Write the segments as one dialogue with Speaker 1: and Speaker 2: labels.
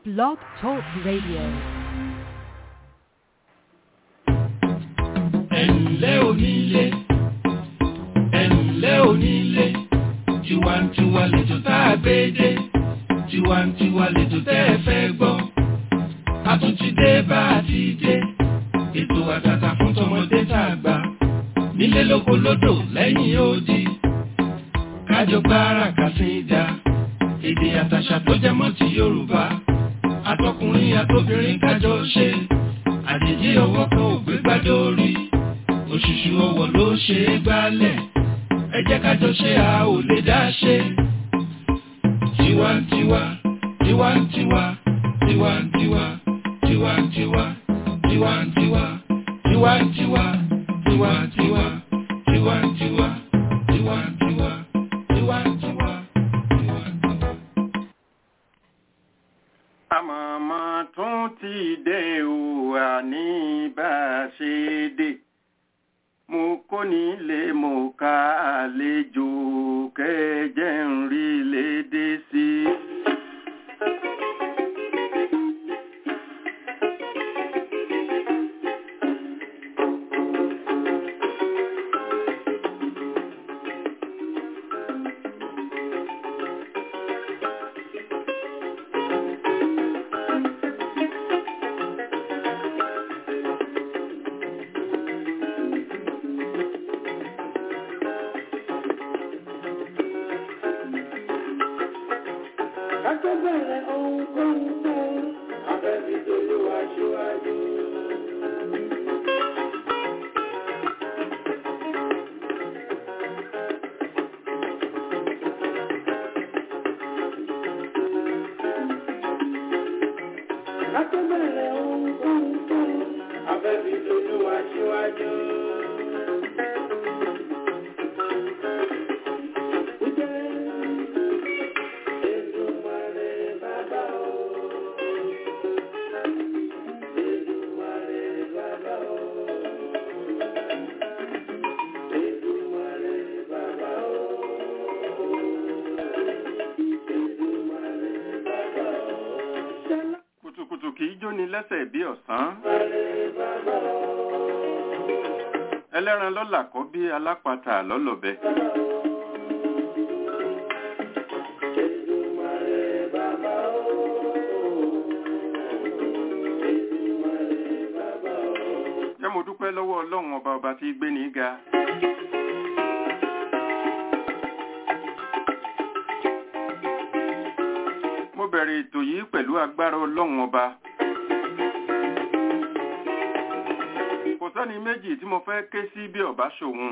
Speaker 1: Blog Talk Radio.
Speaker 2: ẹ̀ǹlẹ́ onílé ẹ̀ǹlẹ́ onílé tiwantiwa lètò tá a gbé dé tiwantiwa lètò tẹ́ ẹ fẹ́ gbọ́ a tún ti dé bá a ti dé ètò àtàtà fún tọmọdé tá a gbà nílé lóko lódò lẹ́yìn odi kájọ gbára kàsíńdà èdè àtàṣà tó jẹ mọ́ ti Yorùbá àtọkùnrin àtobìnrin kájọ ṣe àjèjì ọwọ́ kan ò gbé gbádé orí òṣùṣù ọwọ́ ló ṣe é gbálẹ̀ ẹ jẹ́ kájọ ṣe a ò lè dá ṣe. tiwantiwa tiwantiwa tiwantiwa tiwantiwa tiwantiwa tiwantiwa tiwantiwa tiwantiwa tiwantiwa tiwantiwa tiwantiwa.
Speaker 3: àmọ̀mọ́ tún ti dé o àní bá a ṣe dé mo kó nílé mo ka àlejò kẹjẹ ń rí lédè sí i.
Speaker 4: Akẹ́bẹ̀rẹ̀ ohun tó ń fẹ́, abẹ́bí tó ló wá ṣíwájú. Akẹ́bẹ̀rẹ̀ ohun tó ń fẹ́, abẹ́bí tó ló wá ṣíwájú. Èdùmàrè bàbá o. Èdùmàrè bàbá o. Èdùmàrè bàbá o. Èdùmàrè bàbá o. Ṣẹlá
Speaker 3: kùtùkùtù kì í jóni lẹ́sẹ̀ bí ọ̀sán
Speaker 4: Màrè bàbá o.
Speaker 3: ẹlẹ́ran lọ́là kọ́ bí alápatà lọ́lọ́bẹ.
Speaker 4: Èdùmàrè bàbá o. Èdùmàrè bàbá o.
Speaker 3: jẹ́ mo dúpẹ́ lọ́wọ́ ọlọ́run ọba ọba tí gbé ní ga. mo bẹ̀rẹ̀ ètò yìí pẹ̀lú agbára ọlọ́run ọba. kò sẹ́ni méjì tí mo fẹ́ ké sí bí ọba ṣòun.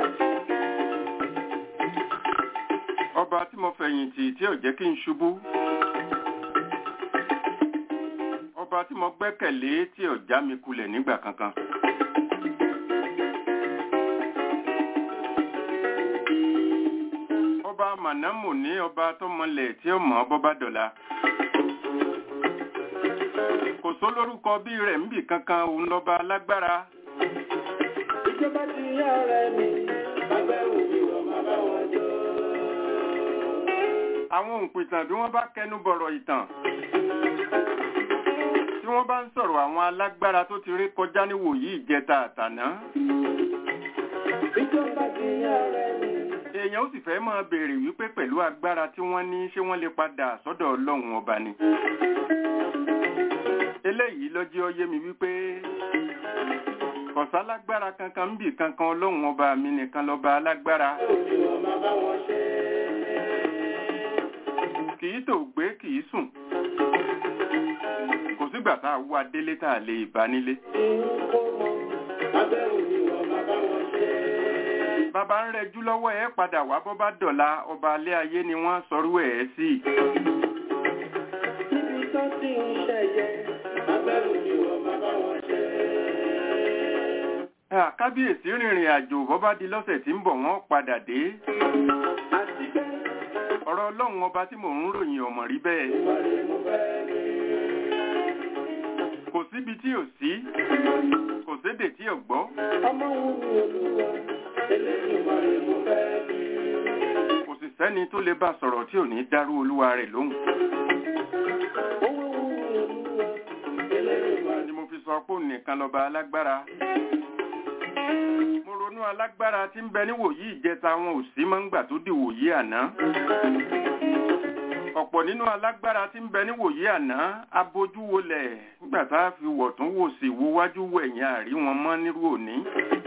Speaker 3: ọba tí mo fẹ̀yìntì tí ò jẹ́ kí n ṣubú. ọba tí mo gbẹ́kẹ̀lé tí ò já mi kulẹ̀ nígbà kankan. ọba mànámù ní ọba tó mọlẹ̀ tí ó mọ̀ ọ́ bọ́bá dọ̀la. kò sólórúkọ bí rẹ̀ ń bì kankan òun lọ́ba alágbára.
Speaker 4: Ìjọba ti yá ọ̀rẹ́ mi, bàbá òbí wọ̀ máa bá wọn jọ.
Speaker 3: àwọn òǹpìtàn bí wọ́n bá kẹnu bọ̀rọ̀ ìtàn tí wọ́n bá ń sọ̀rọ̀ àwọn alágbára tó ti rí kọjá níwòyí ìjẹta àtàná
Speaker 4: Ìjọba ti yá ọ̀rẹ́ mi,
Speaker 3: èèyàn ó sì fẹ́ máa béèrè wípé pẹ̀lú agbára tí wọ́n ní ṣé wọ́n lè padà sọ́dọ̀ ọlọ́run ọba ni eléyìí ló jẹ́ ó yé mi wípé kọ̀sálágbára kankan ń bì kankan ọlọ́run ọba mi nìkan lọ́ba alágbára
Speaker 4: òbí wọ̀ máa bá wọn ṣe.
Speaker 3: kì í tò gbé kì í sùn kò sígbà tá a wá délé tá a lè bá nílé
Speaker 4: Ìhun kó mọ, bàbá òbí wọ̀ máa bá wọn ṣe.
Speaker 3: bàbá ń rẹjú lọ́wọ́ ẹ padà wá bọ́ bá dọ̀la ọba alẹ́ ayé ni wọ́n sọrú ẹ̀ sí
Speaker 4: Níbi tó ti ń ṣẹ̀yẹ, bàbá òbí wọ̀ máa bá wọn ṣe.
Speaker 3: Ah, kábíyèsí rìnrìn àjò bọ́ bá di lọ́sẹ̀ tí ń bọ̀ wọ́n padà dé
Speaker 4: Àti pé
Speaker 3: ọ̀rọ̀ ọlọ́run ọba tí mò ń ròyìn ọmọ rí bẹ́ẹ̀
Speaker 4: ìmọ̀ràn mo fẹ́ ní.
Speaker 3: kò síbi tí ò sí kò sédè tí ò gbọ́
Speaker 4: Ọmọ wù mí olúwa, elédùnmarè mo fẹ́ ní.
Speaker 3: kò sì sẹ́ni tó lè bá sọ̀rọ̀ tí ò ní dárú olúwa rẹ̀ lóhùn
Speaker 4: Owó wù mí
Speaker 3: nìkan lọ́ba alágbára mo ronú alágbára tí ń bẹ níwòyí ìjẹta wọn ò sí mọ́ ńgbà tó dìwòyí àná ọ̀pọ̀ nínú alágbára tí ń bẹ níwòyí àná abojú wolẹ̀ nígbà tá a fi wọ̀tún wò sí wo wájú wo ẹ̀yìn àrí wọn mọ́ nírú òní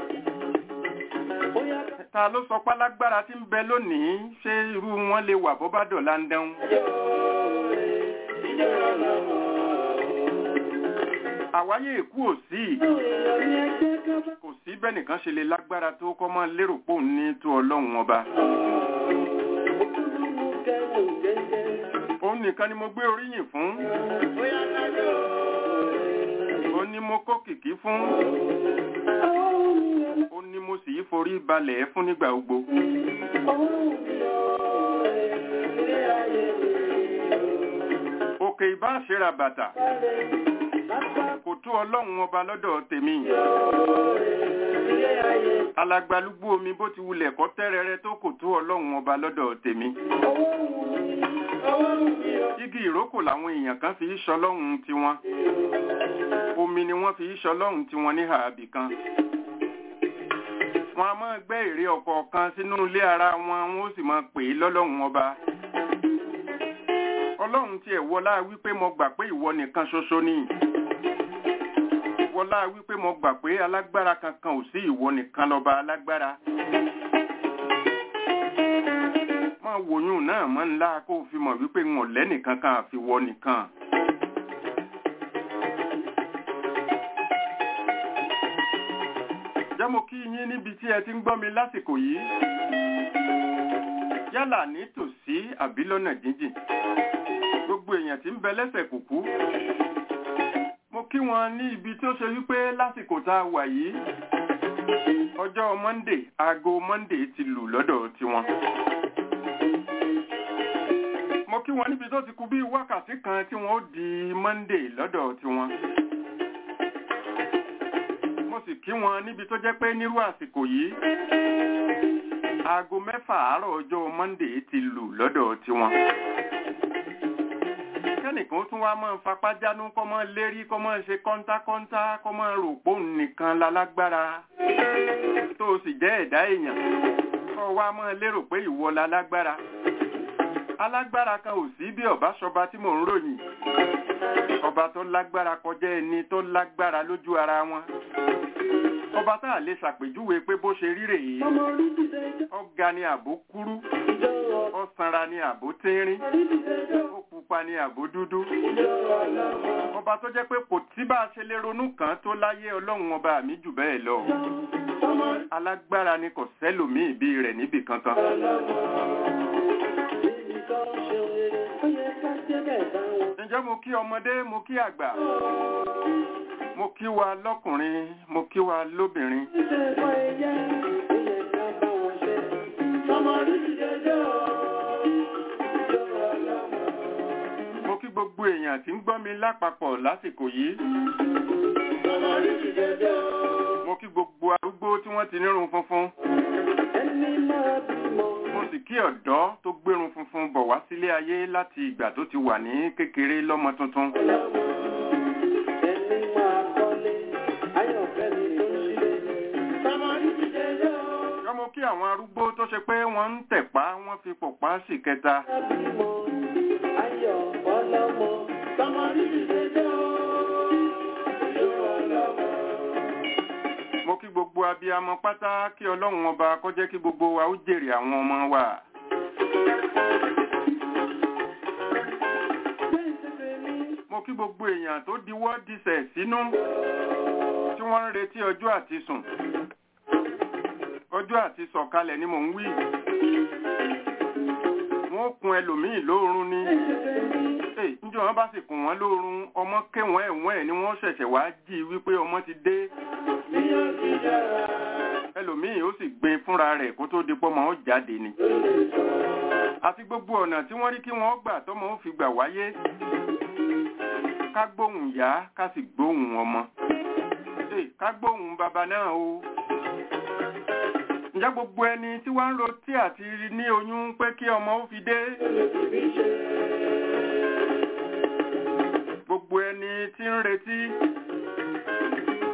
Speaker 4: bóyá
Speaker 3: ta ló sọ pé alágbára tí ń bẹ lónìí ṣé irú wọn lè wà bó bá dọ̀la ń dẹ́hùn
Speaker 4: ìjọ ọlọ́mọ.
Speaker 3: àwáyé èkú ò sí
Speaker 4: èèyàn ní ẹgbẹ́ kan bá.
Speaker 3: kò sí bẹ́ẹ̀ nìkan ṣe lè lágbára tó kọ́ mọ́ lérò pé òun ní tó ọlọ́run ọba
Speaker 4: òkúlùmù kẹwò jẹjẹ.
Speaker 3: òun nìkan ni mo gbé oríyìn fún
Speaker 4: bóyá kájọ.
Speaker 3: òun ni mo kó kìkí fún
Speaker 4: ọwọ́ mi ọlọ́.
Speaker 3: òun ni mo sì í forí balẹ̀ fún nígbà gbogbo
Speaker 4: ọwọ́ mi ọ̀rẹ́ ilé ayé mi.
Speaker 3: òkè ìbá ṣera bàtà
Speaker 4: balẹ̀ lápá
Speaker 3: kò tó ọlọ́run ọba lọ́dọ̀ tèmi
Speaker 4: ilé ayé.
Speaker 3: alagbalúgbú omi bó ti wulẹ̀ kọ́ tẹ́rẹrẹ tó kò tó ọlọ́run ọba lọ́dọ̀ tèmi
Speaker 4: ọwọ́ mi ọwọ́ mi ọ̀.
Speaker 3: igi ìrókò làwọn èèyàn kan fi í ṣọlọ́run tiwọn omi ni wọ́n fi í ṣọlọ́run tiwọn ní ààbì kan wọn a máa gbẹ́ ère ọ̀kọ̀ọ̀kan sínú ilé ara wọn wọn ó sì máa pè é lọ́lọ́run ọba ọlọ́run tiẹ̀ wọlá wípé mo gbà pé ìwọ nìkan ṣoṣo ni wọlá wípé mo gbà pé alágbára kankan ò sí ìwọ nìkan lọ́ba alágbára máa wòyún náà mọ́ ńlá kó o fi mọ̀ wípé ń ọ̀lẹ́ nìkan kan àfi wọ nìkan. jẹ́ mo kí yín níbi tí ẹ ti ń gbọ́ mi lásìkò yìí yálà ní tòsí àbí lọ́nà jíjìn gbogbo èèyàn tí ń bẹ lẹ́sẹ̀ kùkú mo kí wọn ní ibi tí ó ṣe wípé lásìkò tá a wà yìí ọjọ́ monday aago monday ti lù lọ́dọ̀ tiwọn mo kí wọn níbi tó ti kù bí wákàtí kan tí wọn ó di monday lọ́dọ̀ tiwọn mo sì kí wọn níbi tó jẹ́ pé nírú àsìkò yìí aago mẹ́fà àárọ̀ ọjọ́ monday ti lù lọ́dọ̀ tiwọn kẹ́nìkan tún wá máa fapá jánú kọ́ máa lérí kọ́ máa ṣe kọ́ńtákọ́ńtá kọ́ máa rò pé òun nìkan lálágbára tó o sì jẹ́ ẹ̀dá èèyàn kọ́ wá máa lérò pé ìwọ lálágbára alágbára kan ò sí bí ọba ṣọba tí mò ń ròyìn ọba tó lágbára kọjá ẹni tó lágbára lójú ara wọn ọba tá a lè ṣàpèjúwe pé bó ṣe rí rèé
Speaker 4: ọmọ orí dìde jẹ́
Speaker 3: ọ̀gá ni àbó kúrú
Speaker 4: ìjọ ọ̀.
Speaker 3: ọ̀sánra ni àbó tínrín
Speaker 4: orí dìde jẹ́
Speaker 3: ó pupa ni àbó dúdú
Speaker 4: ìjọ ọlọ́mọ.
Speaker 3: ọba tó jẹ́ pé kò tí bá a ṣe lè ronú kàn tó láyé ọlọ́run ọba mi jù bẹ́ẹ̀ lọ
Speaker 4: ọmọ
Speaker 3: alágbára ni kò sẹ́lòmíì bí rẹ̀ níbì kankan
Speaker 4: ọlọ́mọ. Bíbí kan ṣe rere, ó yẹ ká jẹ́ bẹ́ẹ̀ bá wọn.
Speaker 3: ǹjẹ́ mo kí ọmọdé mo kí àgbà mo kí wa lọ́kùnrin mo kí wa lóbìnrin
Speaker 4: Ṣíṣe ẹ̀kọ́ ẹyẹ, ó yẹ ká bá wọn ṣe. Ọmọ orí dìde jẹ́ ọ̀. Ìjọ ọlọ́mọ.
Speaker 3: mo kí gbogbo èèyàn tí ń gbọ́ mi lápapọ̀ lásìkò yìí
Speaker 4: Ọmọ orí dìde jẹ́ ọ̀.
Speaker 3: mo kí gbogbo arúgbó tí wọ́n ti nírun funfun
Speaker 4: Ẹni máa bímọ.
Speaker 3: mo sì kí ọ̀dọ́ tó gbérun funfun bọ̀ wá sílé ayé láti ìgbà tó ti wà ní kékeré lọ́mọ tuntun
Speaker 4: Ọlọ́mọ. Ẹni máa kọ́lé. Ayọ̀fẹ́ ni tó ń ṣílé. Ọmọ orí dìde jẹ́ ọ̀.
Speaker 3: yọ mo kí àwọn arúgbó tó ṣe pé wọ́n ń tẹ̀pá wọ́n fi pọ̀pá sí kẹta
Speaker 4: Bímọ. Ayọ̀ ọlọ́mọ. Ọmọ orí dìde jẹ́ ọ̀. Ìjọ ọlọ́mọ.
Speaker 3: mo kí gbogbo abiyamọ pátá kí ọlọ́run ọba kó jẹ́ kí gbogbo wa ó jèrè àwọn ọmọ wa mo kí gbogbo èèyàn tó diwọ́ disẹ̀ sínú tí wọ́n ń retí ọjọ́ àti sùn ọjọ́ àti sọ̀kalẹ̀ ni mò ń wí wọ́n kun ẹlòmíì lóorun ni Èè, níjọ́ wọn bá sì kùn wọ́n lóorun ọmọ kéwọ́n ẹ̀wọ̀n ẹ̀ ni wọ́n ṣẹ̀ṣẹ̀ wá jí wípé ọmọ ti dé ẹlòmíì ó sì gbin fúnra rẹ̀ kó tó di pọ́mọ ó jáde ni àti gbogbo ọ̀nà tí wọ́n rí kí wọ́n gbà tọ́mọ ó fi gbà wáyé ká gbóhùn yá ká sì gbóhùn ọmọ Èè, ká gbóhùn bàbá náà o ǹjẹ́ gbogbo ẹni tí wọ́n ń rotí àti ní oyún pé kí ọmọ ó fi dé gbogbo ẹni tí ń retí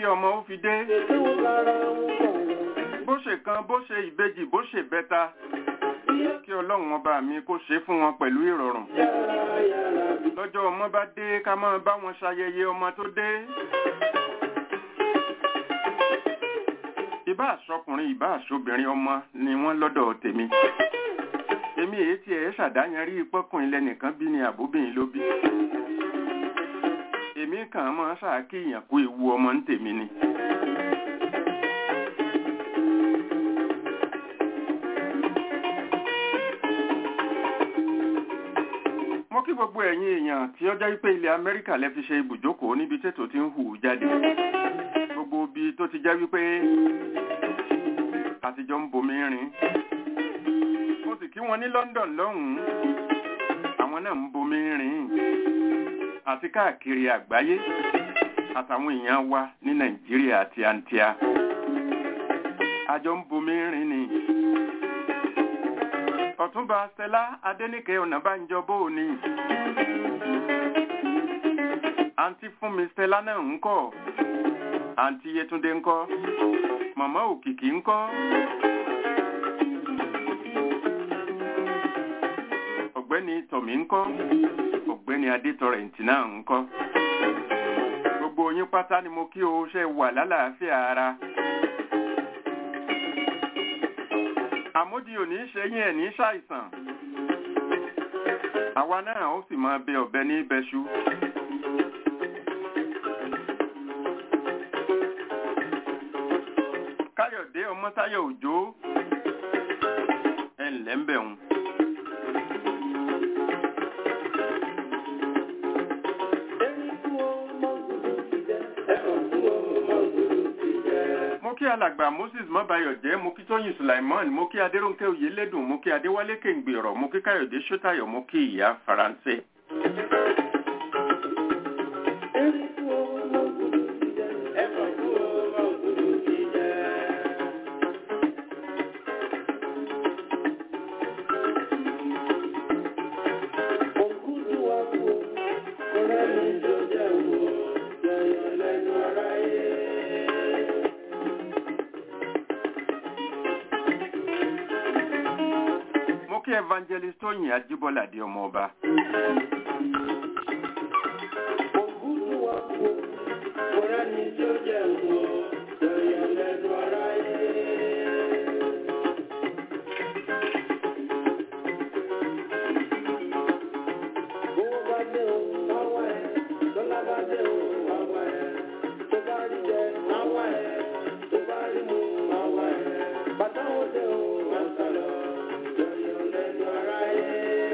Speaker 3: ọmọ ó fi dé
Speaker 4: Ètò lára ń bọ̀.
Speaker 3: bó ṣe kan bó ṣe ìbejì bó ṣe bẹ́ta kí ọlọ́run ọba mi kó ṣe fún wọn pẹ̀lú ìrọ̀rùn
Speaker 4: Yára yára bí.
Speaker 3: lọ́jọ́ ọmọ bá dé ká máa bá wọn ṣayẹyẹ ọmọ tó dé ìbá àṣọkùnrin ìbá àṣobìnrin ọmọ ni wọ́n lọ́dọ̀ tèmi èmi èyí tí ẹ̀ ṣàdáyanrí pọ́kùnrin lẹ́nìkan bí ni àbóbìnrin ló bí èmi kàn máa ṣàkíyàn kó ewu ọmọ ń tèmi ni. mo kí gbogbo ẹ̀yin èèyàn tí ó jẹ́ pé ilẹ̀ amẹ́ríkà lẹ́ fi ṣe ibùjókòó níbi tètò tí ń hù jáde gbogbo ibi tó ti jẹ́ wípé àtijọ́ ń bomi rin mo sì kí wọn ní london lọ́hùn-ún àwọn náà ń bomi rin àti káàkiri àgbáyé àtàwọn èèyàn wa ní nàìjíríà àti àǹtíà àjọ ń bomi rin ni ọ̀túnba stella adéníkẹ́ ọ̀nàbánjọ bóò ni àǹtí fúnmi stella náà ń kọ́ àǹtí yẹtúndé ń kọ́ màmá òkìkí ń kọ́ ọ̀gbẹ́ni tọ̀mí ń kọ́ ọ̀gbẹ́ni adétọrẹ̀ǹtì náà ń kọ́ gbogbo yín pátá ni mo kí o ṣe wà lálàáfíà ara àmódi ò ní ṣe yín ẹ̀ ní ṣàìsàn àwa náà ó sì máa bẹ ọ̀bẹ ní bẹṣu káyọ̀dé ọmọ́táyọ̀ òjò ẹ̀ ǹlẹ́ ń bẹ̀ wọn.
Speaker 4: Ẹni kú ó mọ̀ gbogbo ti jẹ́. Ẹ̀kọ́ kú ó mọ̀ gbogbo ti jẹ́.
Speaker 3: mo kí alàgbà moses mọ́bayọ̀jẹ́ mo kí tóyìn sulaiman mo kí adéròǹkẹ́ oyèlédùn mo kí adéwálé kéǹgbèrọ̀ mo kí káyọ̀dé sọ́tàyọ̀ mo kí ìyá faransé.
Speaker 4: Ẹni kú ó mọ̀ gbogbo ti jẹ́. Ẹ̀kọ́ kú ó mọ̀ gbogbo ti jẹ́. Òkútu wa kú ó, ọ̀rẹ́ mi ló jẹ́ wo, yọ̀yọ̀ lẹ́nu aráyé.
Speaker 3: mo kí evangelist tóyìn ajíbọ́lá di ọmọ ọba.
Speaker 4: Òkútu wa kú ó, ọ̀rẹ́ mi ló jẹ́ wo, yọ̀yọ̀ lẹ́nu aráyé. Owó bá dé o, máa wá ẹ. Dọ́là bá dé o, máa wá ẹ. Tó bá rí jẹ, máa wá ẹ. Tó bá rí mu, máa wá ẹ. Bàtà ó dé o, máa sá lọ. Yọ̀yọ̀ lẹ́nu aráyé.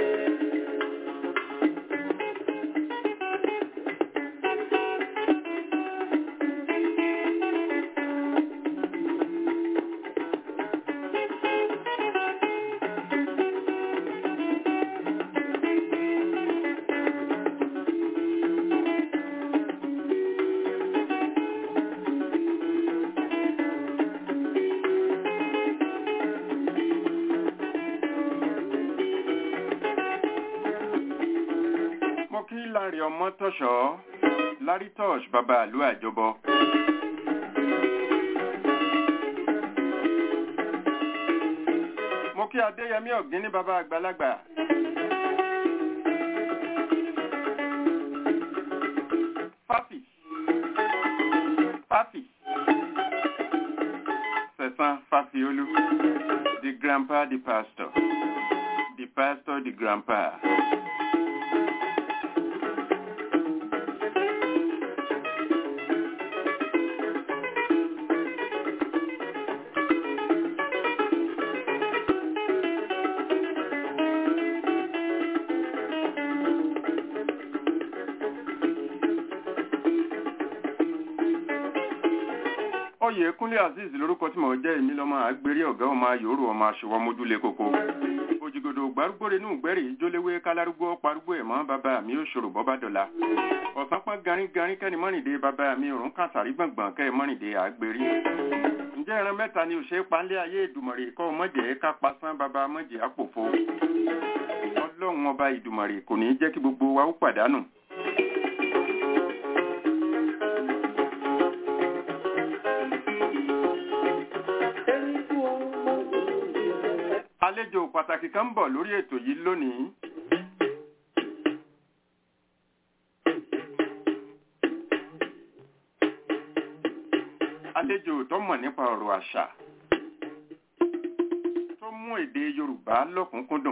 Speaker 3: mo kí láre ọmọ tọ̀ṣọ́ lárí tọ́ṣ bàbá àlú àjọbọ. mo kí adéyẹmí ọ̀gbìn ní bàbá àgbàlagbà. fáfì fáfì sẹ̀sán fáfiolú the grandpa the pastor the pastor the grandpa. oyèkúnlé azeez lórúkọ tí mo jẹ́ èmi lọ́mọ àgbèrè ọ̀gá ọmọ ayòrò ọmọ aṣọwọ́ mójúlé koko òjìgòdò gbárùgbòrè nù gbẹ́rì jóléwé kálárúgbó parúgbó ẹ̀mọ́ bàbá mi ò ṣòro bọ́ bá dọ̀la ọ̀sán pọ́n garin-garin kẹ́ni mọ́rìndé bàbá mi òrùn kàtàrí gbọ̀ngbọ̀n kẹ́ mọ́rìndé àgbèrè ǹjẹ́ ẹran mẹ́ta ni òṣèré panlé ayé ìdùmọ̀rè kọ́ mọ́jẹ́ ká pasán bàbá mọ́jẹ́ àpòfo ọlọ́run ọba ìdùmọ̀rè kò ní jẹ́ kí gbogbo wa ó pàdánù àlejò pàtàkì kan ń bọ̀ lórí ètò yìí lónìí. àlejò tó mọ̀ nípa ọ̀rọ̀ àṣà tó mú èdè Yorùbá lọ́kùnkúndùn.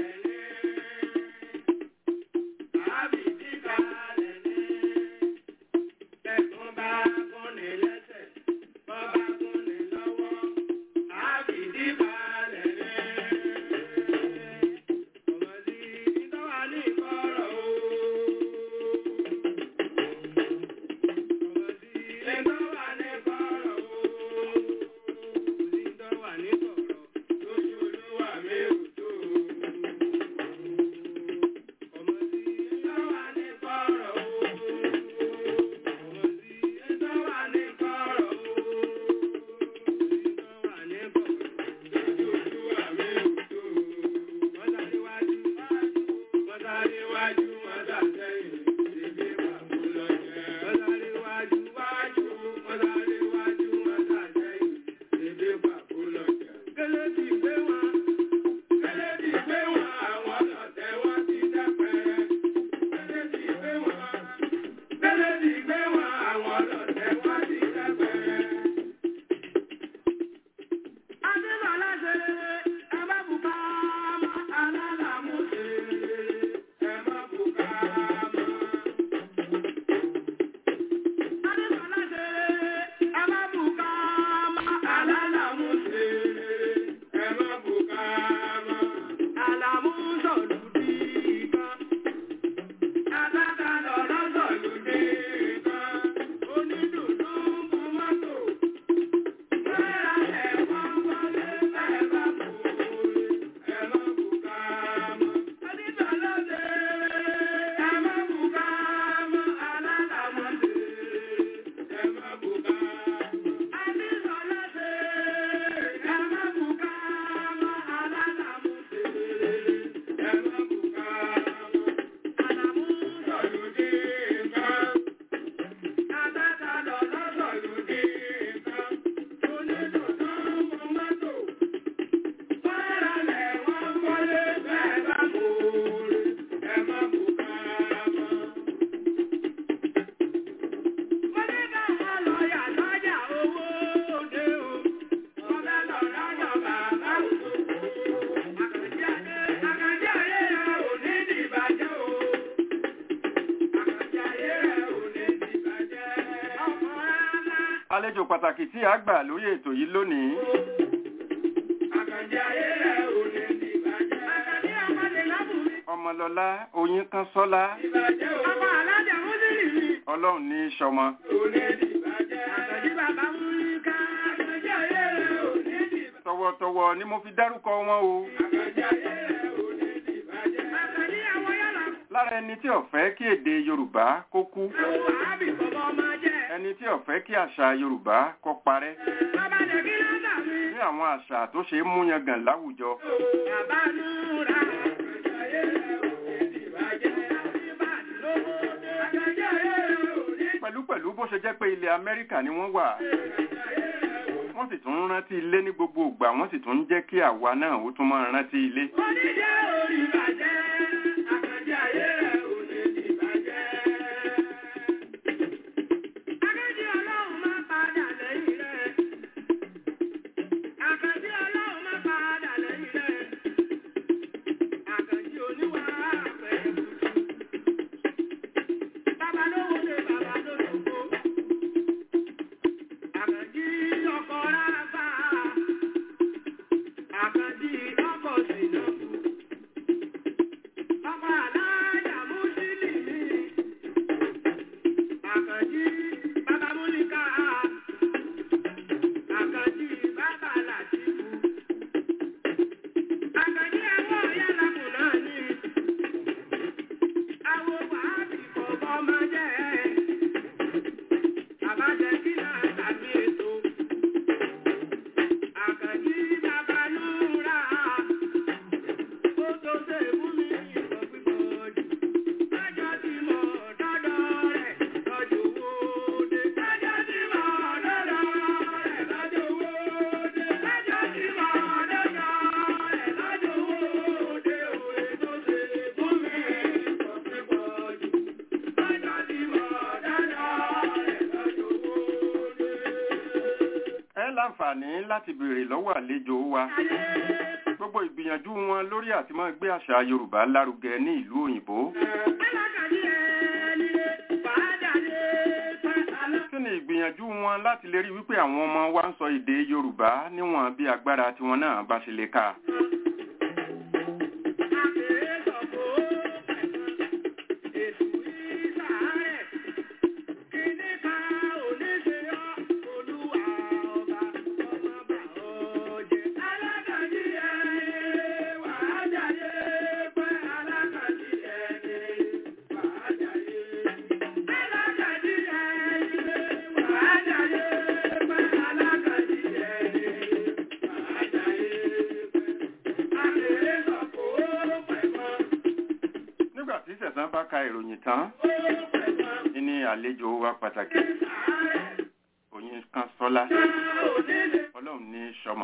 Speaker 3: àlejò pàtàkì tí a gbà lórí ètò yìí lónìí. ọmọlọlá oyin kan sọlá ọlọ́run ní í ṣọmọ. tọwọ́tọwọ́ ni mo fi dárúkọ wọn o. lára ẹni tí ó fẹ́ kí èdè yorùbá kó kú ẹni tí ó fẹ́ kí àṣà yorùbá kó parẹ́ ní àwọn àṣà tó ṣe é múyangàn láwùjọ. pẹ̀lú pẹ̀lú bó ṣe jẹ́ pé ilẹ̀ amẹ́ríkà ni wọ́n wà wọ́n sì tún ń rántí ilé ní gbogbo ìgbà wọ́n sì tún ń jẹ́ kí àwa náà ó tún máa rántí ilé.
Speaker 4: oníjẹ́ orí bàjẹ́ àkàndé ayé rẹ̀ ò lè dìbàjẹ́. Akẹ́jì ọlọ́run máa padà lẹ́yìn rẹ̀. Àkàndé ọlọ́run máa padà lẹ́yìn rẹ̀. Àkàndé oníwà àpẹ̀ èbùtù. Bàbá lówó lé bàbá lólobó. Àkàndé ọkọ̀ ráfà. Àkàndé ọkọ̀ sínú.
Speaker 3: láǹfààní láti béèrè lọ́wọ́ àlejò wa gbogbo ìgbìyànjú wọn lórí àti máa gbé àṣà yorùbá lárugẹ ní ìlú òyìnbó kí ni ìgbìyànjú wọn láti lè rí wípé àwọn ọmọ wa ń sọ èdè yorùbá níwọ̀n bí agbára tiwọn náà bá ṣe lè kà nígbà tí sẹ̀sán bá ka ìròyìn tán ní àlejò wa pàtàkì oyin kan sọlá ọlọ́run ní sọmọ.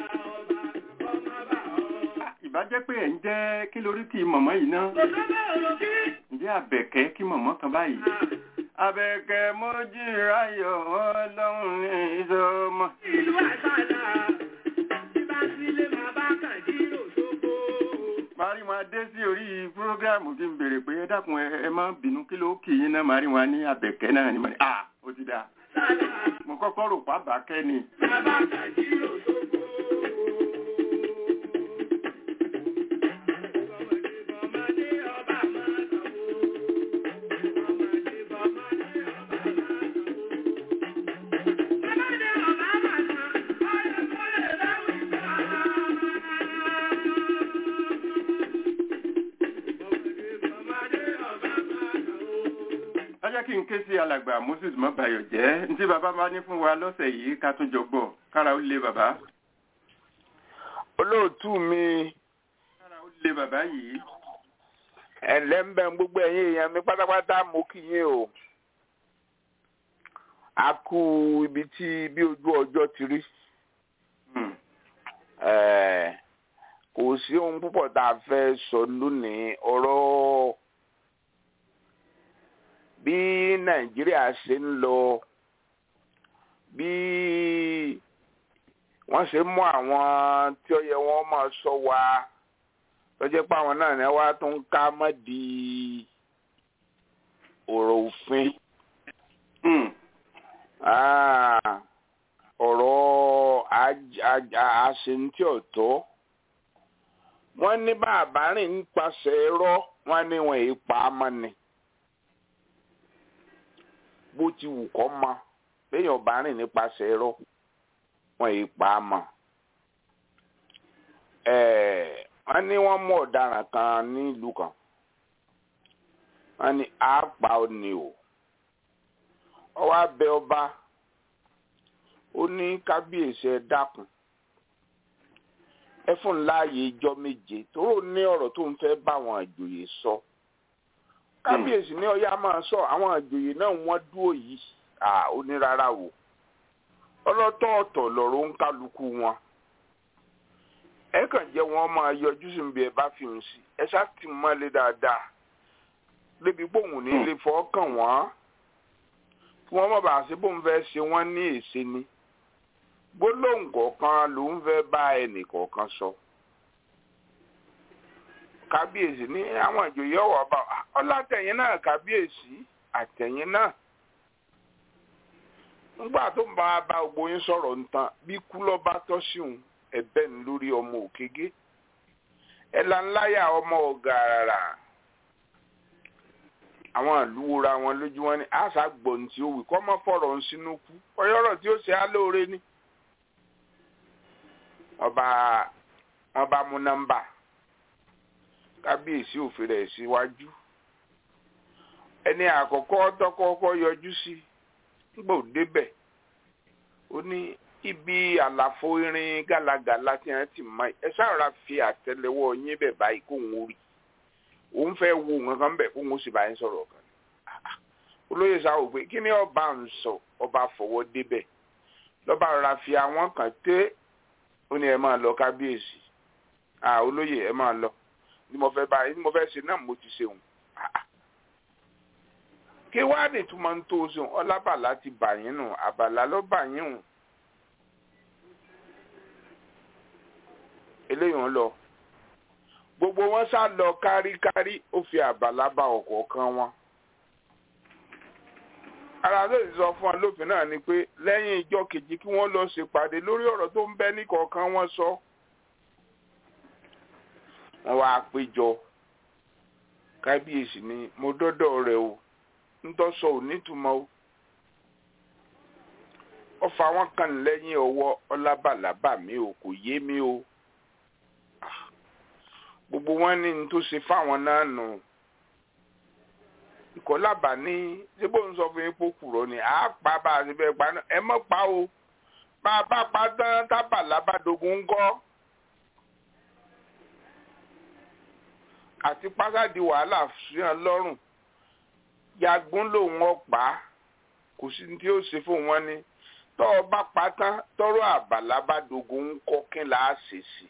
Speaker 3: ìbá jẹ́ pé ẹ̀ ń jẹ́ kí lórí kí mọ̀mọ́ yìí ná ǹjẹ́ àbẹ̀kẹ́ kí mọ̀mọ́ kan báyìí. àbẹ̀kẹ́ mojí ráyọ̀ ọlọ́run ní ìsọmọ.
Speaker 4: Ìlú àṣàlà, bí bá sílé máa bá kàn jírò sóko.
Speaker 3: mari wọn dé sí orí prógrámù tí ń béèrè pé ẹ dákun ẹ ẹ má bínú kí ló kì í ná mari wọn ní àbẹ̀kẹ́ náà ni mo ní à ó ti dáa mo kọ́kọ́ rò pa bàákẹ́ ni.
Speaker 4: Bàbá kàn jírò sóko. Ọmọdé ọba máa kàn wó. Ọmọdé ọba máa kàn wó. Ọmọdé ọba máa kàn, ọ̀rẹ́ mọ́lẹ̀ láwùjọ. Ọmọdé ọba máa kàn wó.
Speaker 3: ẹ jẹ́ kí n ké sí alàgbà moses mọ́bayọ̀ jẹ́ ntí bàbá bá ní fún wa lọ́sẹ̀ yìí ká tún jọ gbọ́ kára ó lé bàbá
Speaker 1: olóòtú mi
Speaker 3: kára ó lé bàbá yìí
Speaker 1: ẹ̀lẹ́ ń bẹ gbogbo ẹ̀yin èèyàn mi pátápátá mo kí yín o a kú ibi tí bí ojú ọjọ́ ti rí
Speaker 3: Hmm.
Speaker 1: Eh, kò sí ohun púpọ̀ tá a fẹ́ sọ lónìí ọ̀rọ̀ bí nàìjíríà ṣe ń lọ bí wọ́n ṣe mú àwọn tí ó yẹ wọ́n máa sọ wa lọ́jọ́ pé àwọn náà ní wá tó ń ká mọ́ di ọ̀rọ̀ òfin
Speaker 3: Hmm.
Speaker 1: Ah, ọ̀rọ̀ aj- aj- àṣentí ọ̀tọ̀ wọ́n ní bàbá rìn nípasẹ̀ ẹ̀rọ wọ́n ní wọn èyí pa á mọ́ ni bó ti wù kọ́ mọ́ léèyàn bá rìn nípasẹ̀ ẹ̀rọ wọn èyí pa á mọ́ ẹ̀ẹ́ wọ́n ní wọ́n mú ọ̀daràn kan nílùú kan wọ́n ní àápa ò ní o ọwọ́ abẹ ọba ó ní kábíyèsí ẹ dákun ẹ fún láàyè ijọ́ méje tóró ní ọ̀rọ̀ tó ń fẹ́ bá àwọn àjòyè sọ kábíyèsí ní ọyá máa sọ àwọn àjòyè náà wọ́n dúró yìí à ó ní rárá wò ọlọ́tọ̀ọ̀tọ̀ lọ̀rọ̀ ń kálukú wọn ẹ kàn jẹ́ wọn máa yọjú sí ibi ẹ bá fi hùn sí ẹ ṣáà tì mọ́lé dáadáa débi pòun ní ilé fọ́ọ̀kàn wọ́n kí wọ́n má bàa ṣe bóun fẹ́ ṣe wọ́n ní èsì ni gbólóhùn kọ̀ọ̀kan ló ń fẹ́ bá ẹnì kọ̀ọ̀kan sọ. kábíyèsí ní àwọn ìjòyè ọ̀wọ́ bá ọlátẹ̀yìn náà kábíyèsí àtẹ̀yìn náà. nígbà tó ń bá a bá gbogbo yín sọ̀rọ̀ nǹkan bí kú lọ́ bá tọ́ sí òun ẹ̀bẹ̀ ń lórí ọmọ òkègé ẹ̀là ńláyà ọmọ ọ̀gàràrà àwọn ìlú wora wọn lójú wọn ni àṣà gbọ̀n tí ó wì kọ́ mọ́ fọ̀rọ̀ ń sínú kú ọyọ́rọ̀ tí ó ṣe á lóore ni. wọ́n bá wọ́n bá mú nọ́mbà kábíyèsí òfin rẹ̀ síwájú ẹni àkọ́kọ́ tọ́kọ́kọ́ yọjú sí nígbà ò débẹ̀ ó ní ibi àlàfo irin gàlagàla tí wọ́n ti mọ ẹ ṣàrà fi àtẹ́lẹwọ́ yín bẹ̀ báyìí kóun ó rí òun fẹ́ wo nǹkan bẹ̀ kóun ó sì bá yín sọ̀rọ̀ kan olóyè sáwò pé kí ni ọba ń sọ ọba fọwọ́ débẹ̀ lọ́ba rọra fi àwọn kan tẹ́ ó ní ẹ máa lọ kábíyèsí à olóyè ẹ máa lọ ní mo fẹ́ báyìí ní mo fẹ́ ṣe náà mo ti ṣe òun kí wàá ní túmọ̀ ń tó o ṣeun ọlábàlá ti bà yín nù àbàlá ló bà yín hùn eléyìí ń lọ gbogbo wọn sá lọ káríkárí ó fi àbàlá bá ọ̀kọ̀ọ̀kan wọn ara tó sì sọ fún ọ lófin náà ni pé lẹ́yìn ìjọ kejì kí wọ́n lọ ṣèpàdé lórí ọ̀rọ̀ tó ń bẹ ní kọ̀ọ̀kan wọn sọ wọ́n wá péjọ kábíyèsí ni mo dọ́dọ̀ rẹ̀ o ntọ́sọ ò nítumọ̀ o ọfà wọn kàn lẹ́yìn ọwọ́ ọlábàlábà mi ò kò yé mi o gbogbo wọn ní n tó ṣe fáwọn náà nù ìkọlábà ní síbò ń sọ fún yín pókùrọ ni àá pa bá a ṣe fẹ́ pa náà ẹ mọ̀ pa o bá a bá pa tán tábàlábà dogun ń gọ́ àti pásádì wàhálà fìhàn lọ́rùn yagun lòun ọ̀pá kò sí ní tí ó ṣe fún wọn ni tọ́ ọ bá pa tán tọ́rọ̀ àbàlá bá dogun ń kọ́ kí là á ṣe sí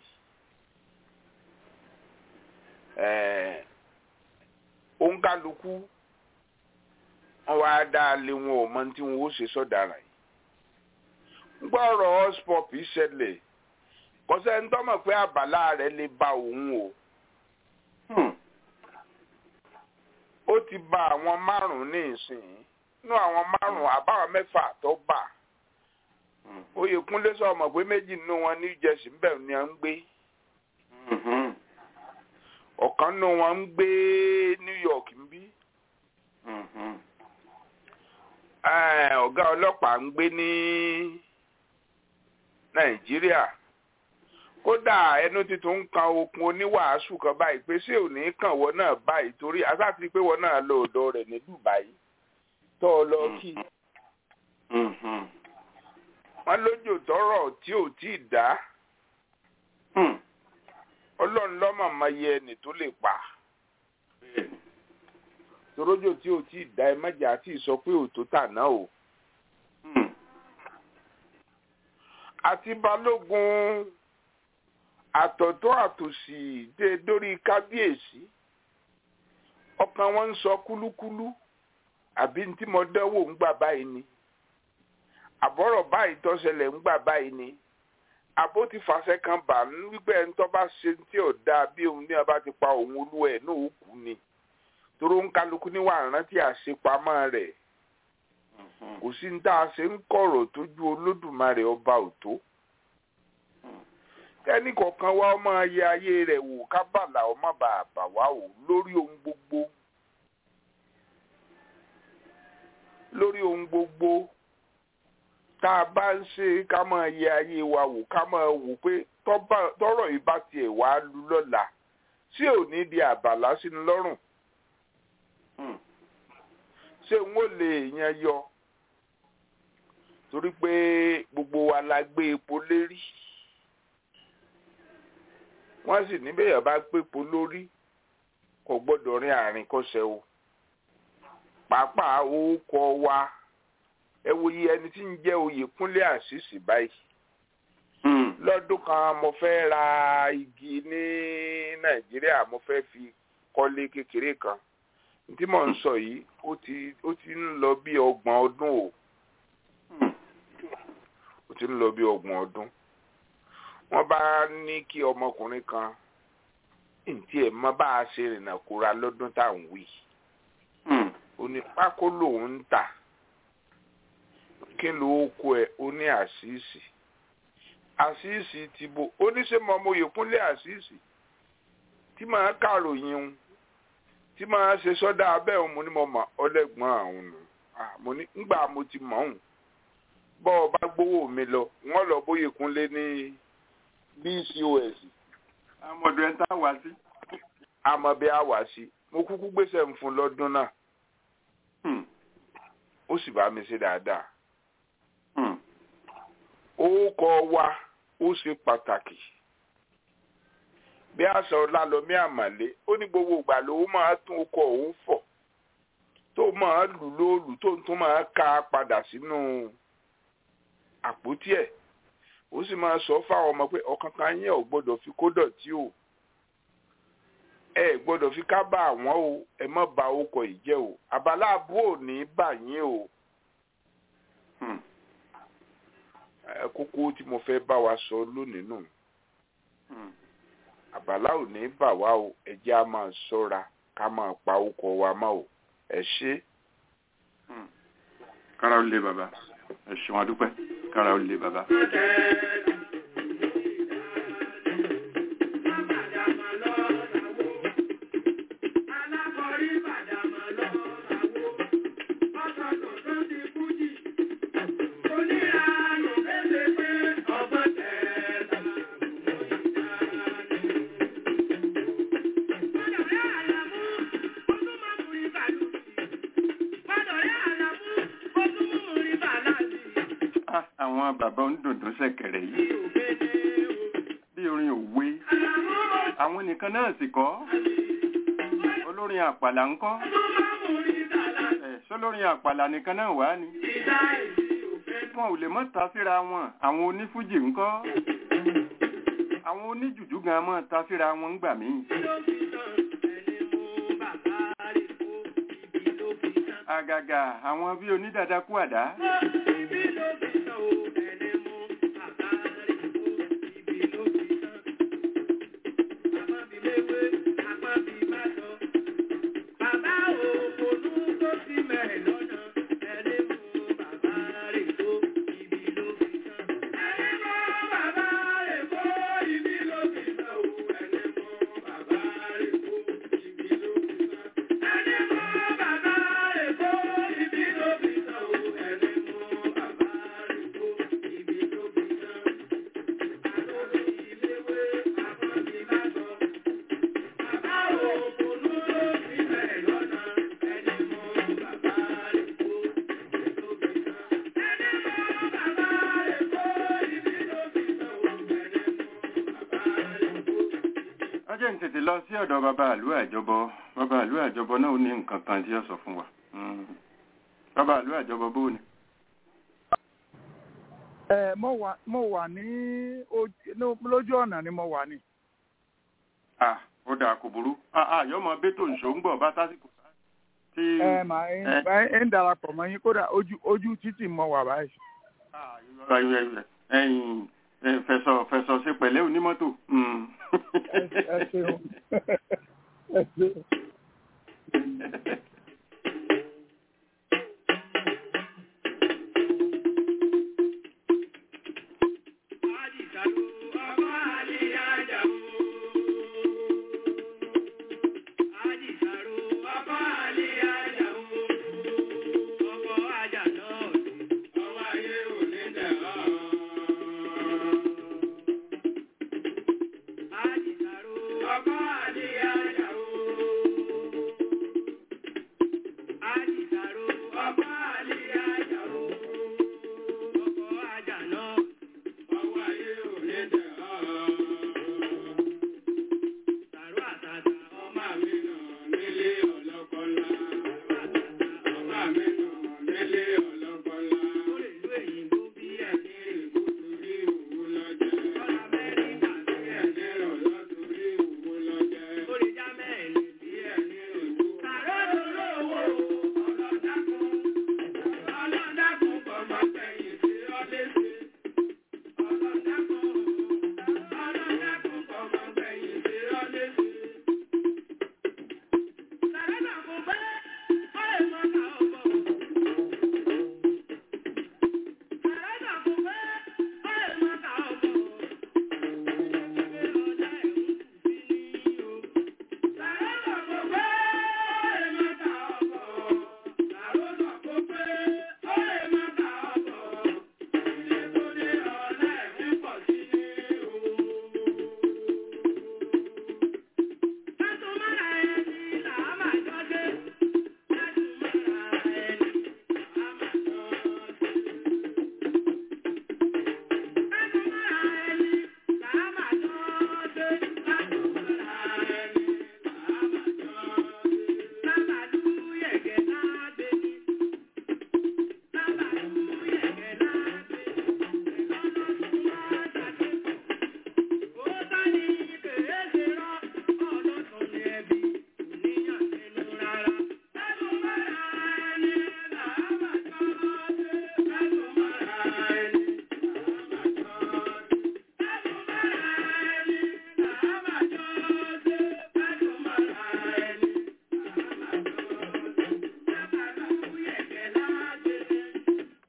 Speaker 1: i òǹkàlùkù wọn wá dá a lé wọn ò mọ tí wọn ó ṣe sọ̀daràn yìí gbọ́ ọ̀rọ̀ ọ̀spọ̀p ìṣẹ̀lẹ̀ kọ́sẹ́ ń tọ́mọ̀ pé àbàlá rẹ̀ lè ba òun o ó ti ba àwọn márùn-ún ní ìsìn nínú àwọn márùn-ún àbáwọn mẹ́fà tó bà Oyèkúnlé sọ mọ̀ pé méjì nínú wọn ní Jersey ńbẹ̀ ni à ń gbé ọ̀kan nínú wọn ń gbé New York ń bí ọ̀gá ọlọ́pàá ń gbé ní Nàìjíríà kódà ẹnu títún ń kan okun oníwàásù kan báyìí pé ṣé ò ní kàn wọ́n náà báyìí torí asáàtì pé wọ́n náà lọ ọ̀dọ̀ rẹ̀ ní Dubai tó ọ lọ kí wọ́n lójó tọrọ tí ò tí ì dá Ọlọ́run lọ́mọ máa yẹ ẹni tó lè pa torójò tí ò tí ì dá ẹ mẹ́jẹ àti ìsọ pé òtó tà náà o. àti balógun àtọ̀tọ̀ àtòsì dé dórí kábíyèsí ọkàn wọn ń sọ kúlúkúlú àbí tí mo dánwò ń gbà báyìí ni àbọ̀rọ̀ báyìí tó ṣẹlẹ̀ ń gbà báyìí ni àbó ti fàṣẹ kan bà ń wípé ẹni tó bá ṣe tí ò dáa bí òun ní ọba ti pa òun olú ẹ̀ náà ó kú ni toró ń kálukú níwà rántí àṣepamọ́ rẹ̀ kò sí ní tá a ṣe ń kọ̀rọ̀ tójú olódùmarè ọba òtó kẹ́ni kọ̀ọ̀kan wá ọmọ ayé ayé rẹ̀ wò kábàlà ọmọ bàbà wá wò lórí ohun gbogbo lórí ohun gbogbo tá a bá ń ṣe ká máa yẹ ayé wa wò ká máa wò pé tọ́rọ̀ yìí bá tiẹ̀ wá lu lọ́la tí ò ní di àbàlá sínú lọ́rùn ṣé n ó lè yan yọ torí pé gbogbo wa la gbé epo lérí wọ́n sì níbẹ̀ yẹn bá gbépo lórí kò gbọ́dọ̀ rin àárín kọ́sẹ̀ o pàápàá orúkọ wa ẹ wo iye ẹni tí ń jẹ́ Oyèkúnlé Àṣìṣì báyìí lọ́dún kan mo fẹ́ ra igi ní Nàìjíríà mo fẹ́ fi kọ́lé kékeré kan tí mò ń sọ yìí ó ti ó ti ń lọ bí ọgbọ̀n ọdún o ó ti ń lọ bí ọgbọ̀n ọdún wọ́n bá ní kí ọmọkùnrin kan ntí ẹ̀ mọ́ bá a ṣe rìnnà kóra lọ́dún tá à ń wí ó ní pákó lòun ń tà kí ló kó ẹ ó ní àṣìṣì àṣìṣì ti bo oníṣẹ́mọ̀ ọmọ Oyèkúnlé àṣìṣì tí màá kàròyìn un tí màá ṣe sọ́dá abẹ́ òun mo ní mo mọ̀ ọlẹ́gbọ́n àwọn nù mo ní ngbà mo ti mọ̀ òun bọ́ ọ bá gbowó mi lọ wọ́n lọ bóyèkúnlé ní bcos.
Speaker 3: àmọ̀dù ẹ̀ ń tá wá sí.
Speaker 1: àmọ́ bí a wá sí mo kúkú gbèsè ń fún lọ́dún náà ó sì bá mi ṣe dáadáa. orúkọ wa ó ṣe pàtàkì bí àṣà ọlálọmí àmàlé ó ní gbogbo ìgbà lòun máa tún ọkọ òun fọ̀ tó máa lù lóòlù tó tún máa ká padà sínú àpótí ẹ̀ ó sì máa sọ fáwọn ọmọ pé ọ̀kan kan yẹn ò gbọ́dọ̀ fi kó dọ̀tí o ẹ gbọ́dọ̀ fi ká bá àwọn o ẹ má bà ọkọ yìí jẹ́ o àbálá àbúrò ní bà yín o kókó tí mo fẹ́ bá wa sọ lónìí nù àbálá ò ní bà wá o ẹjẹ́ á máa ṣọ́ra ká máa pa orúkọ wa mọ́ o ẹ ṣé.
Speaker 3: kára ó lé bàbá ẹ ṣeun adúpẹ́ kára ó lé bàbá. Ah, àwọn bàbá onídùndún ṣẹ̀kẹ̀rẹ̀ yìí bí orin òwe àwọn nìkan náà sì kọ́ olórin àpàlà ń kọ́ ẹ̀ sólórin àpàlà nìkan náà wà ní wọn ò lè mọ́ ta síra wọn àwọn onífújì ń kọ́ àwọn oníjùjú gan mọ́ ta síra wọn ń gbà míì àgàgà àwọn bí onídàdá kú àdá ọjọ́ ń tètè lọ sí ọ̀dọ̀ bàbá àlú àjọbọ bàbá àlú àjọbọ náà ó ní nǹkan kan tí ó sọ fún wa Mm. bàbá àlú àjọbọ bó ni.
Speaker 5: ẹ mo wà mo wà ní ojú- ní- lójú ọ̀nà ni mo wà ní.
Speaker 3: ah ó dáa kò burú ah ah yọmọ bẹ́tò ìṣó ń gbọ̀ bá tásìkò tí.
Speaker 5: ẹ màá ń
Speaker 3: ẹ.
Speaker 5: bá ń darapọ̀ mọ́ yín kódà ojú ojú títì mo wà báyìí.
Speaker 3: Ah, irọ́ ayọ̀ ẹ̀yìn ẹ̀yìn ẹ̀, fẹ̀sọ̀ fẹ̀sọ̀ ṣe pẹ̀lẹ́ onímọ́tò. Mm.
Speaker 5: ẹ ẹ ṣeun ẹ ṣeun.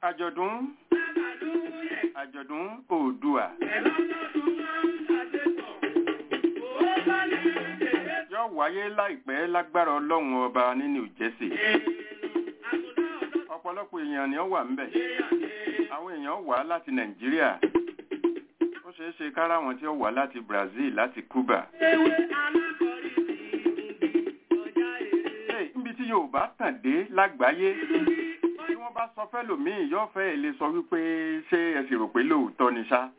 Speaker 3: àjọ̀dún àjọ̀dún oòdùà yóò wáyé láìpẹ́ lágbára ọlọ́run ọba ní New Jersey ọ̀pọ̀lọpọ̀ èèyàn ni ó wà ńbẹ̀ àwọn èèyàn wá láti Nàìjíríà ó ṣeé ṣe kára wọn tí ó wá láti Brazil láti Cuba. Hey, níbi tí Yorùbá tàn dé lágbàáyé tí wọ́n bá sọ fẹ́lòmíì yóò fẹ́ lè sọ wípé ṣé ẹ sì rò pé lóòótọ́ ni ṣá.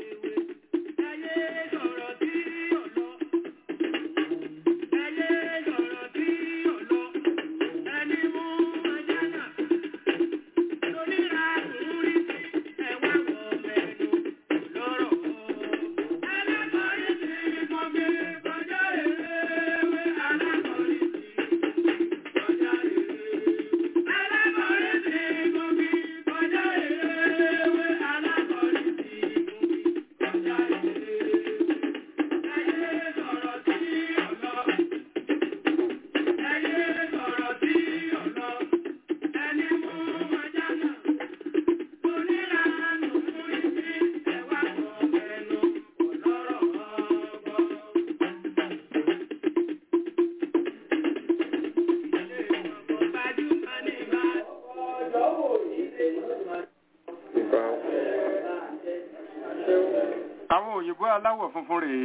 Speaker 3: àwọn òyìnbó aláwọ̀ funfun rèé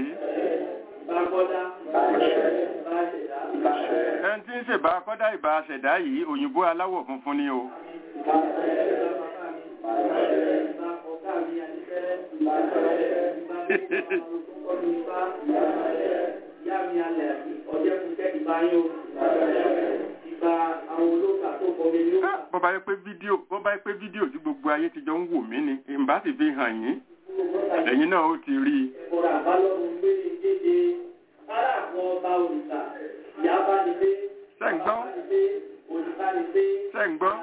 Speaker 3: ẹni tí ń ṣèbá kọ́dá ìbá ṣẹ̀dá yìí òyìnbó aláwọ̀ funfun ni o Ah, bó bá yẹ pé fídíò bó bá yẹ pé fídíò tí gbogbo ayé ti jọ ń wò mí ni ìbá sì fi hàn yín ẹ̀yin náà ó ti rí i ṣé ń gbọ́ ṣé ń gbọ́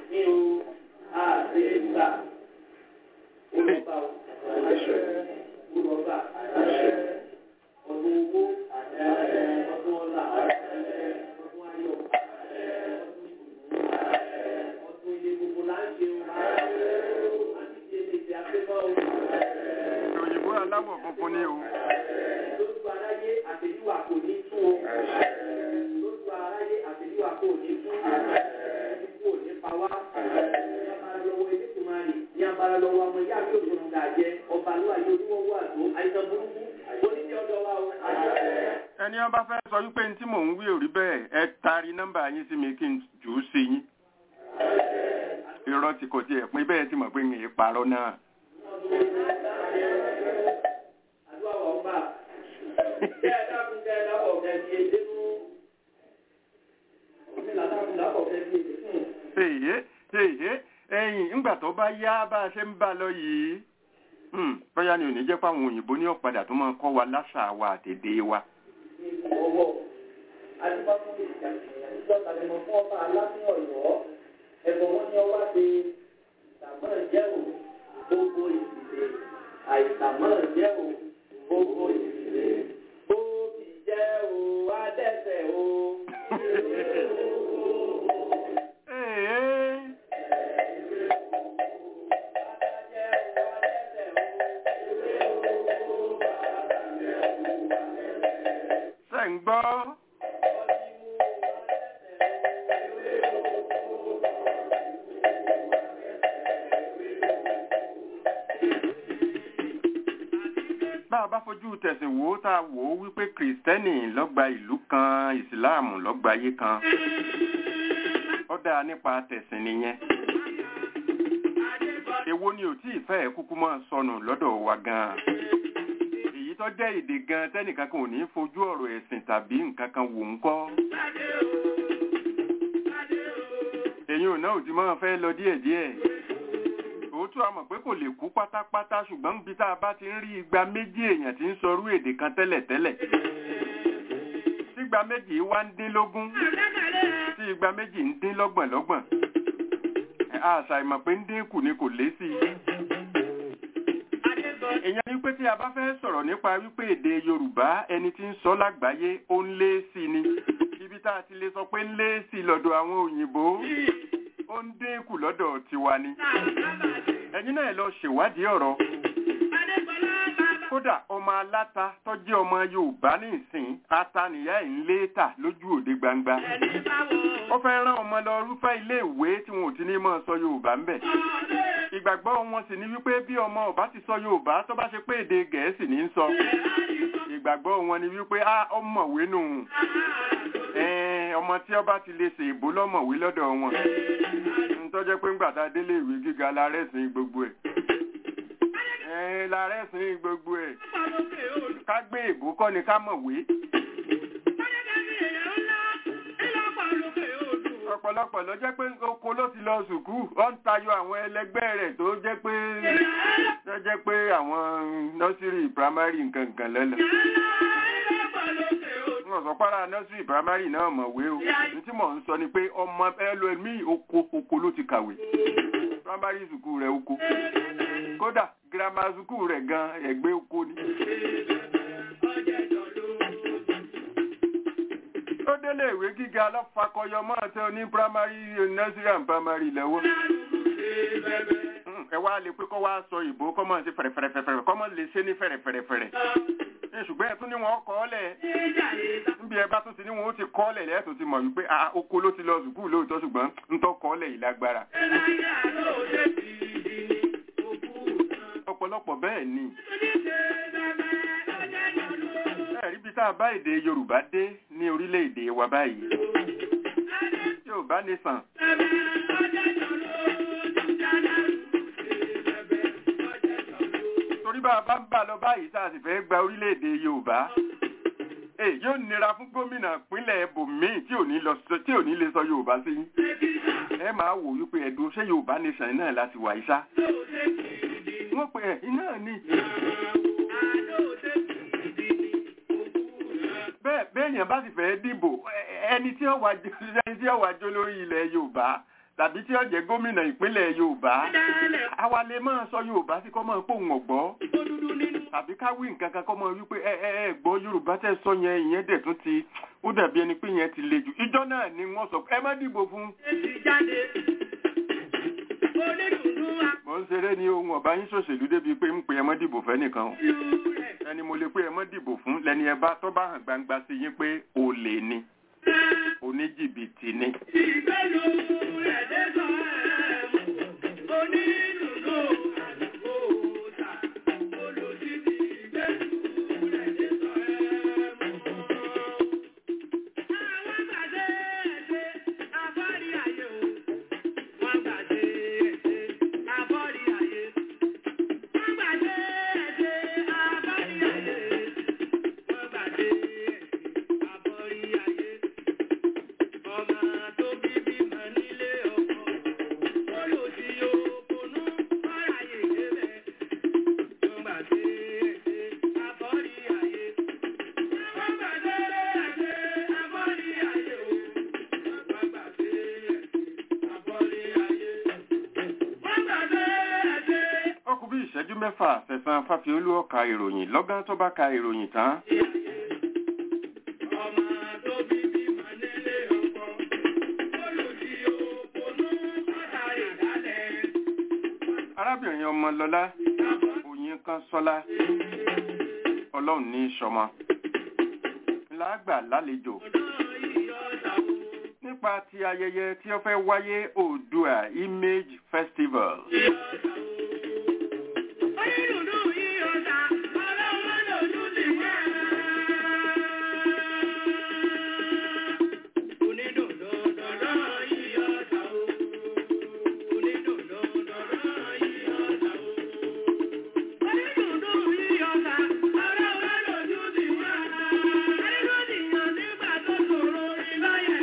Speaker 3: òyìnbó aláwọ̀ funfun ni o ẹni wọn bá fẹ́ sọ wípé ní tí mò ń wí ò rí bẹ́ẹ̀ ẹ taari nọ́mbà yín sí mi kí n jù ú sí yín irọ́ tí kò tiẹ̀ pín bẹ́ẹ̀ tí mọ̀ pé ń parọ́ náà. èyí èyí ẹ̀yìn ńgbà tó bá yá bá a ṣe ń bá lọ yìí hmm, bóyá ni ò ní jẹ́ fáwọn òyìnbó ní ọ̀padà tó máa kọ́ wa láṣà wa àtèdè wa.
Speaker 4: Àìsàmọ́ jẹ́ o, gbogbo ìdílé, ó ti jẹ́ o, adẹ́sẹ̀ o.
Speaker 3: Èé. ṣé ń gbọ́ bá a bá fojú tẹ̀sìn wò ó tá a wò ó wípé kìrìsìtẹ́nì lọ́gba ìlú kan ìsìláàmù lọ́gba ayé kan ó dáa nípa tẹ̀sìn nìyẹn èwo ni ò tí ì fẹ́ kúkú máa sọnù lọ́dọ̀ wa gan-an èyí tó jẹ́ èdè gan tẹ́nìkan kan ò ní fojú ọ̀rọ̀ ẹ̀sìn tàbí nǹkan kan wò ń kọ́ èyí ò náà ò ti máa fẹ́ lọ díẹ̀díẹ̀ òótọ́ a mọ̀ pé kò lè kú pátápátá ṣùgbọ́n níbi tá a bá ti ń rí igba méjì èèyàn tí ń sọrú èdè kan tẹ́lẹ̀tẹ́lẹ̀ tí igba méjì wá ń dín lógún tí igba méjì ń dín lọ́gbọ̀n lọ́gbọ̀n àṣà ìmọ̀ pé ń dín kù ni kò lé sí i. èèyàn wípé tí a bá fẹ́ sọ̀rọ̀ nípa wípé èdè Yorùbá ẹni tí ń sọ lágbàáyé ó ń lé sí i ni ibi tá a ti lè sọ pé ń lé sí i lọ́dọ̀ àwọn òyìnbó ó ń dínkù lọ́dọ̀ tiwa ni ẹ̀yin náà lọ ṣèwádìí ọ̀rọ̀ kódà ọmọ aláta tó jẹ́ ọmọ yorùbá ní ìsìn ata nìyá ẹ̀ ń lé tà lójú òde gbangba ó fẹ́ rán ọmọ lọ rúfẹ́ ilé ìwé tí wọn ò ti ní mọ́ sọ yorùbá ńbẹ̀ ìgbàgbọ́ wọn sì ní wípé bí ọmọ ọba ti sọ yorùbá tó bá ṣe pé èdè gẹ̀ẹ́sì ní í sọ ìgbàgbọ́ wọn ni wípé á ọmọwé nù ẹ̀ẹ́n, ọmọ tí ọba ti lè ṣe ìbò lọ́mọ̀wé lọ́dọ̀ wọn ntọ́jẹ́ pé ńgbà tá a délé ìwé gíga la rẹ́sìn gbogbo ẹ̀ ẹ̀ẹ́n, la rẹ́sìn gbogbo ẹ̀ ká gbé ìbò kọ́ ni ká mọ̀wé ọ̀pọ̀lọpọ̀ ló jẹ́ pé oko ló ti lọ sùkú ó ń tayọ àwọn ẹlẹgbẹ́ rẹ̀ tó jẹ́ pé tó jẹ́ pé àwọn nọ́sírì primary nǹkan nǹkan lẹ́lẹ̀ wọn sọ pàrọ̀ nọ́sírì primary náà mọ̀wé o ní tí mò ń sọ ni pé ọmọ ẹlòmíì oko oko ló ti kàwé primary sùkú rẹ̀ oko kódà grammar sùkú rẹ̀ gan ẹ̀gbẹ́ oko ni. ó délé ìwé gíga lọ́fàkọyọ máa tẹ ní primary nursery and primary lẹ́wọ́. ẹ wá lè pé kọ́ wá sọ ìbò kọ́ máa ṣe fẹ̀rẹ̀fẹ̀rẹ̀fẹ̀rẹ̀ kọ́ máa lè ṣe ní fẹ̀rẹ̀fẹ̀rẹ̀fẹ̀rẹ̀. ẹ ṣùgbọ́n ẹ tún ní wọn kọ́ lẹ̀ níbi ẹ bá tún ti ní wọn ó ti kọ́ lẹ̀ lẹ́ẹ̀tún ti mọ̀ wípé a oko ló ti lọ sùkúù lóòótọ́ ṣùgbọ́n ń tọ́ kọ́ lẹ̀ yìí lágbára. ọ̀pọ̀lọpọ̀ bẹ́ẹ̀ ni ẹ̀rí bí tá a bá èdè yorùbá dé ní orílẹ̀-èdè wa báyìí yorùbá nation torí bá a bá ń bà lọ báyìí tá a sì fẹ́ gba orílẹ̀-èdè yorùbá èyí yóò nira fún gómìnà ìpínlẹ̀ ibòmíì tí ò ní lọ sọ tí ò ní lè sọ yorùbá sí yín ẹ máa wò wípé ẹ̀dùn ṣé yorùbá nation náà láti wà yìí sá wọ́n pè é iná ni. bẹ́ẹ̀ béèyàn bá sì fẹ́ dìbò ẹ- ẹni tí ó wà jó ẹni tí ó wà jó lórí ilẹ̀ yorùbá tàbí tí ó jẹ́ gómìnà ìpínlẹ̀ yorùbá àwa lè máa sọ yorùbá sí kọ́ máa pòun ọ̀gbọ́ tàbí ká wí nǹkan kan kọ́ máa wí pé ẹ ẹ ẹ gbọ́ yorùbá tẹ́ sọ yẹn ìyẹn dẹ̀ tún ti ó dàbí ẹni pé yẹn ti le jù ìjọ náà ni wọ́n sọ ẹ má dìbò fún mò ń ṣeré ní ohun ọ̀bá yín ṣòṣèlú débi pé ń pe ẹ má dìbò fẹ́ nìkan o ẹni mo lè pé ẹ má dìbò fún lẹni ẹ bá tó bá hàn gbangba sí yín pé olè ni oníjìbìtì ni. ọkùn bí ìṣẹ́jú mẹ́fà sẹ̀sán fáfiolú ọ̀ka ìròyìn lọ́gán tó bá ka ìròyìn tán. arábìnrin ọmọlọ́lá oyin kan sọ́lá ọlọ́run ní sọmọ lágbà lálejò nípa ti ayẹyẹ tí ó fẹ́ wáyé oòdùà image festival.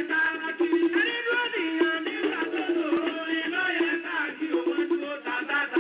Speaker 4: Thank you.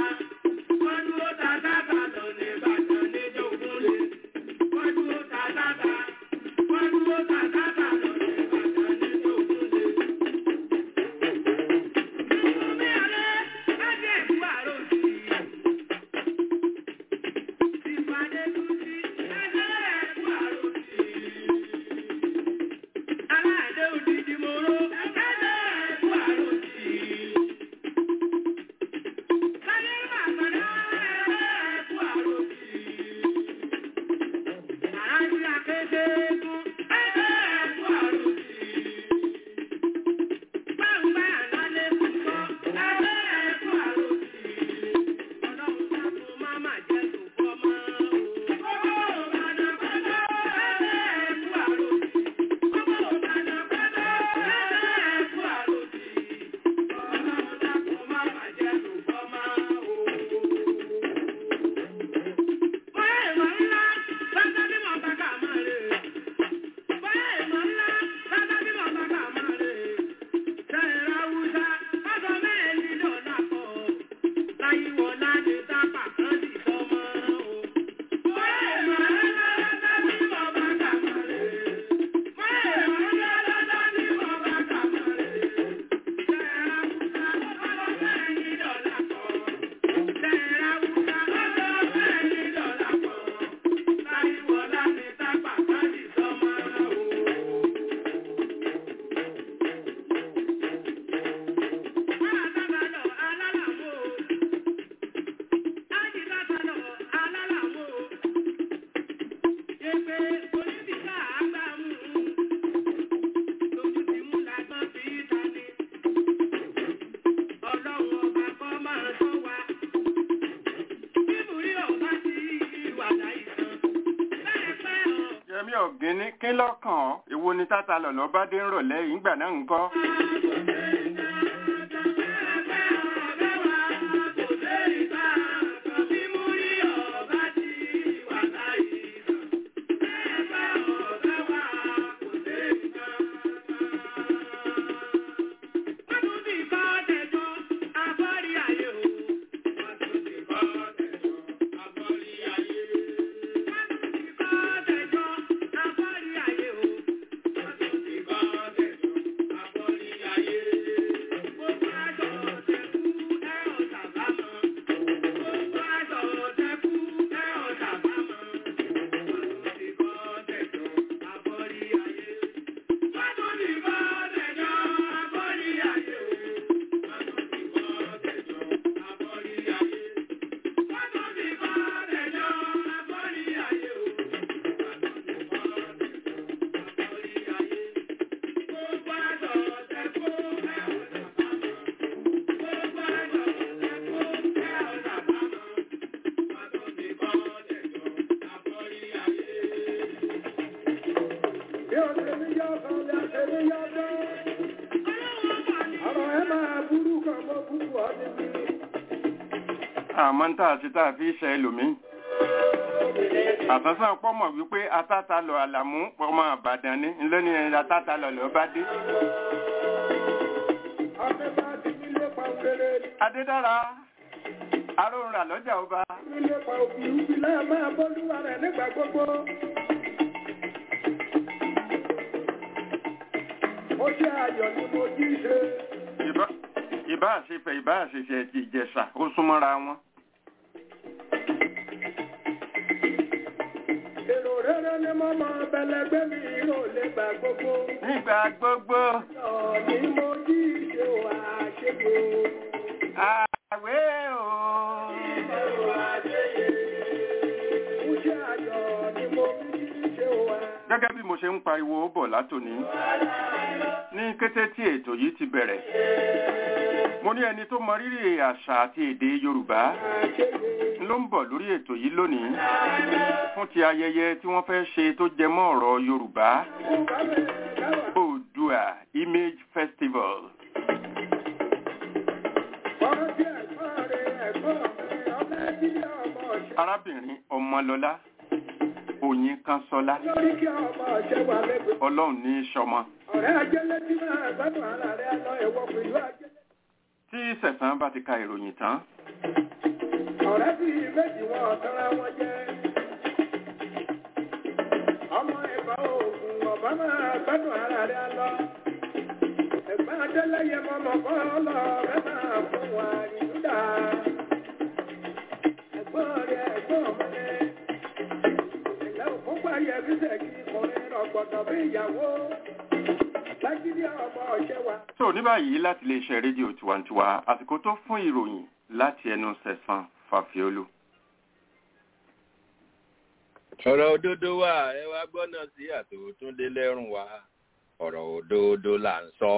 Speaker 3: ọ̀gẹ́ni kí lọ́kàn ọ́ èwo ni tata lọ̀lọ́ bá dé ń rọ̀lẹ́ yìí ńgbà náà ń kọ́.
Speaker 4: Bí o ṣe ní yọ kan bí a ṣe ní yọ kan. Ọ̀rọ̀ ẹ máa burú kan mọ́ burú ọ níbí.
Speaker 3: àmọ́ ń tà sí tá a fi ṣe ẹlòmíì. àsánsán pọ́mọ̀ wípé atáta lọ àlàmú ọmọ àbàdàn ní ńlẹ́ni atáta lọ lọ́ bá dé.
Speaker 4: Ọ̀sẹ̀ bá ti nílé pa òkèrè
Speaker 3: adédára aróhùn rà lọ́jà ọba.
Speaker 4: nílé pa òbí òbí náà máa bọ́lúwa rẹ̀ nígbà gbogbo. Ó jẹ́ ayọ̀ ni mo jí ṣe.
Speaker 3: Ìbá- ìbá àṣefẹ̀ ìbá àṣeṣe ti ìjẹ̀ṣà ó súnmọ́ra wọn.
Speaker 4: Èrò rere ni mo mọ bẹlẹgbẹ́ mi ò lè gbà gbogbo.
Speaker 3: nígbà gbogbo
Speaker 4: Ayọ̀ ni mo jí ṣe wà ṣègbò.
Speaker 3: àwẹ̀ o.
Speaker 4: Ó jẹ́ ayọ̀ ni mo jí ṣe wà.
Speaker 3: gẹ́gẹ́ bí mo ṣe ń pariwo bọ̀ látòní ní kété tí ètò yìí ti bẹ̀rẹ̀ mo ní ẹni tó mọ rírì àṣà àti èdè yorùbá ló ń bọ̀ lórí ètò yìí lónìí fún ti ayẹyẹ tí wọ́n fẹ́ ṣe tó jẹ mọ́ ọ̀rọ̀ yorùbá oòdùà image festival
Speaker 4: Ọ̀rọ̀ tí ẹ̀gbọ́n rẹ̀ ẹ̀gbọ́n mi, ọmọ ẹbílẹ̀ ọmọ ọ̀ṣẹ́.
Speaker 3: arábìnrin ọmọlọlá òyìn kansọlá
Speaker 4: Lórí kí ọmọ ọ̀ṣẹ́ wà lẹ́gbẹ̀ẹ́.
Speaker 3: ọlọ́run ní í ṣọmọ
Speaker 4: Ọ̀rẹ́ ajẹ́lẹ́ tí máa gbádùn ara rẹ̀ lọ ẹ̀wọ̀ pẹ̀lú ajẹ́lẹ́.
Speaker 3: tí sẹ̀sán bá ti ka ìròyìn tán
Speaker 4: Ọ̀rẹ́ bí méjì wọn ọ̀tọ́ra wọn jẹ́. Ọmọ ẹ̀bá òògùn ọ̀bá máa gbádùn ara rẹ̀ lọ. Ẹ̀gbọ́n ajẹ́lẹ́ yẹ mọ́mọ́ kọ́ lọ rẹ̀ máa fún wa ìdúdà. Ẹ̀gbọ́n rẹ̀ ẹ̀gbọ́n ọmọdé. Ìlẹ̀ òkúpa yẹ fíṣẹ̀ kí ọkùnrin rọ̀gbọ̀dọ̀ bí ìyàwó. Lágídí ọmọ ọ̀ṣẹ́ wa.
Speaker 3: so ní báyìí láti lè ṣe rédíò tiwantiwa àsìkò tó fún ìròyìn láti ẹnu sẹ̀sán fàfiolú.
Speaker 6: ọ̀rọ̀ òdodo wà ẹ wá gbọ́nà sí àtòtúndé lẹ́rùn wa ọ̀rọ̀ òdodo là ń sọ.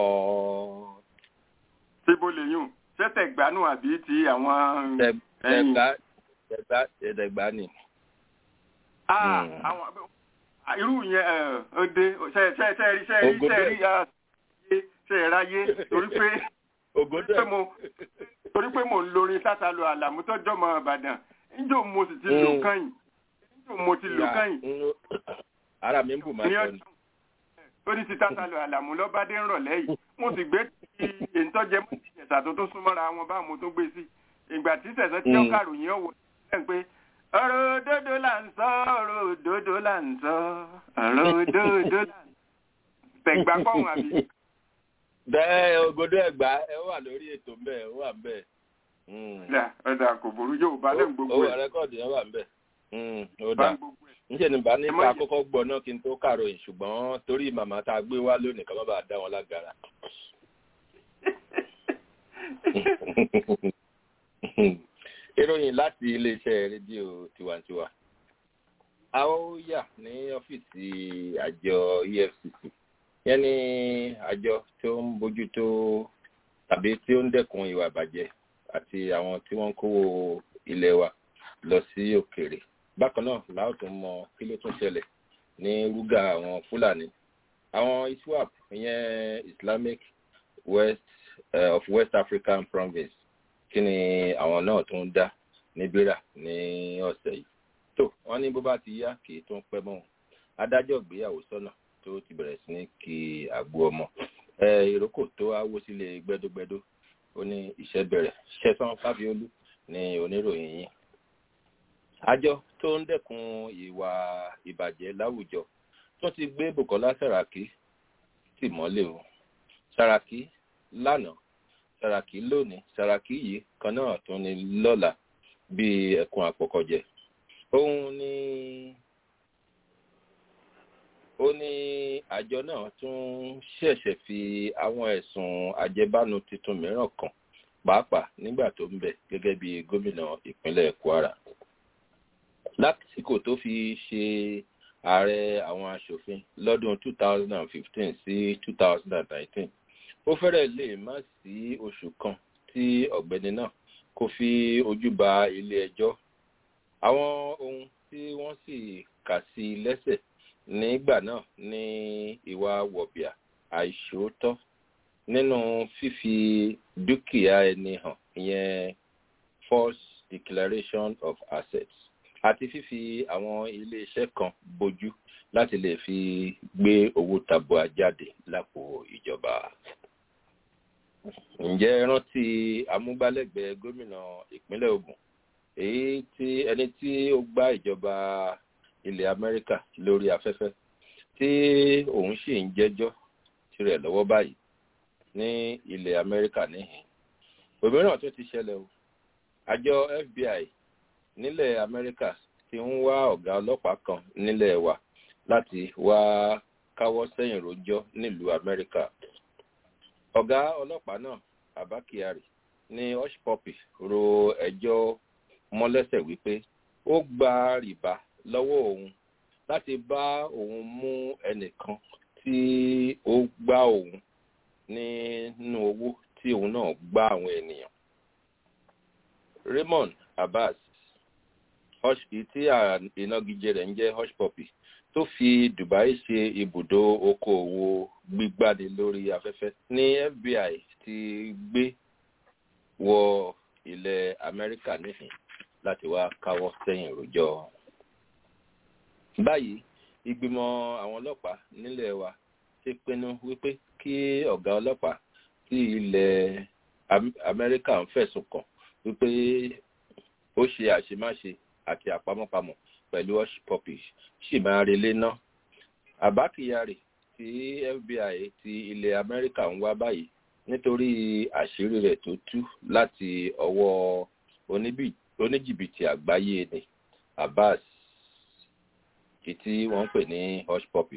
Speaker 3: síbo lè yùn ṣẹ́tẹ̀ gbanú àbí ti àwọn ẹ̀yìn.
Speaker 6: tẹ̀gbá tẹ̀gbá tẹ̀gbá ni.
Speaker 3: Ah,
Speaker 6: Hmm.
Speaker 3: àwọn irú yẹn ẹ̀ ó dé ṣe ṣe ṣe rí ṣe rí
Speaker 6: Ògòdó.
Speaker 3: ṣe rí ah, ṣe ṣe ráyé torí pé
Speaker 6: ògòdó
Speaker 3: pé mo torí pé mo ń lorin sátálù àlàmú tọ́jọ́ mọ́ ìbàdàn níjó mo sì ti lò
Speaker 6: Mm.
Speaker 3: kányìn níjó mo ti lò kányìn
Speaker 6: ara mi ń bù máa
Speaker 3: ní
Speaker 6: sọ ni.
Speaker 3: ọjọ́ ó ní ti sátálù àlàmú lọ́bàdé ń rọ̀lẹ́ yìí mo sì gbé ti ìtọ́jẹ́ mọ́ ìṣẹ̀ṣà tó tó súnmọ́ra wọn bá mo tó gbé sí ìgbà tí sẹ̀sẹ̀ tí ó
Speaker 6: Mm.
Speaker 3: kàròyìn ọ̀wọ́ ẹ̀ pé ọ̀rọ̀ òdodo là ń sọ ọ̀rọ̀ òdodo là ń sọ ọ̀rọ̀ òdodo là ń sọ tẹ̀gbà kọ́hún àbí
Speaker 6: bẹ́ẹ̀ ògòdó ẹ̀gbá ẹ wà lórí ètò ńbẹ̀ ẹ wà ńbẹ̀.
Speaker 3: Là, ọ̀dà kò burú yóò bá lẹ́nu gbogbo
Speaker 6: owó
Speaker 3: ẹ̀
Speaker 6: rẹ́kọ̀dì ẹ wà ńbẹ̀. ó
Speaker 3: bá
Speaker 6: dáa
Speaker 3: gbogbo ẹ̀.
Speaker 6: níṣẹ́ ni bá ní
Speaker 3: Ẹ má
Speaker 6: ká
Speaker 3: jẹ́-
Speaker 6: kọ́kọ́ gbọ́ náà kí n tó kàròyìn ṣùgbọ́n torí màmá tá a gbé wá lónìí ká má bàa dá wọn lágara. ìròyìn láti iléeṣẹ́ rédíò tiwantiwa a ó yà ní ọ́fíìsì àjọ efcc yẹn ní àjọ tó ń bójútó tàbí tí ó ń dẹ́kun ìwà ìbàjẹ́ àti àwọn tí wọ́n ń kówó ilé wa lọ sí òkèèrè bákan náà láò tún mọ kí ló tún ṣẹlẹ̀ ní rúgà àwọn fúlàní àwọn iswap ìyẹn islamic west uh, of west african province kí ni àwọn náà tó ń dá ní bírà ní ọ̀sẹ̀ yìí tó wọ́n ní bó bá ti yá kì í tún pẹ́ mọ́ adájọ́ ìgbéyàwó sọ́nà tó ti bẹ̀rẹ̀ sí ní kí àgbo ọmọ ìrókò tó wáwó sílé gbẹdógbẹdó ó ní iṣẹ́ bẹ̀rẹ̀ ṣẹ́sán fáfiolú ní oníròyìn yìí àjọ tó ń dẹ́kun ìwà ìbàjẹ́ láwùjọ tó ti gbé bukola saraki tì mọ́lẹ̀ o saraki lánàá saraki lónìí saraki yìí kan náà tún ní lọ́la bíi ẹ̀kún àpọ̀kọ̀jẹ òun ní ó ní àjọ náà tún ṣẹ̀ṣẹ̀ fi àwọn ẹ̀sùn àjẹbánu tuntun mìíràn kàn pàápàá nígbà tó ń bẹ̀ gẹ́gẹ́ bí gómìnà ìpínlẹ̀ kwara lásìkò tó fi ṣe ààrẹ àwọn asòfin lọ́dún 2015 sí 2019 ó fẹ́rẹ̀ lè má sí oṣù kan tí ọ̀gbẹ́ni náà kò fi ojú ba ilé ẹjọ́ àwọn ohun tí wọ́n sì kà sí lẹ́sẹ̀ nígbà náà ní ìwà wọ̀bìà àìṣòótọ́ nínú fífi dúkìá ẹni hàn ìyẹn false declaration of assets àti fífi àwọn iléeṣẹ́ kan bójú láti lè fi gbé owó tabua jáde lápò ìjọba. ǹjẹ́ rántí amúgbálẹ́gbẹ̀ẹ́ gómìnà ìpínlẹ̀ ogun èyí tí ẹni tí ó gbá ìjọba ilẹ̀ amẹ́ríkà lórí afẹ́fẹ́ tí òun sì ń jẹ́jọ́ tirẹ̀ lọ́wọ́ báyìí ní ilẹ̀ amẹ́ríkà níhìn òmíràn tó ti ṣẹlẹ̀ o àjọ fbi nílẹ̀ amẹ́ríkà ti ń wá ọ̀gá ọlọ́pàá kan nílẹ̀ wa láti wá káwọ́ sẹ́yìn rojọ́ nílùú amẹ́ríkà ọ̀gá ọlọ́pàá náà abba kyari ní hushpuppi ro ẹjọ́ mọ́lẹ́sẹ̀ wípé ó gba rìbá lọ́wọ́ òun láti bá òun mú ẹnìkan tí ó gbá òun nínú owó tí òun náà gbá àwọn ènìyàn raymond abbas tí ìnagijẹ rẹ̀ ń jẹ́ hushpuppi tó fi dubai ṣe ibùdó okòòwò gbígbani lórí afẹ́fẹ́ ní fbi ti gbé wọ ilẹ̀ amẹ́ríkà níhìn láti wá káwọ́ sẹ́yìn rojọ́ báyìí ìgbìmọ̀ àwọn ọlọ́pàá nílẹ̀ wa ti pinnu wípé kí ọ̀gá ọlọ́pàá tí ilẹ̀ amẹ́ríkà ń fẹ̀sùn kàn wípé ó ṣe àṣemáṣe àti àpamọ́pamọ́ pẹ̀lú hush puppy sì máa relé ná. àbá kyari tí fbi ti ilẹ̀ amẹ́ríkà ń wá báyìí nítorí àṣírí rẹ̀ tó tú láti ọwọ́ oníjìbìtì àgbáyé ni abbas tí wọ́n ń pè ní hush puppy.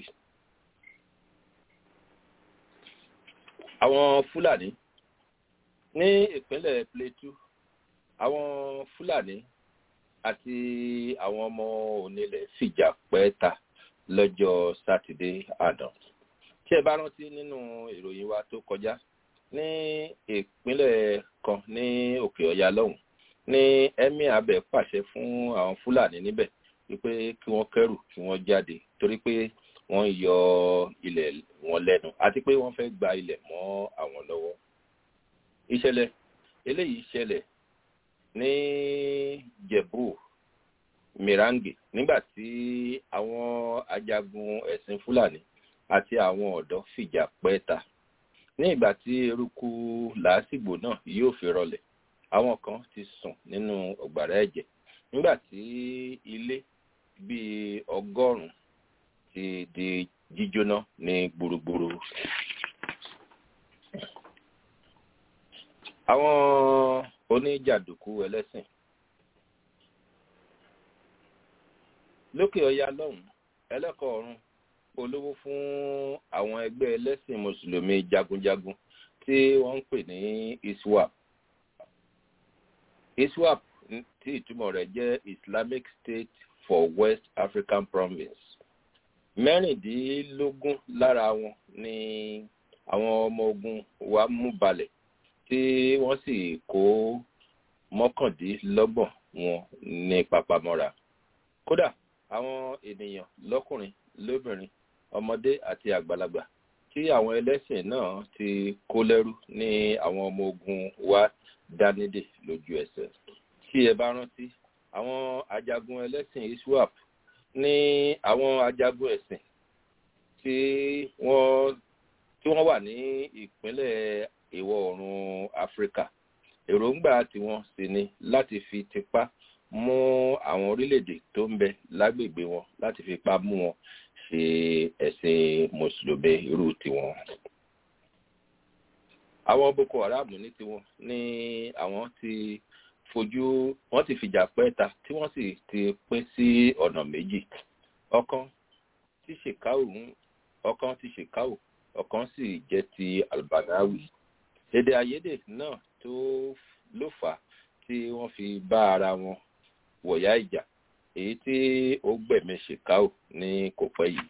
Speaker 6: àwọn fúlàní ní ìpínlẹ̀ plateau àwọn fúlàní àti àwọn ọmọ onílẹ̀ fìjà pẹ́ẹ́ta lọ́jọ́ sátidé àná tí ẹ bá rántí nínú ìròyìn wa tó kọjá ní ìpínlẹ̀ kan ní òkè ọ̀yà lọ́hùn ní emir abẹ pàṣẹ fún àwọn fúlàní níbẹ̀ wípé kí wọ́n kẹ́rù kí wọ́n jáde torí pé wọ́n yọ ilẹ̀ wọn lẹ́nu àti pé wọ́n fẹ́ gba ilẹ̀ mọ́ àwọn lọ́wọ́ ìṣẹ̀lẹ̀ eléyìí ṣẹlẹ̀ ní jẹ̀bú mirange nígbà tí àwọn ajagun ẹ̀sìn fúlàní àti àwọn ọ̀dọ́ fìjà pẹ́ẹ́ta ní ìgbà tí eruku làásìgbò náà yóò fi rọlẹ̀ àwọn kan ti sùn nínú ọ̀gbàrá ẹ̀jẹ̀ nígbà tí ilé bíi ọgọ́rùn-ún ti di jíjóná ní gbùrùgbùrù. àwọn oníjàdùkú ẹlẹ́sìn lókè ọya lọ́hùn ẹlẹ́kọ̀ọ́ ọ̀run olówó fún àwọn ẹgbẹ́ ẹlẹ́sìn mùsùlùmí jagunjagun tí wọ́n ń pè ní iswap iswap tí ìtumọ̀ rẹ̀ jẹ́ islamic state for west african province mẹ́rìndínlógún lára wọn ni àwọn ọmọ ogun wa mú balẹ̀ tí wọ́n sì kó mọ́kàndínlọ́gbọ̀n wọn ní papamọ́ra kódà àwọn ènìyàn lọ́kùnrin lóbìnrin ọmọdé àti àgbàlagbà tí àwọn ẹlẹ́sìn náà ti kó lẹ́rú ní àwọn ọmọ ogun wa dánidè lójú ẹsẹ̀ tí ẹ bá rántí àwọn ajagun ẹlẹ́sìn iswap ní àwọn ajagun ẹ̀sìn tí wọ́n tí wọ́n wà ní ìpínlẹ̀ ìwọ̀ oòrùn áfíríkà èròǹgbà tiwọn sì ni láti fi tipá mú àwọn orílẹ̀-èdè tó ń bẹ lágbègbè wọn láti fi ipá mú wọn ṣe ẹ̀sìn mùsùlùmí irú tiwọn. àwọn boko haram ní tiwọn ní àwọn ti fojú wọn ti fìjà pẹ́ta tí wọ́n sì ti pín sí ọ̀nà méjì ọ̀kan tí ṣèkáwù ọ̀kan tí ṣèkáwù ọ̀kan sì jẹ́ ti albanawi èdè àìyedè náà tó ló fà á tí wọ́n fi bá ara wọn wọ̀yá ìjà èyí tí ó gbẹ̀mí ṣèkáò ní kò pẹ́ yìí.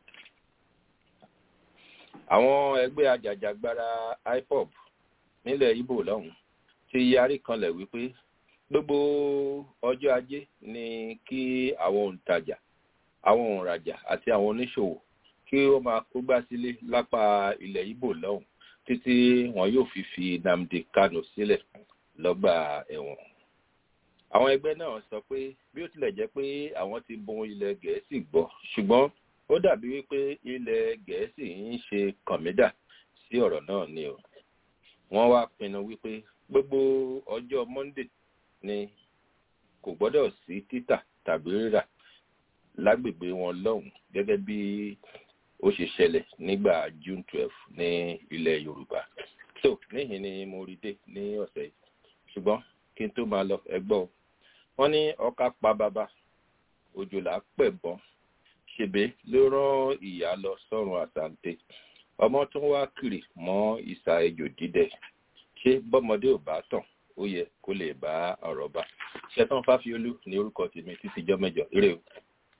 Speaker 6: àwọn ẹgbẹ́ ajàjàgbara ipob nílẹ̀ ibo lọ́hùn ti yarí kanlẹ̀ wípé gbogbo ọjọ́ ajé ni kí àwọn òǹtajà àwọn òǹrajà àti àwọn oníṣòwò kí wọ́n máa kógbá sílé lápá ilẹ̀ ibo lọ́hùn títí wọn yóò fi fi nnamdi kano sílẹ̀ lọ́gbà ẹ̀wọ̀n. àwọn ẹgbẹ́ náà sọ pé bí ó tilẹ̀ jẹ́ pé àwọn ti bun ilẹ̀ gẹ̀ẹ́sì gbọ́ ṣùgbọ́n ó dàbí wípé ilẹ̀ gẹ̀ẹ́sì ń ṣe kọ̀mídà sí ọ̀rọ̀ náà ni o. wọ́n wá pinnu wípé gbogbo ọjọ́ monday ni kò gbọ́dọ̀ sí títà tàbí rírà lágbègbè wọn lọ́hùn gẹ́gẹ́ bí ó ṣe ṣẹlẹ̀ nígbà june twelve ní ilẹ̀ yorùbá so níhìn ni mo rí dé ní ọ̀sẹ̀ yìí ṣùgbọ́n kí n tó máa lọ ẹgbọ́ o wọ́n ní ọkà pa bàbá òjòlá pẹ̀bọ́n ṣèbé ló rán ìyá lọ sọ́run àsàǹtẹ̀ ọmọ tó ń wá kiri mọ́ ìsà ejò dídẹ ṣé bọ́mọdé ò bá tàn ó yẹ kó lè bá ọ̀rọ̀ bá ṣẹ́tàn fáfiolú ní orúkọ tèmi títí jọ́ mẹ́jọ eré o.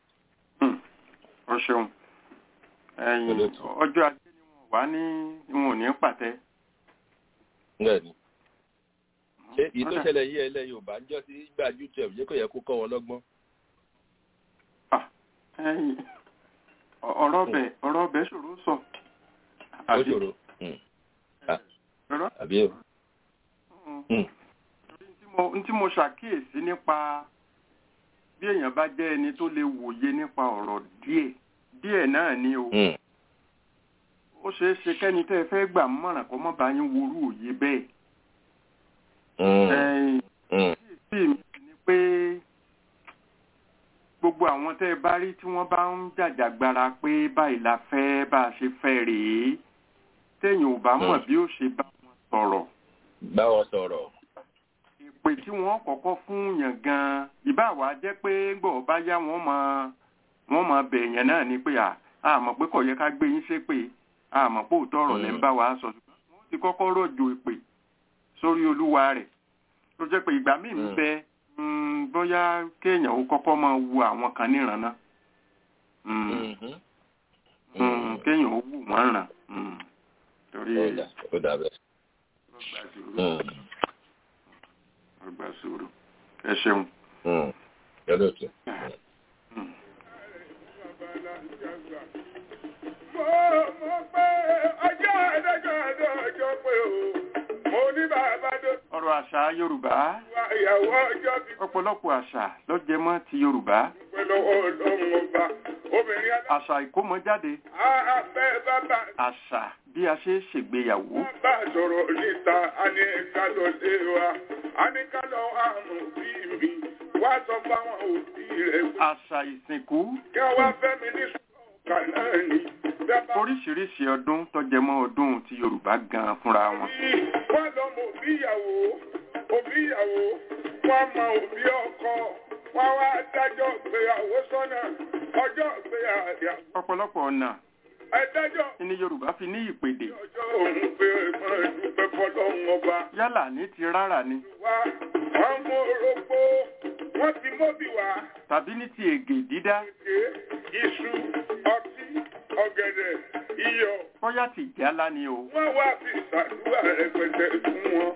Speaker 3: ọ ṣeun ẹyin ọjọ́ ajé ni wọ́n wá ní wọn ò ní pàtẹ.
Speaker 6: bẹ́ẹ̀ni ṣé èyí tó ṣẹlẹ̀ yí ẹlẹ́ yorùbá ń jọ́ sí gbà youtube yẹ kó yẹ kó kọ́ wọn lọ́gbọ́n.
Speaker 3: ọ̀rọ̀ bẹ̀ ọ̀rọ̀ bẹ̀ ṣòro sọ.
Speaker 6: ó ṣòro àbí o.
Speaker 3: n tí mo ṣàkíyèsí nípa bí èèyàn bá jẹ́ ẹni tó lè wòye nípa ọ̀rọ̀ díẹ̀ díẹ̀ náà ni o. ó ṣeé ṣe kẹ́ni tẹ́ ẹ fẹ́ gbà mọ̀ràn kó mọ́ bá yín worú òye bẹ́ẹ̀. bí mi ni pé gbogbo àwọn tẹ́ ẹ bá rí tí wọ́n bá ń jàjàgbara pé báyìí la fẹ́ bá a ṣe fẹ́ rèé téèyàn ò bá mọ̀ bí ó ṣe bá wọn sọ̀rọ̀.
Speaker 6: bá wọn sọ̀rọ̀.
Speaker 3: ìpè tí wọ́n kọ́kọ́ fún yàn gan-an ìbá wa jẹ́ pé gbọ́ bá yá wọ́n máa wọ́n máa bẹ̀ yẹn náà ni pé a mọ̀ pé kò yẹ ká gbé yín ṣépè a mọ̀ pé òótọ́ ọ̀rọ̀ lẹ́ ń bá wa sọ ṣùgbọ́n wọ́n ti kọ́kọ́ rọ̀jò ìpè sórí olúwa rẹ̀ tó jẹ́ pé ìgbà míì ń bẹ bóyá kéèyàn ó kọ́kọ́ máa wu àwọn kan níran náà kéèyàn ó wù wọ́n ràn torí
Speaker 6: ó dà bẹ́ẹ̀.
Speaker 3: ọgbà sùúrù ẹ ṣeun.
Speaker 6: yọdọ tó.
Speaker 1: mo pé ọjọ́ ẹ̀dẹ́jọ́ ẹ̀dọ́ ọjọ́ pé o mo ní bàbá tó.
Speaker 3: ọ̀rọ̀ àṣà yorùbá
Speaker 1: ìyàwó ọjọ́ ti
Speaker 3: ọ̀pọ̀lọpọ̀ àṣà ló jẹ mọ́ ti yorùbá
Speaker 1: pẹ́ lọ́wọ́ ọlọ́run ọba obìnrin alá.
Speaker 3: àṣà ìkómọjáde
Speaker 1: afẹ́ bàbá
Speaker 3: àṣà bí a ṣe ṣègbéyàwó
Speaker 1: bá sọ̀rọ̀ níta a ní ká lọ lé wa a ní ká lọ àrùn bí mi wá sọ fáwọn òbí rẹ̀ pé
Speaker 3: àṣà ìsìnkú
Speaker 1: kí wọ́n wá fẹ́ mi ní sọ̀kà náà ni.
Speaker 3: oríṣiríṣi ọdún tó jẹ mọ́ ọdún ti yorùbá gan fúnra wọn
Speaker 1: wọ́n lọ mọ òbí ìyàwó òbí ìyàwó wọ́n mọ òbí ọkọ wọ́n wá dájọ́ ìgbéyàwó sọ́nà ọjọ́ ìgbéyàwó
Speaker 3: ọ̀pọ̀lọpọ̀ ọ̀nà
Speaker 1: ẹ̀dájọ́
Speaker 3: ní yorùbá fi ní ìpèdè
Speaker 1: ọjọ́ òun pé máa dúpẹ́ fọlọ́run ọba
Speaker 3: yálà ní ti rárá ni
Speaker 1: wá wọ́n mú orógbó wọ́n ti mọ́bì wá
Speaker 3: tàbí ní ti ègè dídá
Speaker 1: ṣe iṣu ọtí ọ̀gẹ̀dẹ̀ iyọ̀
Speaker 3: bóyá ti jálá ni o
Speaker 1: wọ́n wá fi ìṣàdúrà rẹpẹtẹ fún wọn.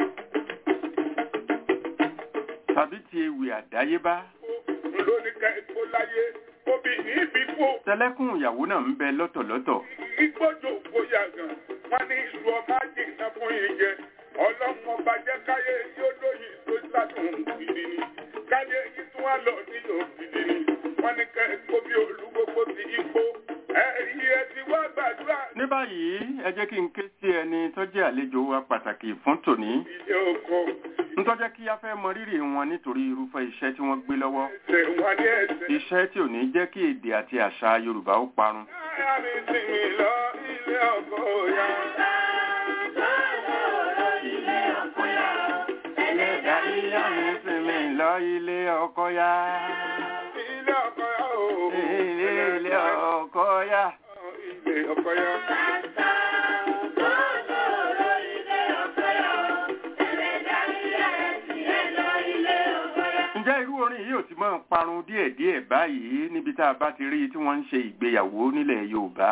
Speaker 3: tàbí ti ewì àdáyébá
Speaker 1: lóní ká epo láyé
Speaker 7: obìnrin ibi kó
Speaker 3: tẹlẹ́kùn ìyàwó náà ń bẹ lọ́tọ̀lọ́tọ̀
Speaker 7: igbójò bóyá gan wọn ní ìlú ọmọ àjìnà fún yín jẹ ọlọ́mọ bàjẹ́ káyé yóò lóyìn tó ládùn gidi ni káyé yìí tún wá lọ nílò gidi ni wọn ní kẹ́ kó bí olúgbogbo ti ipò ẹ̀rí ẹ ti wá gbàdúrà
Speaker 3: ní báyìí ẹ jẹ́ kí n ké sí ẹni tó jẹ́ àlejò wa pàtàkì fún tòní
Speaker 7: ilé oko
Speaker 3: ń tọ́jẹ́ kí a fẹ́ mọ rírì wọn nítorí irúfẹ́ iṣẹ́ tí wọ́n gbé lọ́wọ́
Speaker 7: ẹsẹ̀ wọn ní ẹsẹ̀.
Speaker 3: iṣẹ́ tí ò ní jẹ́ kí èdè àti àṣà Yorùbá ó parun
Speaker 7: Láyà mi sinmi lọ ilé ọkọ ya.
Speaker 3: ẹlẹ́dàá yíyá mi sinmi lọ ilé ọkọ ya
Speaker 7: Ilé ọkọ ya o.
Speaker 3: ilé ilé ọkọ ya.
Speaker 7: Ilé ọkọ ya.
Speaker 3: ǹjẹ́ irú orin yìí ò ti máa parun díẹ̀díẹ̀ báyìí níbi tá a bá ti rí i tí wọ́n ń ṣe ìgbéyàwó nílẹ̀ Yorùbá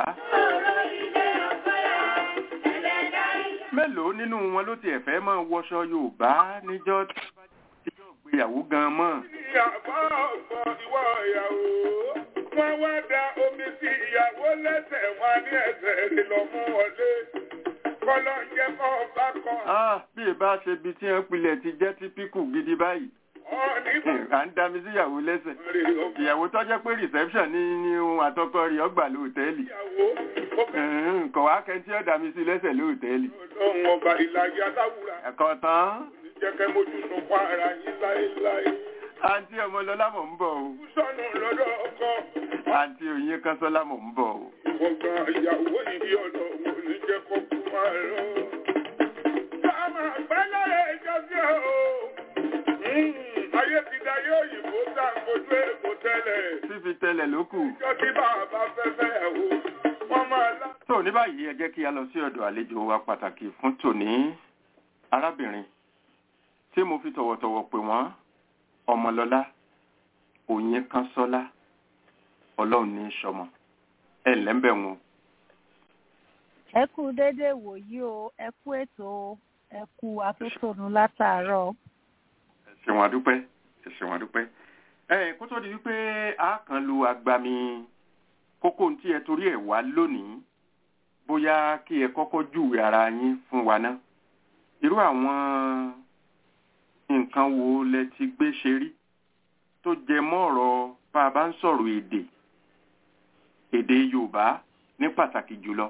Speaker 3: mélòó nínú wọn ló tiẹ̀ fẹ́ máa wọṣọ Yorùbá níjọ́ tí wọ́n bá ti jọ ìgbéyàwó gan mọ́
Speaker 7: Ìyàbọ̀ ọ̀gbọ̀n ìwọ ìyàwó. Wọ́n wá da omi sí ìyàwó lẹ́sẹ̀ wọn ní ẹsẹ̀ rẹ̀ lọ mú wọlé. Kọ́lọ́ ń jẹ́ kọ́ ọba kan.
Speaker 3: Ah, bí ìbá ṣe bi tí wọ́n pilẹ̀ ti jẹ́ típíkù gidi báyìí
Speaker 7: Ọ̀ nígbà
Speaker 3: à ń dami síyàwó lẹ́sẹ̀
Speaker 7: rẹ̀ ọkọ
Speaker 3: ìyàwó tó jẹ́ pé reception ní ní ohun àtọkọ rẹ̀ ọgbà lóòtẹ́ẹ̀lì
Speaker 7: ìyàwó. Ó fẹ́
Speaker 3: kọ̀ wá kẹ́ntì ọ̀dà mi sí lẹ́sẹ̀ lóòtẹ́ẹ̀lì
Speaker 7: ọlọ́run ọba ìlàjì aláwùrà.
Speaker 3: ẹ̀kọ́ tán
Speaker 7: Jẹ́ kẹ́ mójú nù pa ara yín láéláé.
Speaker 3: àǹtí ọmọlọ́lá mò ń bọ̀ o
Speaker 7: Sọ́nù lọ́dọ̀ ọkọ.
Speaker 3: àǹtí òyìn kánṣọ́lá mò ń bọ̀ o.
Speaker 7: Ọgbọ̀n ìyàwó yìí ọ̀dọ̀ wo ní jẹ́ kó kú máa lọ. Sáàmà pẹ́lẹ́ ìjọsí o. Ayé ti da yóò yìnbó sàǹkojú èkó tẹ́lẹ̀.
Speaker 3: fífi tẹlẹ̀ ló kù.
Speaker 7: Ìjọ tí bàbá fẹ́fẹ́ ẹ̀ wò, wọ́n máa lá.
Speaker 3: tó ní báyìí ẹ jẹ́ kí a lọ sí ọ̀dọ̀ àlejò wa pàtàkì fún tòní arábìnrin tí mo fi tọ̀wọ̀tọ̀wọ̀ pè wọ́n ọmọlọ́lá òyìn kánṣọ́lá ọlọ́run ní í ṣọmọ ẹ ǹlẹ́ ń bẹ̀ wọn.
Speaker 8: ẹ kú déédéé wòyí o ẹ kú ètò o, ẹ kú atótónu látàárọ̀
Speaker 3: ẹ ṣeun àdúpẹ́ ẹ ṣeun àdúpẹ́. ẹ kó tó di wípé a kàn lu agbami kókó tí ẹ torí ẹ̀ wá lónìí bóyá kí ẹ kọ́kọ́ júwe ara yín fún wa ná irú àwọn nǹkan wo lẹ ti gbé ṣe rí tó jẹ mọ́ ọ̀rọ̀ bá a bá ń sọ̀rọ̀ èdè èdè Yorùbá ní pàtàkì jùlọ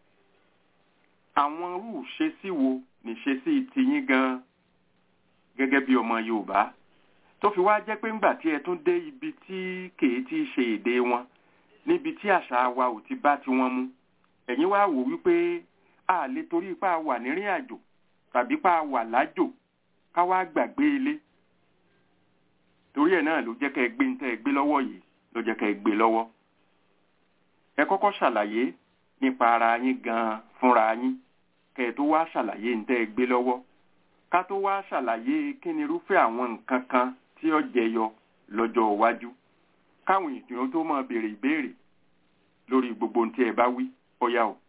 Speaker 3: àwọn irú ìṣesí wo níṣesí tiyín gan gẹ́gẹ́ bí ọmọ Yorùbá tó fi wá jẹ́ pé ńgbà tí ẹ tún dé ibi tí kèé tí í ṣe èdè wọn níbi tí àṣà wa ò ti bá tiwọn mu ẹ̀yin wá wò wípé a lè torí ipá wà nírìn àjò tàbí pa wà lájò ká wá gbàgbé ilé torí ẹ̀ náà ló jẹ́ kẹ́ ẹ gbé ń tẹ́ ẹ gbé lọ́wọ́ yìí ló jẹ́ kẹ́ ẹ gbé lọ́wọ́ ẹ kọ́kọ́ ṣàlàyé nípa ara yín gan-an fúnra yín kẹ́ ẹ tó wá ṣàlàyé ń tẹ́ ẹ gbé lọ́wọ́ ká tó wá ṣàlàyé kí ni irúfẹ́ àwọn nǹkan kan tí ó jẹyọ lọ́jọ́ iwájú káwọn èèyàn tó máa béèrè ìbéèrè lórí gbogbo ohun tí ẹ bá wí ó yá o.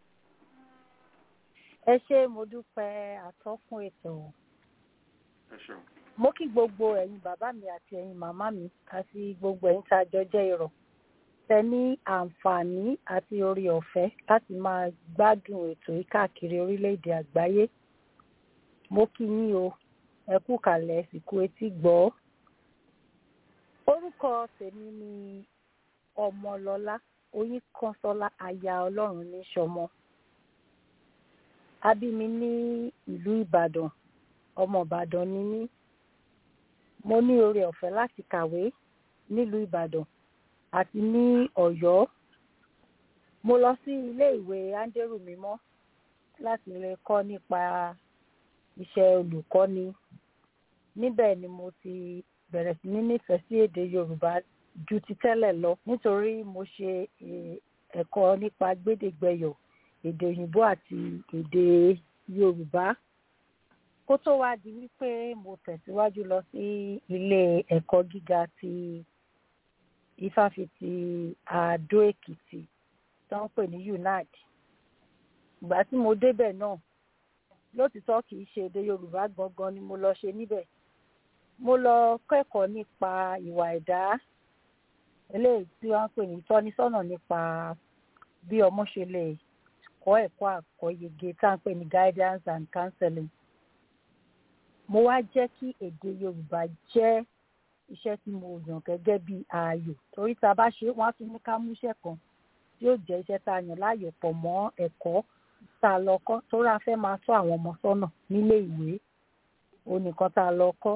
Speaker 8: ẹ ṣé mo dúpẹ́ àtọ́kùn ètò
Speaker 3: ẹ ṣeun.
Speaker 8: mo kí gbogbo ẹ̀yin bàbá mi àti ẹ̀yin màmá mi àti gbogbo ẹ̀yin tá a jọ jẹ́ irọ́ tẹ ní àǹfààní àti orí ọ̀fẹ́ láti máa gbádùn ètò yìí káàkiri orílẹ̀-èdè àgbáyé mo kí yín o ẹ kú kàlẹ̀ ìsìnkú etí gbọ́ orúkọ tèmi ni ọmọlọlá oyinkanṣọlá aya ọlọ́run ní sọmọ a bí mi ní ìlú ìbàdàn ọmọ ìbàdàn ni mí mo ní oore ọ̀fẹ́ láti kàwé nílùú ìbàdàn àti ní ọ̀yọ́ mo lọ sí ilé ìwé áńdérù mímọ́ láti lè kọ́ nípa iṣẹ́ olùkọ́ni níbẹ̀ ni mo ti bẹ̀rẹ̀ sí ní nífẹ̀ẹ́ sí èdè yorùbá ju ti tẹ́lẹ̀ lọ nítorí mo ṣe ẹ̀kọ́ nípa gbédègbẹyọ̀ èdè òyìnbó àti èdè yorùbá kó tó wá di wípé mo tẹ̀síwájú lọ sí ilé ẹ̀kọ́ gíga ti ifáfitì àdó èkìtì tó ń pè ní unad ìgbà tí mo débẹ̀ náà lótìtọ́ kì í ṣe èdè yorùbá gangan ni mo lọ ṣe níbẹ̀ mo lọ kẹ́kọ̀ọ́ nípa ìwà ẹ̀dá eléyìí tí wọ́n ń pè ní ìtọ́nisọ́nà nípa bí ọmọ ṣe lè kọ́ ẹ̀kọ́ àkọ́yege tá à ń pè ní guidance and counseling mo wá jẹ́ kí èdè yorùbá jẹ́ iṣẹ́ tí mo yàn gẹ́gẹ́ bí ààyò torí tá a bá ṣe wọ́n á tún ní ká mú iṣẹ́ kan tí yóò jẹ́ iṣẹ́ tá a yàn láàyò pọ̀ mọ́ ẹ̀kọ́ tá a lọ kọ́ torí a fẹ́ máa tọ́ àwọn ọmọ sọ́nà nílé ìwé onìkan tá a lọ kọ́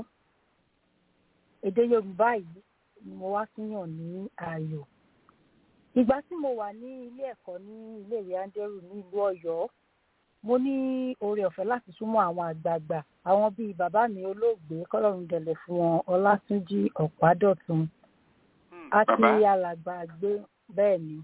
Speaker 8: èdè yorùbá yìí ni mo wá tún yàn ní ààyò ìgbà tí mo wà ní ilé ẹ̀kọ́ ní iléèwé andrew ní ìlú ọ̀yọ́ mo ní oore ọ̀fẹ́ láti súnmọ́ àwọn àgbààgbà àwọn bíi bàbá mi olóògbé kọ́lọ́run dẹ̀lẹ̀ fún wọn ọlátúnjí ọ̀pádọ̀tun àti alàgbà gbé bẹ́ẹ̀ ni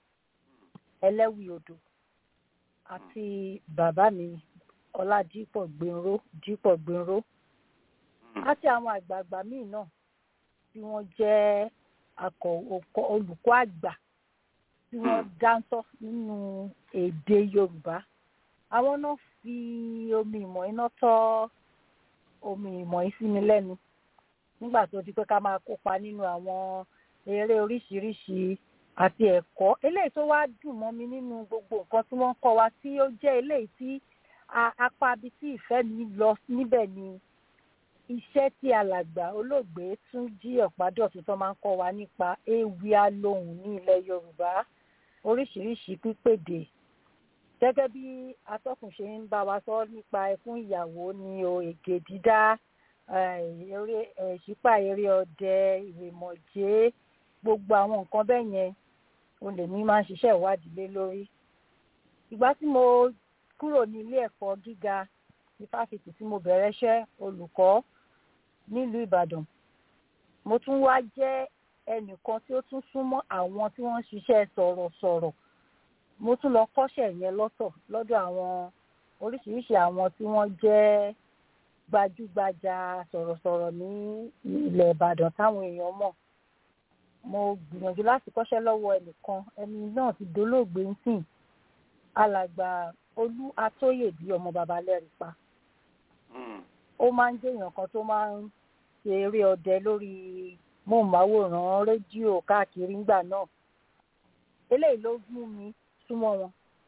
Speaker 8: ẹlẹ́wì odò àti bàbá mi ọládípọ̀ gbẹ̀nró dípọ̀ gbẹ̀nró àti àwọn àgbààgbà míì náà tí wọ́n jẹ́ akọ̀ olùkọ́ àgbà tí wọ́n dáńtọ́ nínú èdè yorùbá àwọn náà fi omi ìmọ̀ iná tọ́ omi ìmọ̀ yìí sí mi lẹ́nu nígbà tó di pé ká máa kópa nínú àwọn eré oríṣiríṣi àti ẹ̀kọ́ eléyìí tó wá dùn mọ́ mi nínú gbogbo nǹkan tí wọ́n ń kọ́ wa tí ó jẹ́ eléyìí tí apá ibi tí ìfẹ́ mi lọ níbẹ̀ ni iṣẹ́ tí alàgbà olóògbé tún jí ọ̀pádọ̀tún tó máa ń kọ́ wa nípa ewì alóhùn ní ilẹ̀ yorùbá oríṣiríṣi pípèdè gẹ́gẹ́ bí atọ́kùn ṣe ń bá wa sọ nípa ẹkún ìyàwó ni o ègè dídá eré ìṣípà eré ọdẹ ìrèmọ̀jé gbogbo àwọn nǹkan bẹ́ẹ̀ yẹn o lè ní máa ń ṣiṣẹ́ ìwádìí lé lórí. ìgbà tí mo kúrò ní ilé ẹ̀kọ́ gíga ní fásitì tí mo bẹ̀rẹ̀ iṣẹ́ olùkọ́ nílùú ìbàdàn mo tún wá jẹ́ ẹnìkan tí ó tún súnmọ́ àwọn tí wọ́n ń ṣiṣẹ́ sọ̀rọ̀sọ̀rọ̀ mo tún lọ kọ́ṣẹ́ yẹn lọ́tọ̀ lọ́dọ̀ àwọn oríṣiríṣi àwọn tí wọ́n jẹ́ gbajúgbajà sọ̀rọ̀sọ̀rọ̀ ní ilẹ̀ ìbàdàn táwọn èèyàn mọ̀ mo gbìyànjú láti kọ́ṣẹ́ lọ́wọ́ ẹnìkan ẹni náà ti dolóògbé ń sìn alàgbà olú atóyè bí ọmọ baba lẹ́rìí pa ó máa ń jẹ́yàn kan tó máa ń ṣe eré ọdẹ lórí móhùnmáwòrán rédíò káàkiri ńgbà náà eléyìí ló mú mi súnmọ́ wọn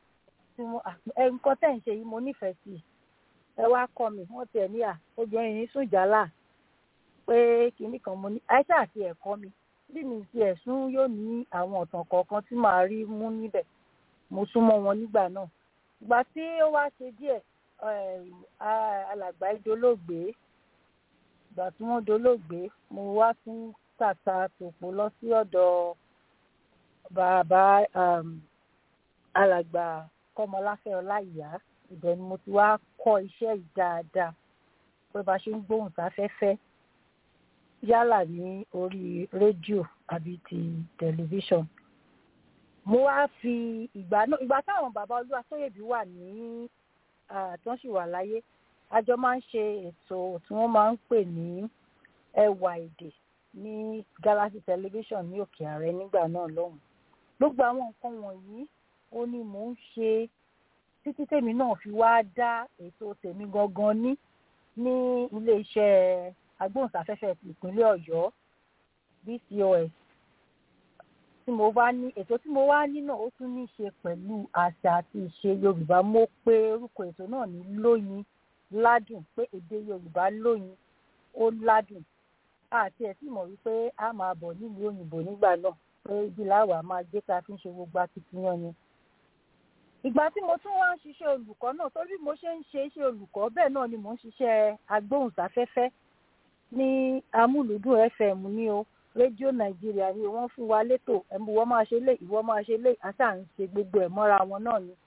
Speaker 8: nǹkan tẹ̀ ń ṣe yìí mo nífẹ̀ẹ́ sí ẹ wá kọ́ mi wọ́n tiẹ̀ ní à obìnrin yìí sùn jálà pé kinní kan mo ní àìsà àti ẹ̀kọ́ mi bí mi ti ẹ̀sùn yóò ní àwọn ọ̀tàn kọ̀ọ̀kan tí màá rí mú níbẹ̀ mo súnmọ́ wọn nígbà náà ìgbà tí ó wá ṣe díẹ̀ alàgbà ìdólóògbé ìgbà tí wọ́n dolóògbé mo wá tún tàta tòpò lọ sí ọ̀dọ̀ bàbá alàgbà kọ́mọláfẹ́ ọláìyá ibẹ̀ ni mo ti wá kọ́ iṣẹ́ yìí dáadáa pé bá ṣe ń gbóhùn sáfẹ́fẹ́ yálà ní orí rédíò àbí ti tẹlifíṣàn mo wá fi ìgbà náà ìgbà táwọn bàbá olúwa sóyèbí wà ní tí wọ́n sì wà láyé a jọ máa ń ṣe ètò tí wọ́n máa ń pè ní ẹwà èdè ní galaxy television ní òkè ààrẹ nígbà náà lọ́hùn gbogbo àwọn nǹkan wọ̀nyí ó ní mò ń ṣe títí tèmi náà fi wá dá ètò tèmi gangan ní ní iléeṣẹ́ agbóhùnsáfẹ́fẹ́ ti ìpínlẹ̀ ọ̀yọ́ bcos tí mo bá ní ètò tí mo wá ní náà ó tún ní í ṣe pẹ̀lú àṣà àti ìṣe yorùbá mo pe orúkọ ètò náà ní lóyin ládùn pé èdè yorùbá lóyin ó ládùn àti ẹ̀ sì mọ̀ wípé a máa bọ̀ nílùú òyìnbó nígbà náà pé ibi láwàá máa gbé ká fi ń ṣe gbogbo akitiyan ni. ìgbà tí mo tún wá ń ṣiṣẹ́ olùkọ́ náà torí mo ṣe ń ṣe iṣẹ́ olùkọ́ bẹ́ẹ̀ náà ni mò ń ṣiṣẹ́ agbóhùnsáfẹ́fẹ́ ní amúlùdùn fm ní o rédíò nàìjíríà ni wọ́n fún wa létò ẹ̀mú wọ́n máa ṣe lé ìwọ́ máa ṣe lé àṣà ń ṣe gbogbo ẹ̀ mọ́ra wọn náà ni.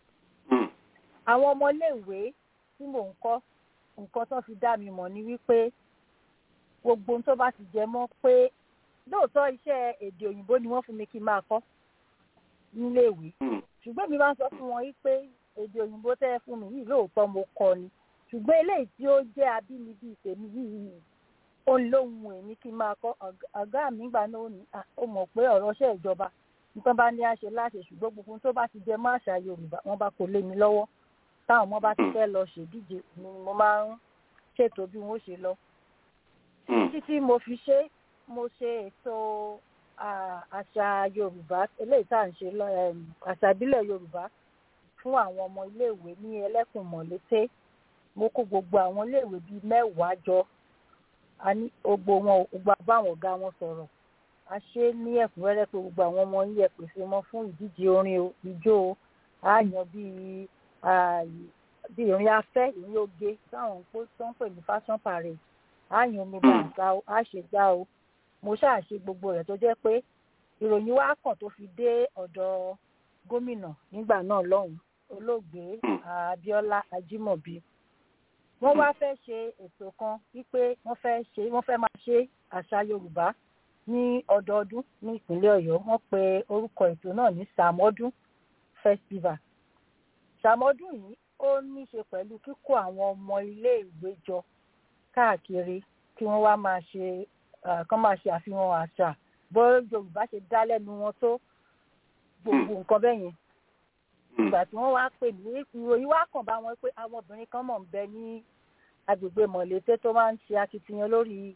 Speaker 8: àwọn ọmọléèwé tí mò ń kọ́ nǹkan tó fi dá mi mọ̀ ni wípé gbogbo ohun tó bá ti jẹ mọ́ pé lóòótọ́ iṣẹ́ èdè òyìnbó ni wọ́n fún mi kí n máa kọ́ níléèwé ṣùgbọ́n mi máa ń sọ fún wọn wípé èdè òyìnbó tẹ́ ẹ fún mi yìí lóòótọ́ mo kọ́ ni ṣùgbọ́n eléyìí tí ó jẹ́ abínibí tèmi yìí ó ń lóhun èmi kí n máa kọ́ ọ̀gá mi gbà náà ní ó mọ̀ pé ọ̀rọ̀ ṣẹ́ ìjọba nǹkan bá ní àṣẹ láṣẹ ṣùgbọ́n gbogbo tó bá ti jẹ má àṣà yorùbá wọ́n bá kó lé mi lọ́wọ́ táwọn ọmọ bá ti fẹ́ lọ ṣèdíje ni mo máa ń ṣètò bí wọ́n ṣe lọ. títí tí mo fi ṣe mo ṣe ètò à- àṣà yorùbá eléyìí tá à ń ṣe lọ em, àṣà ìbílẹ̀ yorùbá fún àwọn ọmọ iléèwé ní ẹlẹ́kùnmọ̀lété mo kó gbogbo àwọn iléèwé bíi mẹ́wàá jọ a ní gbogbo wọn gbogbo àbáwọn ọ̀gá wọn sọ̀rọ̀ a ṣe é ní ẹ̀kúnrẹ́rẹ́ pé gbogbo àwọn ọmọ yín ẹ pèsè wọn fún ìdíje orin o ijó o a yàn bíi ah, bíi ìrìn afẹ́ ìrìn oge táwọn ń pè tó ń pè ní fashion parade a yàn omi bàǹkà o a ṣe gbá o mo ṣáà ṣe gbogbo rẹ̀ tó jẹ́ pé ìròyìn wa kàn tó fi dé ọ̀dọ̀ gómìnà nígbà náà lọ́hùn olóògbé Abíọ́lá Ajímọ̀bí wọ́n wá fẹ́ ṣe ètò kan wípé wọ́n fẹ́ ṣe wọ́n fẹ́ máa ṣe àṣà Yorùbá ní ọdọọdún ní ìpínlẹ̀ Ọ̀yọ́ wọ́n pe orúkọ ètò náà ní Sàmọ́dún festival Sàmọ́dún yìí ó ní í ṣe pẹ̀lú kíkó àwọn ọmọ iléèwé jọ káàkiri kí wọ́n wá máa ṣe ah, kán máa ṣe àfihàn àṣà bó Yorùbá ṣe dá lẹ́nu wọn tó gbogbo nǹkan bẹ́ẹ̀ yẹn ìgbà tí wọ́n wá pè ní ìròyìn wá kàn bá wọn pé àwọn obìnrin kan mọ̀ ń bẹ ní agbègbè mọ̀lété tó máa ń ṣe akitiyan lórí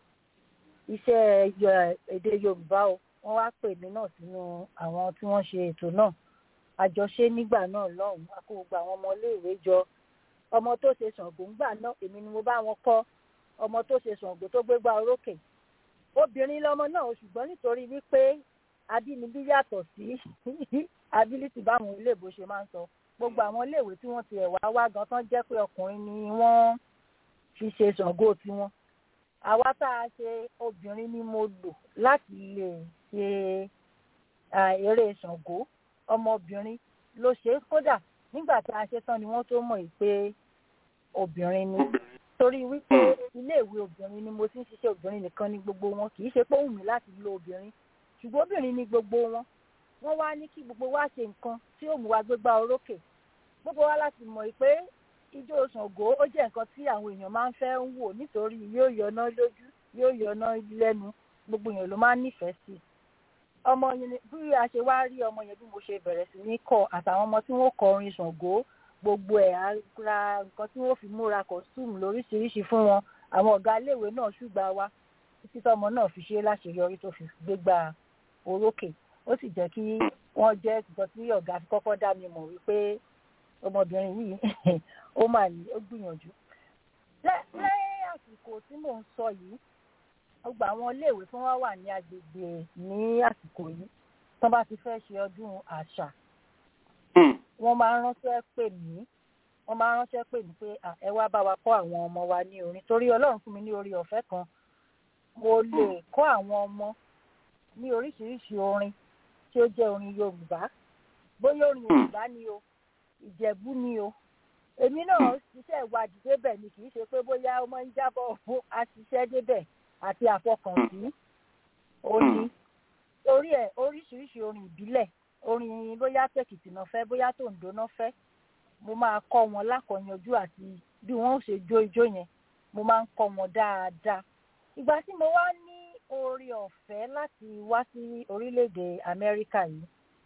Speaker 8: iṣẹ́ yọ- èdè yorùbá o wọ́n wá pè mí náà sínú àwọn tí wọ́n ṣe ètò náà àjọṣe nígbà náà lọ́hùn-ún a kó gbogbo àwọn ọmọ iléèwé jọ ọmọ tó ṣe ṣàngó ńgbà náà èmi ni mo bá wọn kọ́ ọmọ tó ṣe ṣàngó tó gbégbá orókè obìnrin lọmọ náà ṣùgbọ́n nítorí wípé abínibí yàtọ̀ sí ability báwọn iléèbó ṣe máa ń sọ gbogbo àwọn iléèwé tí wọ́n ti ẹ̀wà wá gan tán jẹ́ pé ọkùnrin ni wọ́n fi ṣe ṣàngó tiwọn àwa tá a ṣe obìnrin ni mo lò láti lè ṣe ah, eré ṣàngó ọmọbìnrin ló ṣe é kódà nígbà tá a ṣe tán ni wọ́n tó mọ̀ yìí pé obìnrin ni torí wípé iléèwé obìnrin ni mo ti ń ṣiṣẹ́ obìnrin nìkan ni gbogbo wọn kì í ṣe pé ó wù mí láti lo obìnrin ṣùgbọ́n obìnrin ni gbogbo wọn wọ́n wá ní kí gbogbo wa ṣe nǹkan tí ó mú wa gbégbá orókè gbogbo wa láti mọ̀ pé ijó Ṣàngó ó jẹ́ nǹkan tí àwọn èèyàn máa ń fẹ́ ń wò nítorí yóò yọná lójú yóò yọná lẹ́nu gbogbo èèyàn ló máa ń nífẹ̀ẹ́ sí i ọmọ yẹn ni- bí a ṣe wá rí ọmọ yẹn bí mo ṣe bẹ̀rẹ̀ sí ní kọ́ àtàwọn ọmọ tí wọ́n kọ orin Ṣàngó gbogbo ẹ̀ á ra nǹkan tí wọ́n fi múra costume lóríṣiríṣi fún wọn àwọn ọ̀gá iléèwé náà ṣùgbà wa títí tọmọ náà fi ṣe láṣeyọrí tó fi gbégbá orókè ó sì jẹ́ kí wọ́n jẹ́ nǹkan tí ọ̀gá fi kọ́kọ́ dá mi mọ̀ wípé ọmọbìnrin yìí ó mà ní ó gbìyànjú. Lẹ́- lẹ́yìn àsìkò tí mò ń sọ yìí gbogbo àwọn iléèwé tí wọ́n wà ní agbègbè ní àsìkò yìí tán bá ti fẹ́ ṣe ọdún àṣà wọ́n máa ń ránṣẹ́ pè mí wọ́n máa ń ránṣẹ́ pè mí pé "À, ẹ wá bá wa kọ́ àwọn ọmọ wa ní orin torí ọlọ́run fún mi ní orí ọ̀fẹ́ kan mo lè kọ́ àwọn ọmọ ní oríṣiríṣi orin tí ó jẹ́ orin yorùbá bóyá orin yorùbá ni o ìjẹ̀bú ni o èmi náà ṣiṣẹ́ ìwádìí débẹ̀ ni kì í ṣe pé bóyá ó máa ń jábọ̀ fún aṣiṣẹ́ débẹ̀ àti àfọkànsí òní orí ẹ̀ oríṣiríṣi orin ìbílẹ̀ orin bóyá tèkìtì náà fẹ́ bóyá tòǹdó náà fẹ́ mo máa kọ́ wọn lákọ̀ọ́yanjú àti bí wọ́n ó ṣe jó ijó yẹn mo máa ń kọ́ wọn dáadáa ìgbà tí mo wá ní oore ọ̀fẹ́ láti wá sí orílẹ̀-èdè Amẹ́ríkà yìí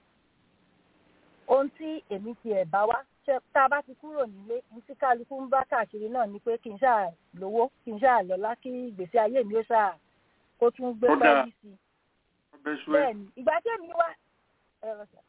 Speaker 8: ohun tí èmi ti ẹ̀ bá wá ṣe tá a bá ti kúrò nílé ní tí kálukú ń bá káàkiri náà ni pé kí n ṣáà lówó kí n ṣáà lọ́lá kí ìgbésí ayé mi ó ṣáà kó tún gbé
Speaker 3: Ó dáa.
Speaker 8: pẹ́ẹ́lí sí i
Speaker 3: ọbẹ̀ ṣú ẹ.
Speaker 8: bẹ́ẹ̀ni ìgbà tí èmi wá ẹ̀rọ sà.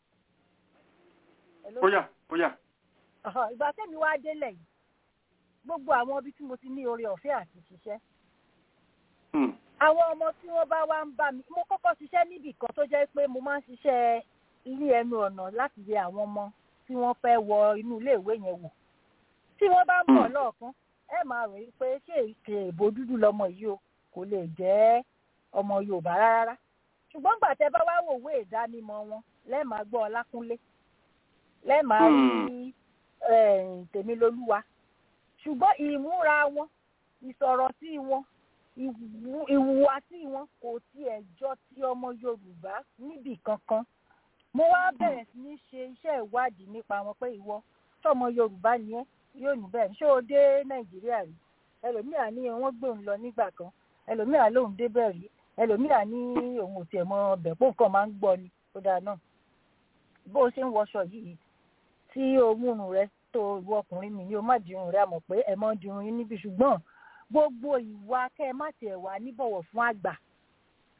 Speaker 8: Hello?
Speaker 3: bóyá bóyá.
Speaker 8: Ọ̀họ̀, ìgbà tí èmi wá délẹ̀ yìí gbogbo àwọn ibi tí mo ti ní oore ọ̀fẹ́ àti ṣiṣẹ́
Speaker 3: Hmm.
Speaker 8: àwọn ọmọ tí wọ́n bá wá ń bá mi mo kọ́kọ́ ṣiṣẹ́ níbì kan tó jẹ́ pé mo máa ń ṣiṣẹ́ ilé ẹnu ọ̀nà láti yẹ àwọn ọmọ tí wọ́n fẹ́ wọ inú iléèwé yẹn wò tí wọ́n bá ń bọ̀
Speaker 3: Hmm.
Speaker 8: lọ́ọ̀kan ẹ máa rò wí pé ṣé ìkè èbó dúdú lọmọ yìí o kò lè jẹ́ ọmọ Yorùbá rárá ṣùgbọ́n gbà tẹ́ bá wá wò wé ìdánimọ̀ wọn lẹ́ẹ̀máa gbọ́ Ọlákúnlé lẹ́ẹ̀máa rí eh, Tèmilolúwa ṣùgbọ́n ìmúra wọn ìsọ̀rọ̀ sí wọn ìwù- ìhùwàsí wọn kò tiẹ̀ jọ ti ọmọ Yorùbá níbì kankan mo wá bẹ̀rẹ̀ sí ní ṣe iṣẹ́ ìwádìí nípa wọn pé ìwọ tọmọ Yorùbá ni ẹ́ yóò ní bẹ́ẹ̀ ṣé o dé Nàìjíríà rí ẹlòmíà ní wọ́n gbé òun lọ nígbà kan ẹlòmíà lóun débẹ̀ rí ẹlòmíà ní òun ò tiẹ̀ mọ ọbẹ̀ pé nǹkan máa ń gbọ́ ni ó dáa náà bó o ṣe ń wọṣọ yìí tí òun rẹ tó ìwọ ọkùnrin mi ni o má dirun rẹ àmọ̀ pé ẹ mọ́ dirun yín níbi ṣùgbọ́n gbogbo ìwà kẹ́ ẹ má tiẹ̀ wà níbọ̀wọ̀ fún àgbà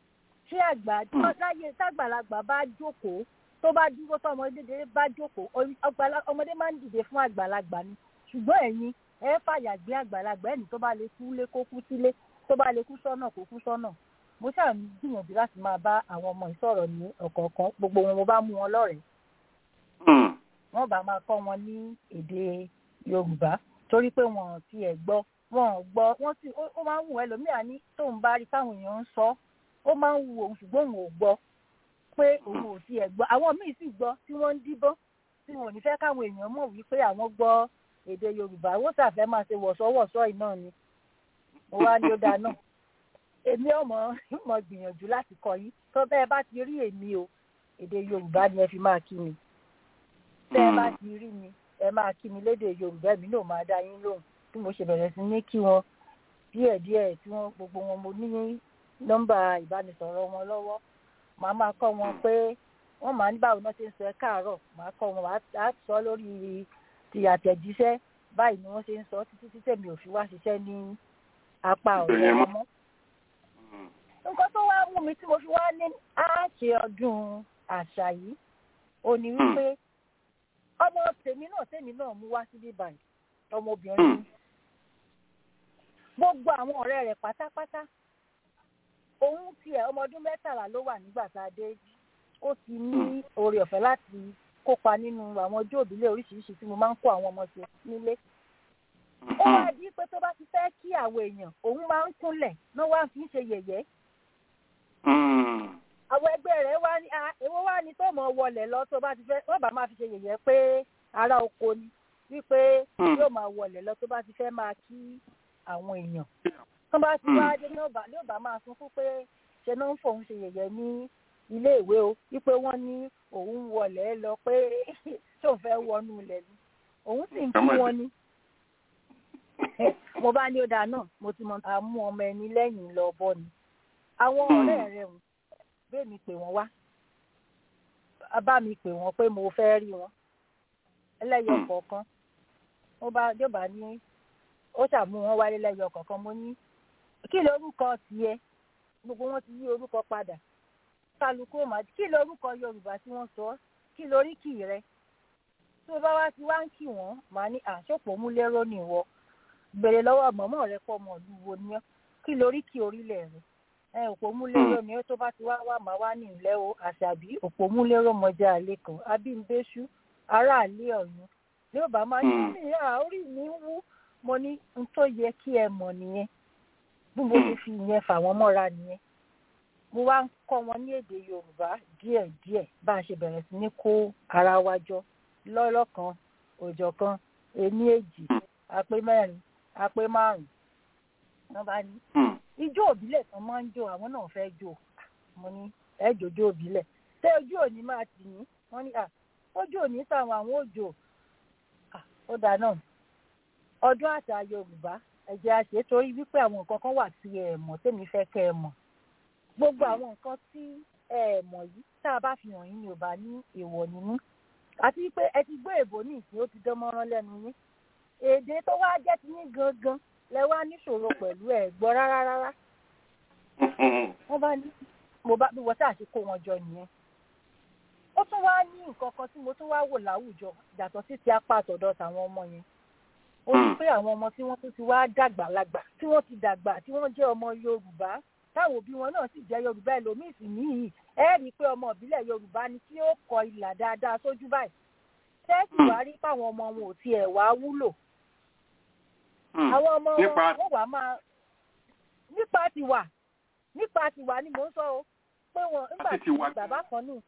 Speaker 8: ṣé àgbà tí wọ́n láyé tágbàlagbà bá jókòó tó bá dúró tó ọmọdé bá jókòó ọgbàlá- ọmọdé máa ń dìde fún àgbàlagbà ni ṣùgbọ́n ẹ̀yin ẹ fàyà gbé àgbàlagbà ẹni tó bá lè kú lé kó kú sílé tó bá lè kú sọ́nà kó kú sọ́nà mo ṣáà ń gbìyànjú láti máa bá àwọn ọmọ ìsọ̀rọ̀ ní ọ̀kọ̀ọ̀kan gbogbo wọn mo bá mú wọn lọ́rẹ̀ẹ́ wọ́n bá máa kọ́ wọn ní èdè yorùbá torí pé wọn ò tiẹ̀ gbọ́ wọn ò gbọ́ wọ́n sì ó ó máa ń wù ẹlòmíà ní tóun bá rí táwọn èèyàn ń sọ ó máa ń wù òun ṣùgbọ́n òun ò gbọ́ pé òun ò tiẹ̀ gbọ́ àwọn míì sì gbọ́ tí wọ́n ń díbọ́n tí wọn ò ní fẹ́ káwọn èèyàn mọ̀ wípé àwọn gbọ́ èdè yorùbá wọ́n ṣàfẹ́ máa ṣe wọ̀sọ́wọ̀sọ́ yìí náà ni mo wá ní ó dáa náà èmi ọmọ mọ gbìyànjú láti kọ́ yín tó bẹ́ẹ̀ bá ti rí èmi o èdè yorùbá ni ẹ fi máa kí mi tẹ́ ẹ bá ti rí mi ẹ máa kí mi lédè yorùbá èmi náà máa dá yín lóhùn bí mo ṣe bẹ̀rẹ̀ sí ní kí wọn díẹ̀díẹ̀ tí wọ́n gbogbo wọn mo ní nọ́mbà ìbánisọ̀rọ̀ wọn lọ́wọ́ màá máa kọ́ wọn pé wọ́n máa ní báwo náà ṣe ń sọ ẹ káàárọ̀ màá kọ́ wọn á sọ lórí ti àtẹ̀jíṣẹ́ báyìí ni wọ́n ṣe ń sọ títí tí tèmi ò fi wá ṣiṣẹ́ ní apá ọ̀rẹ́ wọn mọ́. nǹkan tó wá mú mi tí mo fi wá ní àṣẹ ọdún àṣà yìí ò ní wípé ọmọ tèmi náà tèmi náà mú wá síbí báyìí ọmọbìnrin mi gbogbo àwọn ọ̀rẹ́ rẹ̀ pátápátá òun tiẹ̀ ọmọ ọdún mẹ́tàlá ló wà nígbà tá a dé ó ti ní oore ọ̀fẹ́ láti kópa nínú àwọn ọjọ́ òbílẹ̀ oríṣiríṣi tí mo máa ń kó àwọn ọmọ sí nílé. ó wá di pé tó bá ti fẹ́ kí àwọn èèyàn òun máa ń kúnlẹ̀ ló wá fi ń ṣe yẹ̀yẹ́. àwọn ẹgbẹ́ rẹ̀ wá ní èwo wá ní tó mọ̀ wọlé lọ tó bá ti fẹ́ wọ́n bá máa fi ṣe yẹ̀yẹ́ pé ará oko ni wípé yóò máa wọlé lọ tó bá ti fẹ́ máa kí àwọn èèyàn. tó bá ti wá dé ní ọba ní ọba máa sún fún pé ṣe náà ń fòun ṣe yẹ̀yẹ́ ní ilé ìwé o wípé wọ́n ní òun wọlé lọ pé tó fẹ́ wọnú ilẹ̀ ni òun sì ń fún wọn ni. mo bá ní ó dáa náà mo ti mọ àmú ọmọ ẹni lẹ́yìn lọ bọ́ ni. àwọn ọ̀rẹ́ rẹ̀ ń bẹ́ẹ̀ mi pè wọ́n wá bá mi pè wọ́n pé mo fẹ́ rí wọn ẹlẹ́yọ kọ̀ọ̀kan mo bá jọba ní ó ṣàmú wọn wálé lẹ́yọ kọ̀ọ̀kan mo ní kí lorúkọ tiẹ̀ gbogbo wọn ti yí orúkọ padà kálukú mà kí lorúkọ yorùbá tí wọ́n sọ kí lóríkì rẹ tí o bá wá ti wá ń kí wọ́n màá ní àṣọpọ̀ múlẹ́rọ́ nìwọ bèrè lọ́wọ́ mọ̀mọ́ rẹ pọ̀ mọ̀ lù wo ni ọ́ kí lóríkì orílẹ̀ rẹ ẹ òpó múlẹ́rọ́ ni ó tó bá ti wá wá màá wá ní ìlẹ́ o àṣàbí òpó múlẹ́rọ́ mọjá àlẹ́ kan abímbéṣú aráàlú ọ̀yún ní ò bá máa ní ní àórí mi wú mo ní n tó yẹ kí ẹ mọ̀ nìyẹn bí mo ti fi ìyẹn fà wọ́n mọ́ra nìyẹn mo wá ń kọ́ wọn ní èdè yorùbá díẹ̀díẹ̀ bá a ṣe bẹ̀rẹ̀ sí ní kó ara wa jọ lọ́lọ́kan òjọ̀kan ení èjì àpé mẹ́rin àpé márùn-ún wọ́n bá ní. ijó òbílẹ̀ kan máa ń jó àwọn náà fẹ́ jó mo ní ẹ jòjó òbílẹ̀ ṣé ojú òní máa tì yín wọ́n ní ojú òní táwọn àwọn òjò ó dà náà ọdún àṣà yorùbá ẹ̀jẹ̀ àṣẹ torí wípé àwọn nǹkan kan wà tí ẹ mọ̀ tèmi fẹ́ kẹ́ ẹ mọ̀ gbogbo àwọn nǹkan tí ẹ mọ̀ yìí tá a bá fi hàn yín ni ò bá ní èèwọ̀ nínú àti pé ẹ ti gbọ́ èbó ní ìsìn ó ti dán mọ́rán lẹ́nu yín èdè tó wá jẹ́ ti yín gangan lẹ wá níṣòro pẹ̀lú ẹ̀ gbọ́ rárá rárá wọ́n bá ní mo bá bí wọ́n tá a ṣe kó wọn jọ nìyẹn ó tún wá ní nǹkan kan tí mo tún wá wò láwùjọ yàtọ̀ sí ti apá àtọ̀dọ̀ tàwọn ọmọ yẹn ó ní pé àwọn ọmọ tí wọ́n tún ti wá dàgbà lágbà tí wọ́n ti dàgbà tí wọ́n jẹ́ ọmọ yorùbá táwọn òbí wọn náà sì jẹ́ yorùbá ẹlòmíì sì níyì ẹ rí i pé ọmọ ìbílẹ̀ yorùbá ni tí ó kọ ìlà dáadáa sójú báyìí tẹ́sì wá rí páwọn ọmọ wọn ò tiẹ̀ wá wúlò àwọn ọmọ wọn wọ́n wá máa nípa tiwa nípa tiwa ni mò ń sọ o pé wọn nígbà tí bàbá kan ní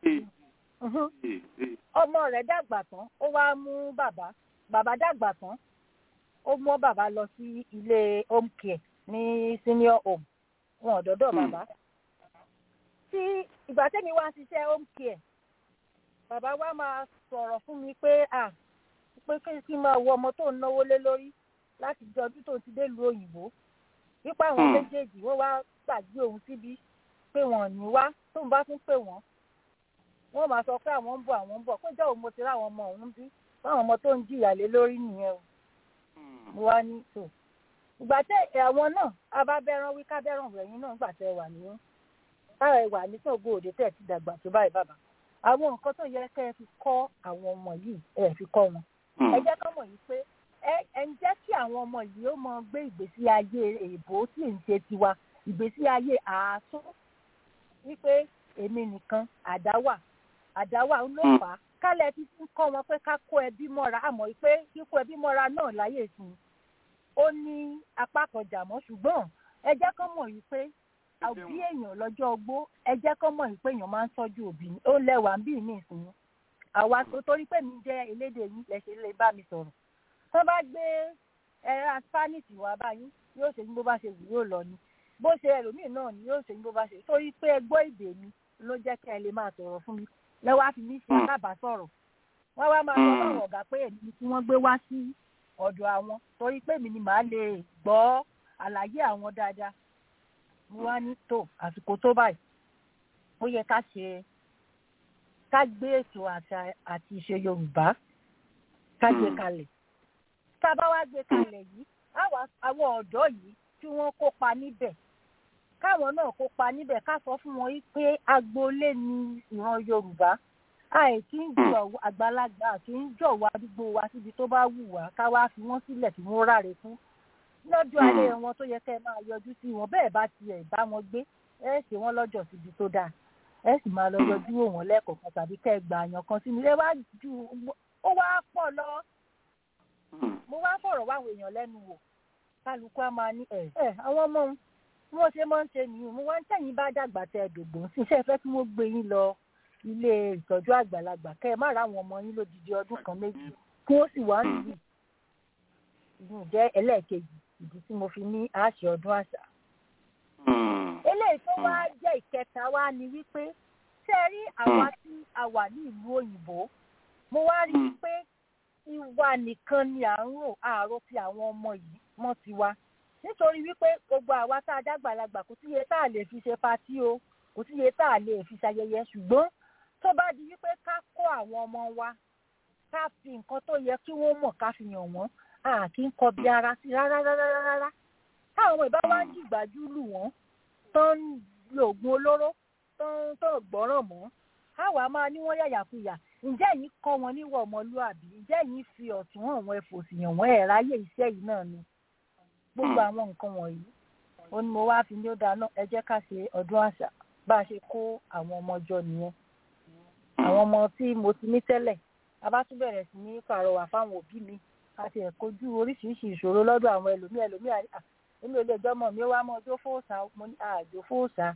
Speaker 8: ìsinmi ọmọ rẹ̀ dàgbà tán ó wá mú bàbá bàbá dàgbà tán ó mú bàbá lọ sí ilé home care ní senior home wọn ò dọ́dọ̀ bàbá tí ìgbà tẹ́mi wá ṣiṣẹ́ home care bàbá wa máa sọ̀rọ̀ fún mi pé à pé kí n máa wo ọmọ tó ń náwó lé lórí láti jọ ọdún tó ti dé lu òyìnbó wípé àwọn méjèèjì wọ́n wá gbàgbé òun síbí pé wọ́n ní wá tóun bá tún pè wọ́n wọ́n máa sọ pé àwọn ń bọ̀ àwọn ń bọ̀ pé jọ́wọ́ mo ti ráwọn ọmọ òun bí báwọn ọmọ tó ń jìyà lé lórí nìyẹn o mo wá ní tò ìgbà tẹ àwọn náà abábẹ́rán wí kábẹ́rán rẹ̀yìn náà gbà tẹ wà ní táwọn ẹwà ní sọ̀gbọ́ òde tẹ̀ ti dàgbà tó báyìí bàbá àwọn nǹkan tó yẹ kẹ́ ẹ fi kọ́ àwọn ọmọ yìí ẹ fi kọ́ wọn ẹ jẹ́ kọ́ mọ̀ yìí pé ẹ ẹ ń jẹ́ kí àwọn ọmọ yìí ó mọ gbé ìgbésí ayé èèbó tí ń ṣe tiwa ìgbésí ayé àásún wípé èmi nìkan àdáwà àdáwà ń lò fà á kálẹ̀ fi ń kọ́ wọn pé ká kó ẹbí mọ́ra àmọ́ pé kíkó ẹbí mọ́ra náà láyè sí i ó ní apá kan jàmọ́ ṣùgbọ́n ẹ jẹ́ kọ́ mọ̀ yìí pé òbí èèyàn lọ́jọ́ ogbó ẹ jẹ́ kọ́ mọ̀ yìí pé èèyàn máa ń tọ́jú òbí ni ó lẹ́wàá ń bí ní ìsìn àwa tó torí pé mi jẹ́ elédè yín lẹ́sẹ̀ lè bá mi sọ̀rọ̀ tó bá gbé ẹ̀rọ spanish wá báyìí yóò ṣe ní bó bá ṣe wù yóò lọ ni bó ṣe ẹlòmíì náà ni yóò ṣe ní bó bá ṣe torí pé ẹ gbọ́ èdè mi ló jẹ́ kẹ́ ẹ lè máa sọ̀rọ̀ fún mi lẹ́wọ́ á fi mí ṣe alábàásọ̀rọ̀ wọ́n wá máa sọ fáwọn ọ̀gá pé èmi ni kí wọ́n gbé wá sí ọ̀dọ̀ àwọn torí pé mi ni màá lè gbọ́ àlàyé àwọn dáadáa mo wá ní tó àsìkò tó báyìí ó yẹ ká ṣe ká gbé ètò àṣà àti ìṣe yorùbá ká gbé kalẹ̀ tá a bá wá gbé kalẹ̀ yìí àwọn ọ̀dọ́ yìí tí wọ́n kópa níbẹ̀ káwọn náà kópa níbẹ̀ ká sọ fún wọn pé agboolé ni ìran yorùbá àìkí ń jọ àgbàlagbà kì í jọ̀wọ́ àdúgbò wa síbi tó bá wù wá ká wá fi wọ́n sílẹ̀ kí wọ́n ráre fún lọ́jọ́ alẹ́ wọn tó yẹ kẹ́ ẹ máa yọjú sí wọn bẹ́ẹ̀ bá tiẹ̀ bá wọn gbé ẹ ṣe wọ́n lọ́jọ́ síbi tó dáa ẹ sì máa lọ yọjú wò wọ́n lẹ́ẹ̀kọ̀ọ̀kan tàbí kẹ́ ẹ gbà àyàn kan sínú ẹ wá ju ó wá pọ̀ lọ mo wá fọ̀rọ̀ wáwọn èèyàn lẹ́nu wò kálukú á máa ní ẹ ẹ àwọn ọmọ wọn bí wọ́n ṣe máa ń ṣe nìyí mo wá ń tẹ̀yìn bá dàgbà tẹ dògbò sí iṣẹ́ ìfẹ́ tí wọ́n gbé yín lọ ilé ìtọ́jú àgbàlagbà kẹ́ ẹ má ra àwọn ọmọ yín lódidi ọdún kan méjì kí wọ́n sì wá nìyí ìyún jẹ́ ẹlẹ́ẹ̀kejì ìdí tí mo fi ní àṣẹ ọdún àṣà. eléyìí tó wá jẹ́ ìkẹta wá ni wípé ṣé ẹ rí àwa tí a wà ní ìlú òyìnbó mo wá rí i pé ìwà nìkan ni à ń rò àárò fi àwọn ọmọ yìí mọ́ tiwa nítorí wípé gbogbo àwa tá a dàgbàlagbà kò síye tá a lè fi ṣe patí o kò síye tá a lè fi ṣayẹyẹ ṣùgbọ́n tó bá di wípé ká kó àwọn ọmọ wa ká fi nǹkan tó yẹ kí wọ́n mọ̀ ká fi yàn wọ́n a kì í kọbi ara sí rárá rárá rárá táwọn ọmọ ìbá wa ń jìgbájú lù wọ́n tó ń lo oògùn olóró tó ń tó gbọ́ràn mọ́ àwa máa ní wọ́n yàyàkuyà ǹjẹ́ yìí kọ́ wọn níwọ̀ ọmọlúàbí ǹjẹ́ yìí fi ọ̀tún hàn wọ́n ẹ̀fọ́ sì yàn wọ́n ẹ̀ ráyè iṣẹ́ yìí náà ni gbogbo àwọn nǹkan wọ̀nyí ó ní mo wá fi ní ó dáná ẹ jẹ́ ká ṣe ọdún àṣà bá a ṣe kó àwọn ọmọ jọ nìyẹn àwọn ọmọ tí mo ti ní tẹ́lẹ̀ a bá tún bẹ̀rẹ̀ sí ní pàrọwà fáwọn òbí mi àti ẹ̀kọ́jú oríṣiríṣi ìṣòro lọ́dọ̀ àwọn ẹlòmíì ẹlòmíì èmi ò lè jọmọ mi ó wá mọ ọjọ́ fóòsà mo ní àjò fóòsà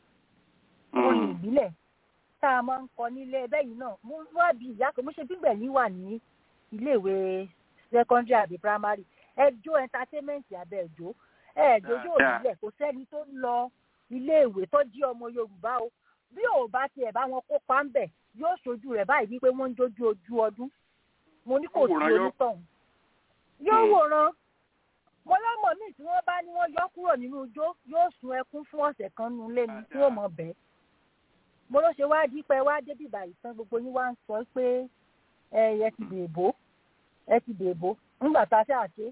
Speaker 8: orin ìbílẹ̀ tá a máa ń kọ nílé ẹbẹ́ yìí náà mo wá bí ìyá kan mo ṣe gbígbẹ̀ yín wà ní iléèwé secondary àbí primary ẹjọ́ entertainment àbẹ̀ ẹjọ́ ẹjọ́ yóò nílẹ̀ kò sẹ́ni tó ń lọ iléèwé tó jí ọmọ yorùbá o bí ò bá tiẹ̀ bá wọn kópa ń bẹ̀ yóò ṣojú rẹ̀ báyìí wípé wọ́n ń jójú ojú ọdún mo ní kò sí onítọ̀hún yóò wòran mo lọ́mọ míì tí wọ́n bá ní wọ́n yọ kúrò nínú ijó yóò sun ẹkún fún ọ̀sẹ̀ kan nínú ilé mi tí ó mọ̀ bẹ́ẹ̀ mo ló ṣe wáá dípẹ́ wá débi ìbàyìí tán gbogbo yín wá ń sọ pé ẹ ti dèbò ẹ ti dèbò nígbà tá a ṣe àṣe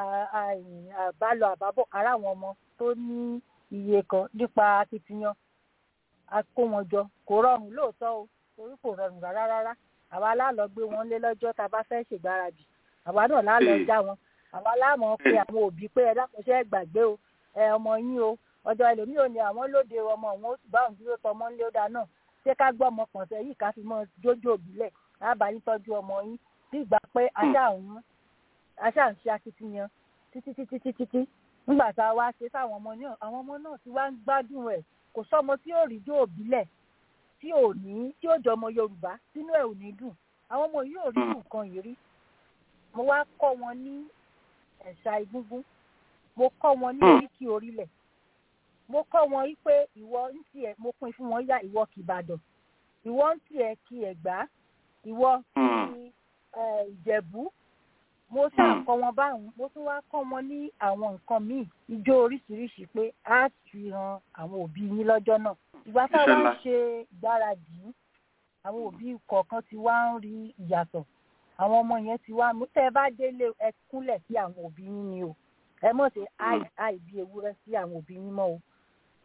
Speaker 8: àbálọ àbábọ̀ ara àwọn ọmọ tó ní iye kan nípa akitiyan a kó wọn jọ kò rọrùn lóòótọ́ o torí kò rọrùn rárá rárá àwa láàlọ́ gbé wọn lé lọ́jọ́ tá a bá fẹ́ ṣègbáradì àwa náà láàlọ́ já wọn àwa láàmọ̀ pé àwọn òbí pé ẹ dákọ̀ṣẹ́ gbàgbé o ẹ ọmọ yín o ọjọ́ ẹlòmíì ò ní àwọn lóde ọmọ òun ó sì bá òun dúró tọmọ ńlé ó dáa náà ṣé ká gbọ́ ọmọ pọ̀n sẹ́yìn ká fi mọ́ jójó òbílẹ̀ lábà yín tọ́jú ọmọ yín bí ìgbà pé aṣá òun aṣá ń ṣe akitiyan títí títí títí títí nígbà tá a wá ṣe sáwọn ọmọ náà àwọn ọmọ náà ti wá ń gbádùn ẹ̀ kò sọ́mọ tí yóò rí jó òbílẹ̀ tí ò ní tí ó jọ ọmọ yorùbá sínú ẹ̀ ò ní dùn àwọn ọmọ yìí ò rí nǹkan yìí rí mo wá kọ́ wọn ní ẹ̀ṣà igúngún mo kọ́ wọn ní oríkì orílẹ̀ mo kọ́ wọn yí pé ìwọ ń tiẹ̀ mo pín fún wọn yá ìwọ kì ìbàdàn ìwọ ń tiẹ̀ kì ẹ̀gbá ìwọ kì ìjẹ̀bú mo ṣáà kọ́ wọn báwọn mo tún wá kọ́ wọn ní àwọn nǹkan míì ijó oríṣiríṣi pé á fi hàn àwọn òbí yín lọ́jọ́ náà ìgbà táwa ń ṣe ìgbáradì àwọn òbí kọ̀ọ̀kan ti wá ń rí ìyàtọ̀ àwọn ọmọ yẹn ti wá mú tẹ́ ẹ bá délé ẹ kúnlẹ̀ sí àwọn òbí yín ni o ẹ mọ̀ sí àì àì bí ewúrẹ́ sí àwọn òbí yín mọ́ o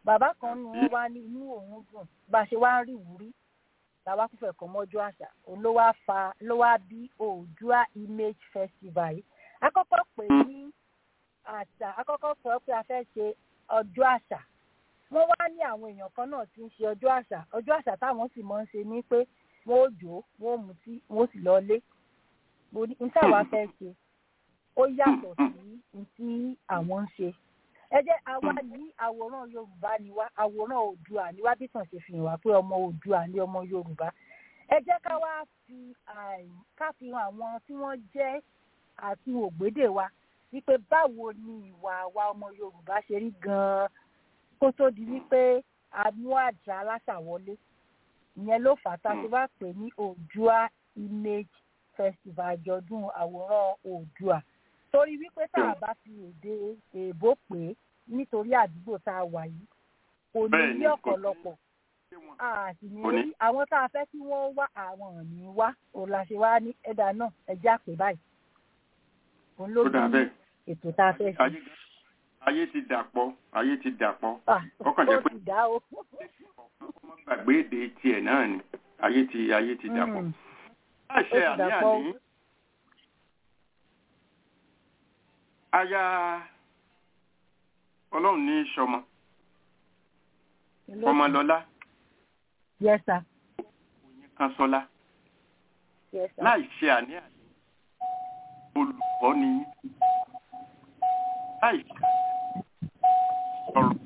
Speaker 8: bàbá kan nù wọn wá ní inú òun dùn bá a ṣe wá ń rí ìwúrí làwa kúfẹ̀ kọ́ mọ́jú àṣà òun ló wá fa ló wá bí oòdùà image festival yìí akọ́kọ́ pè ní àṣà akọ́kọ́ sọ pé a fẹ́ ṣe ọjọ́ àṣà wọ́n wá ní àwọn èèyàn kan náà tí ń ṣe ọjọ́ àṣà ọjọ́ àṣà táwọn sì máa ń ṣe ní pé wọ́n ó jó wọ́n ó mutí wọ́n ó sì lọ lé mo ní n táwa fẹ́ ṣe ó yàtọ̀ sí n tí àwọn ń ṣe ẹ jẹ́ àwa ní àwòrán yorùbá ni wá àwòrán oòdùà ni wá bí tàn ṣe fi hàn wá pé ọmọ oòdùà ni ọmọ yorùbá ẹ jẹ́ ká wá fi ká fi hàn àwọn tí wọ́n jẹ́ àti ògbédè wa wípé báwo ni ìwà àwa ọmọ yorùbá ṣe rí gan-an kó tó di wípé a mú àjà aláṣà wọlé ìyẹn ló fà á tá a ṣe wá pè ní oòdùà image festival àjọ̀dún àwòrán oòdùà torí wípé tá a bá fi èdè èèbó pè é nítorí àdúgbò tá a wà yìí kò ní ní ọ̀pọ̀lọpọ̀ a sì ní rí àwọn tá a fẹ́ kí wọ́n wá àwọn ní wá òun la ṣe wá ní ẹ̀dà náà ẹ̀jẹ̀ àpè báyìí òun ló ní ètò tá a fẹ́ ṣe.
Speaker 3: ayé ti dàpọ̀ ayé ti dàpọ̀ ọkàn jẹ́ pé
Speaker 8: ó ti dá o.
Speaker 3: ọmọ gbàgbé èdè tiẹ̀ náà ni ayé ti ayé ti dàpọ̀. láṣẹ àní àní aya ọlọ́run ní sọmọ ọmọlọ́lá
Speaker 8: yes sir
Speaker 3: oyin kan sọlá
Speaker 8: yes sir
Speaker 3: láì ṣe àní àní olùkọ́ ni yín láì ṣe ọ̀rọ̀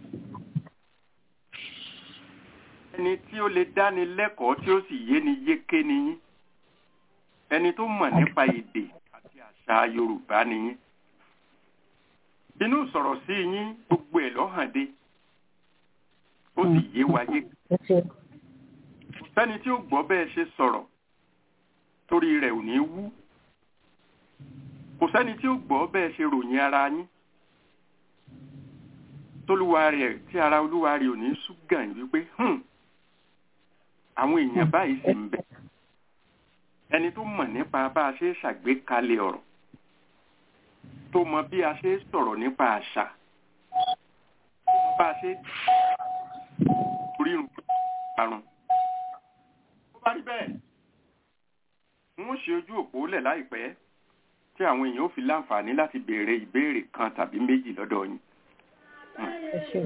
Speaker 3: ẹni tí ó lè dáni lẹ́kọ̀ọ́ tí ó sì yé ni yéké ni yín ẹni tó mọ̀ nípa èdè àti àṣà yorùbá ni yín inú sọ̀rọ̀ sí yín gbogbo ẹ̀ lọ́hàn dé ó sì yé wa yé kò sẹ́ni tí ó gbọ́ bẹ́ẹ̀ ṣe sọ̀rọ̀ torí rẹ̀ ò ní wú kò sẹ́ni tí ó gbọ́ bẹ́ẹ̀ ṣe ròyìn ara yín tólúwa rẹ̀ tí ara olúwa rẹ̀ ò ní ṣúgàn wípé àwọn èèyàn báyìí sì ń bẹ ẹni tó mọ̀ nípa bá a ṣe ṣàgbékalẹ̀ ọ̀rọ̀ tó mọ bí a ṣe sọ̀rọ̀ nípa àṣà tó mọ bá a ṣe rírun àrùn. tó bá rí bẹ́ẹ̀ wọ́n ṣe ojú òpó lẹ̀ láìpẹ́ tí àwọn èèyàn ó fi láǹfààní láti béèrè ìbéèrè kan tàbí méjì lọ́dọ̀ yín.
Speaker 8: ẹ ṣeun.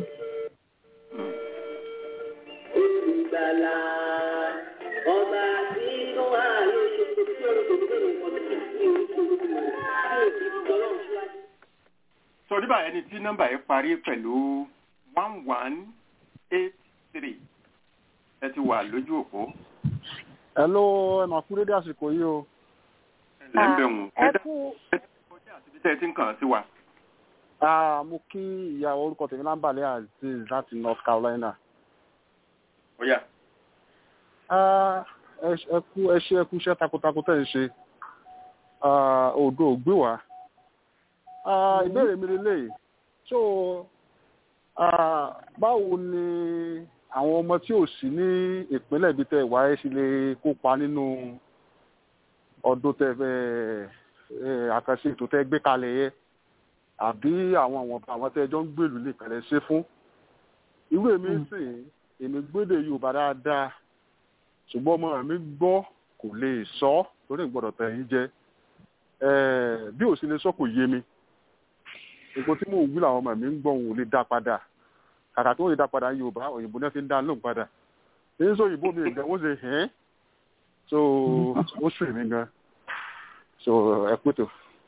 Speaker 4: Olùgbàlà ọba tí ó wà lóṣù tó tí olùkọ́ tó lè kọ́ tó ti orúkọ tí ó ti tọ́lọ́ síwájú.
Speaker 3: sọ nígbà ẹni tí nọ́mbà yẹn parí pẹ̀lú one one eight three ẹ ti wà lójú òpó.
Speaker 5: hello ẹ máa kú dédé àsìkò yìí o.
Speaker 3: ẹ ń bẹ̀ wọ́n
Speaker 8: ẹ kú
Speaker 3: kọjá àti bí tẹ́ ẹ ti ń kàn án sí wa.
Speaker 5: Ah, mo kí ìyá orúkọ tèmi lámbàlẹ́ azeez láti north carolina.
Speaker 3: ó yá.
Speaker 5: Ah, ẹ ẹ kú ẹ ṣe ẹ kú iṣẹ́ takuntakun tẹ̀ ń ṣe Ah, òdo ò gbé wá. Ah, ìbéèrè mi lélẹ̀ so ah, báwo ni àwọn ọmọ tí ò sí ní ìpínlẹ̀ ibi tẹ́ wá ẹ sì lè kópa nínú ọdún tẹ́ fẹ́ ẹ àkànṣe ètò tẹ́ gbé kalẹ̀ yẹ àbí àwọn àwọn àwọn tẹ́ ẹjọ́ ń gbèlú nìkan lẹ ṣe fún irú èmi sì èmi gbédè yorùbá dáadáa ṣùgbọ́n ọmọ mi gbọ́ kò lè sọ torí ìgbọ́dọ̀ tẹ̀ yín jẹ bí ò sí lè sọ kò yé mi nǹkan tí mò ń wí làwọn ọmọ mi ń gbọ́ òun ò lè dá padà kàkà tó lè dá padà ní yorùbá òyìnbó náà fi ń dá lóhùn padà èyí sọ òyìnbó mi ìgbà wọ́n ṣe hẹ́n so ó sùn mí gan so ẹ pẹ́tò.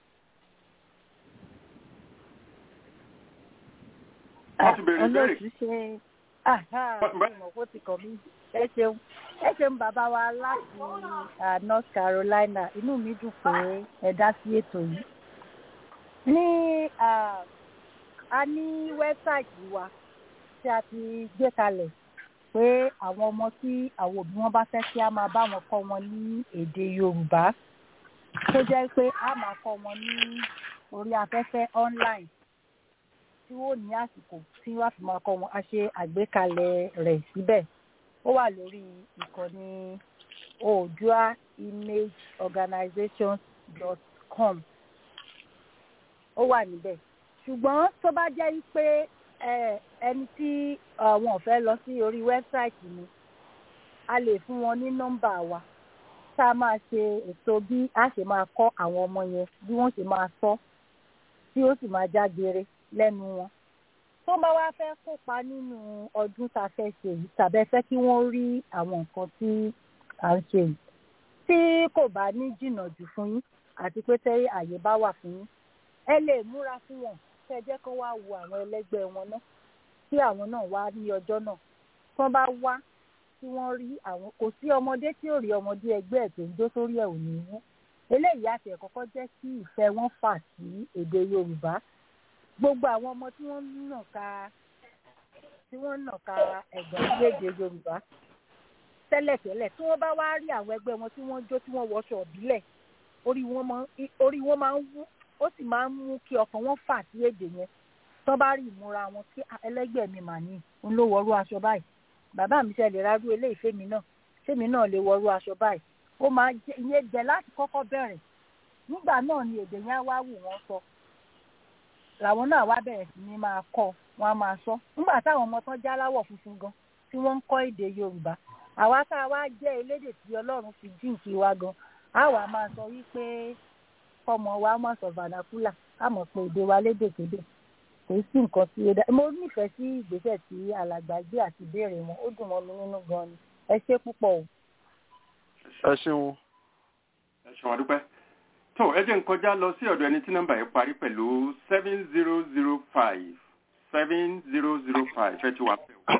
Speaker 3: wọ́n ti bẹ̀rẹ̀ ìbéèrè.
Speaker 8: olóòtú ṣe ìmọ̀ kó ti kàn mí ẹ ṣeun ẹ ṣeun bàbá wa láti ah, north carolina inú mi dùn pé ẹ dá sí ètò yìí ní ah, a ní wẹ́bsáìtì wa tí a ti gbé kalẹ̀ pé àwọn ọmọ tí àwọn òbí wọn bá fẹ́ kí a máa bá wọn kọ́ wọn ní èdè yorùbá tó jẹ́ pé a máa kọ́ wọn ní orí afẹ́fẹ́ online tí wọ́n ní àsìkò tí wọ́n á fi máa kọ́ wọn a ṣe àgbékalẹ̀ rẹ̀ síbẹ̀ ó wà lórí ìkànnì oòdua image organization dot com ó wà níbẹ̀ ṣùgbọ́n tó bá jẹ́ pé ẹ ẹni tí àwọn ò fẹ́ lọ sí orí wẹ́bsáìtì mi a lè fún wọn ní nọ́mbà wa tá a máa ṣe ètò bí a ṣe máa kọ́ àwọn ọmọ yẹn bí wọ́n ṣe máa sọ tí ó sì máa jágere lẹ́nu wọn tó bá wá fẹ́ kópa nínú ọdún tá a fẹ́ ṣe yìí tàbí ẹ fẹ́ kí wọ́n rí àwọn nǹkan tí à ń ṣe yìí tí kò bá ní jìnnà jù fún yín àti pé tẹ́ àyè bá wà fún yín ẹ lè múra fún wọn kẹ́ ẹ jẹ́ kó wá wo àwọn ẹlẹ́gbẹ́ wọn náà kí àwọn náà wá ní ọjọ́ náà tí wọ́n bá wá tí wọ́n rí àwọn kò sí ọmọdé tí ò rí ọmọdé ẹgbẹ́ ẹ̀ tó ń jó sórí ẹ̀ ò ní wú eléyìí àti ẹ̀ kọ́kọ́ jẹ́ kí ìfẹ́ wọn fà sí èdè Yorùbá gbogbo àwọn ọmọ tí wọ́n ń nà ká tí wọ́n ń nà ká ẹ̀gbọ́n sí èdè Yorùbá tẹ́lẹ̀tẹ́lẹ̀ tí wọ́n bá wá rí àwọn ẹgbẹ́ wọn tí wọ́n jó tí wọ́n wọṣọ ìbílẹ̀ orí wọn máa orí wọn máa ń wú ó sì máa ń mú kí ọkàn wọn fà sí èdè yẹn tó bá rí ìmúra wọn kí ẹlẹ́gbẹ́ mi mà ní ń ló wọrú aṣọ báyìí bàbá mi ṣe lè rárú eléyìí fèmí náà fèmí náà lè wọrú aṣọ báyìí ó máa jẹ ìyẹn jẹ láti kọ́kọ́ bẹ̀rẹ̀ nígbà náà ni èdè yẹn á wá wù wọ́n sọ làwọn náà wá bẹ̀rẹ̀ sí ní máa kọ́ wọn á máa sọ nígbà táwọn ọmọ tán já láwọ̀ funfun gan tí wọ́n ń kọ́ èdè Yorùbá àwa tá a wá jẹ́ elédè tí Ọlọ́run fi jíǹkí wa gan á wà máa sọ wípé kọ́mọ wa mọ̀ sọ vernacular á mọ̀ pé èdè wa lédèkédè kò sí nǹkan tí ó dá mo nífẹ̀ẹ́ sí ìgbésẹ̀ tí alàgbà gbé àti ìbéèrè wọn ó dùn mọ́ mi nínú gan ni ẹ ṣé púpọ̀ o.
Speaker 5: ẹ ṣeun.
Speaker 3: ẹ ṣeun àdúpẹ́ tó ẹ jẹ́ n kọjá lọ sí ọ̀dọ̀ ẹni tí nọ́mbà yẹn parí pẹ̀lú seven zero zero five seven zero zero five ẹ ti wà pẹ́ o.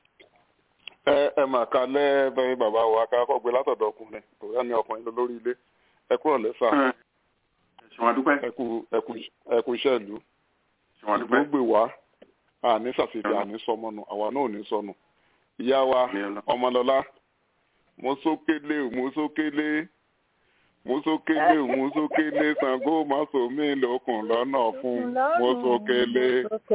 Speaker 5: ẹ ẹ mà ká lẹ́ bẹ́ẹ̀ bàbá wa ká kọ́ gbé látọ̀dọ̀ ọkùnrin òyà ni ọkùnrin lọ lórí ilé ẹ kúrò lẹ́sà
Speaker 3: ẹ ṣeun àdúpẹ́
Speaker 5: ẹ kú ẹ kú ẹ kú iṣẹ́ ìlú
Speaker 3: ṣeun àdúpẹ́
Speaker 5: ìlú gbè wá àní ṣàṣìṣe àní sọmọnù àwa náà ò ní sọnù ìyá wa ọmọlọlá mo sókèlè mo sókèlè mo sókèlè mo sókèlè Ṣàngó má so mí lókun lọ́nà fún mo sókèlè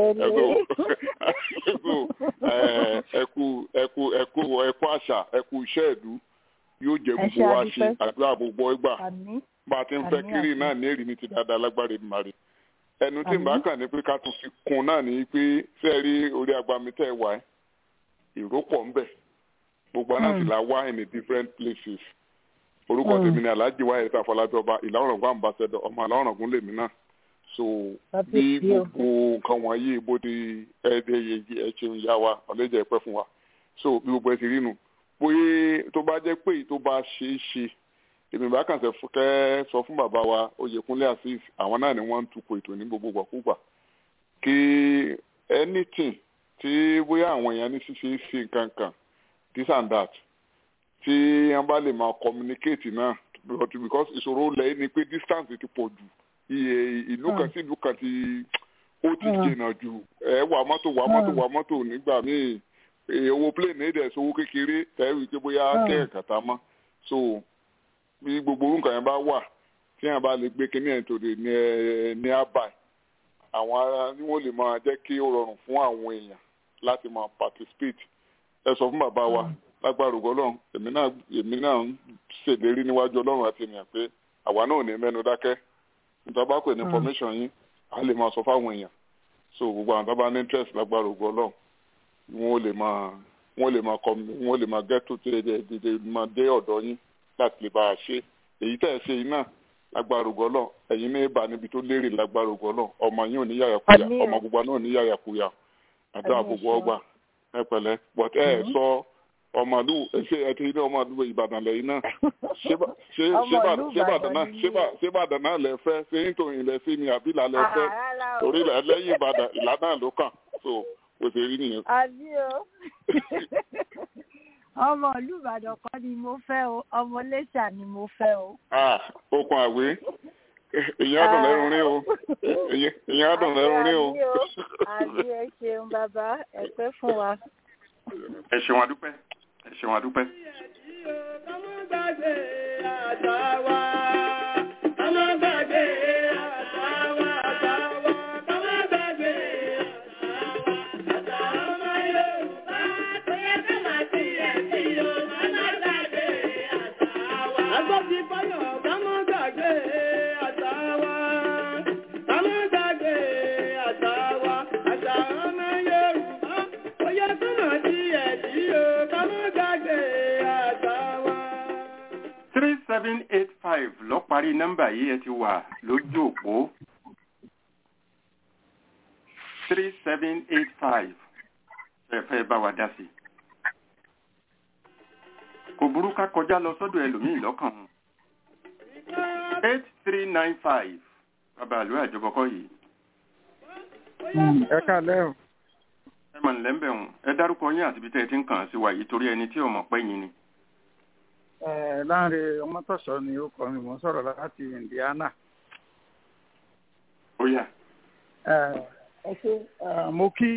Speaker 5: ẹkú ẹkú ẹkú ẹkú ẹkú àṣà ẹkú iṣẹ́ ìlú yóò jẹ gbogbo wa ṣe àdúrà gbogbo ẹgbà bá a ti ń fẹ́ kiri náà ní èrì ní ti dáadáa lágbára ìmàrí ẹnu tí n bá kàn ní pé ká tún fi kún náà ní pé ṣe rí orí agbami tẹ́ ẹ wá ẹ èrò pọ̀ ń bẹ̀ gbogbo àná sì la wá in a different places orúkọ tèmi ni alhaji wa ẹ̀ta fọlájọba ìlà ọ̀rọ̀gún ambassador ọmọ àlà ọ̀rọ̀gún lèmi náà so bí gbogbo nǹkan wọ̀nyí bó ti ẹ̀ẹ́dẹ́ yẹyẹ ẹ̀ṣẹ̀ ń yá wa ọ̀lẹ́jẹ̀ ẹ̀pẹ́ fún wa so bí gbogbo ẹ̀ ti rí nu bóyá tó bá jẹ́ pé tó bá ṣeé ṣe èmi bá kàn sẹ kẹ́ sọ fún bàbá wa oyèkúnlé azeez àwọn náà ni wọ́n ń tukọ̀ ètò ní gbogbo gbàkúgbà kí anything tí bóyá àwọn èèyàn ní ṣíṣe ṣe nǹkan kan this and that tí wọ́n bá lè máa communicate náà because ìṣòro lẹ́yìn ni pé distance ti pọ̀ jù iye ìlú kan sí ìlú kan ti ó ti jìnnà jù ẹ wà mọ́tò wà mọ́tò wà mọ́tò nígbà míì owó plane èdè ìṣòwò kékeré tẹ́wì pé bóyá kẹ́ẹ̀kàtà mọ́ so bí gbogbo orúkọ yẹn bá wà tí yẹn bá lè gbé kíní ẹ̀ tòde ní ẹ ní àbáyé àwọn ará ni wọ́n lè máa jẹ́ kí ó rọrùn fún àwọn èèyàn láti máa participate ẹ sọ fún bàbá wa lágbára ògo Ọlọ́run èmi náà èmi náà ń ṣèlérí níwájú Ọlọ́run àti ènìyàn pé àwa náà ò ní mẹ́nu dákẹ́ nítorí bá pè ní information yín a lè máa sọ fáwọn èèyàn so gbogbo àwọn tó bá ní interest lágbára ògo Ọlọ́run wọ́n lè máa wọ́n lè máa kọ́ wọ́n lè máa get to dé máa dé ọ̀dọ̀ yín láti lè bá a ṣe èyí tẹ́ ẹ ṣe yìí náà lágbára ògo Ọlọ́run ẹ̀yin ní bá níbi tó lérè lágbára ògo Ọlọ́run ọmọ yín ò ní yàyàkuyà ọmọ gbogbo náà ò ní yàyàkuyà àdúrà gbogbo ọgbà ẹ pẹ̀lẹ́ but ẹ ẹ sọ ọmọlú ṣé ẹ ti ní ọmọlú Ìbàdàn lẹ́yìn náà ṣé Ìbàdàn náà lẹ fẹ́ ṣé nítorí ilẹ̀ sí ni àbí ìlà lẹ fẹ́ torí lẹ́yìn Ìbàdàn ìlà náà ló kàn so kò ṣe rí nìyẹn.
Speaker 8: àbí o ọmọ ìlú Ìbàdàn kan ni mo fẹ́ o ọmọ Iléṣà ni mo fẹ́ o.
Speaker 5: okun àwé ìyẹn àdùn lẹ́rùn rí o ìyẹn àdùn lẹ́rùn rí o.
Speaker 8: àbí ẹ ṣeun bàbá ẹ pẹ́ fún wa.
Speaker 3: ẹ ṣeun adúpẹ́ ẹ ṣeun adúpẹ́.
Speaker 4: Àṣà ọmọ yóò.
Speaker 3: seven eight five lọ parí nọ́mbà yìí ẹ ti wà lójú òpó three seven eight five ẹ fẹ́ bá wa dá sí i. kò burú ká kọjá lọ sọ́dọ̀ ẹlòmíì lọ́kàn wọn. eight three nine five bàbá àlọ́ àjọbọ̀kọ́ yìí.
Speaker 9: ẹ káàlẹ́ o.
Speaker 3: ẹ mọ̀ nílẹ̀ ń bẹ̀ wọ̀n ẹ dárúkọ yín àti ibi tẹ́ ẹ ti ń kàn án sí wa yìí torí ẹni tí ò mọ̀ pẹ́ yín ni.
Speaker 9: ẹ láàrin ọmọtọ̀sọ ni ó kọ mi mò ń sọ̀rọ̀ láti Indiana.
Speaker 3: ó yá.
Speaker 9: ẹ ẹ ṣe mo kí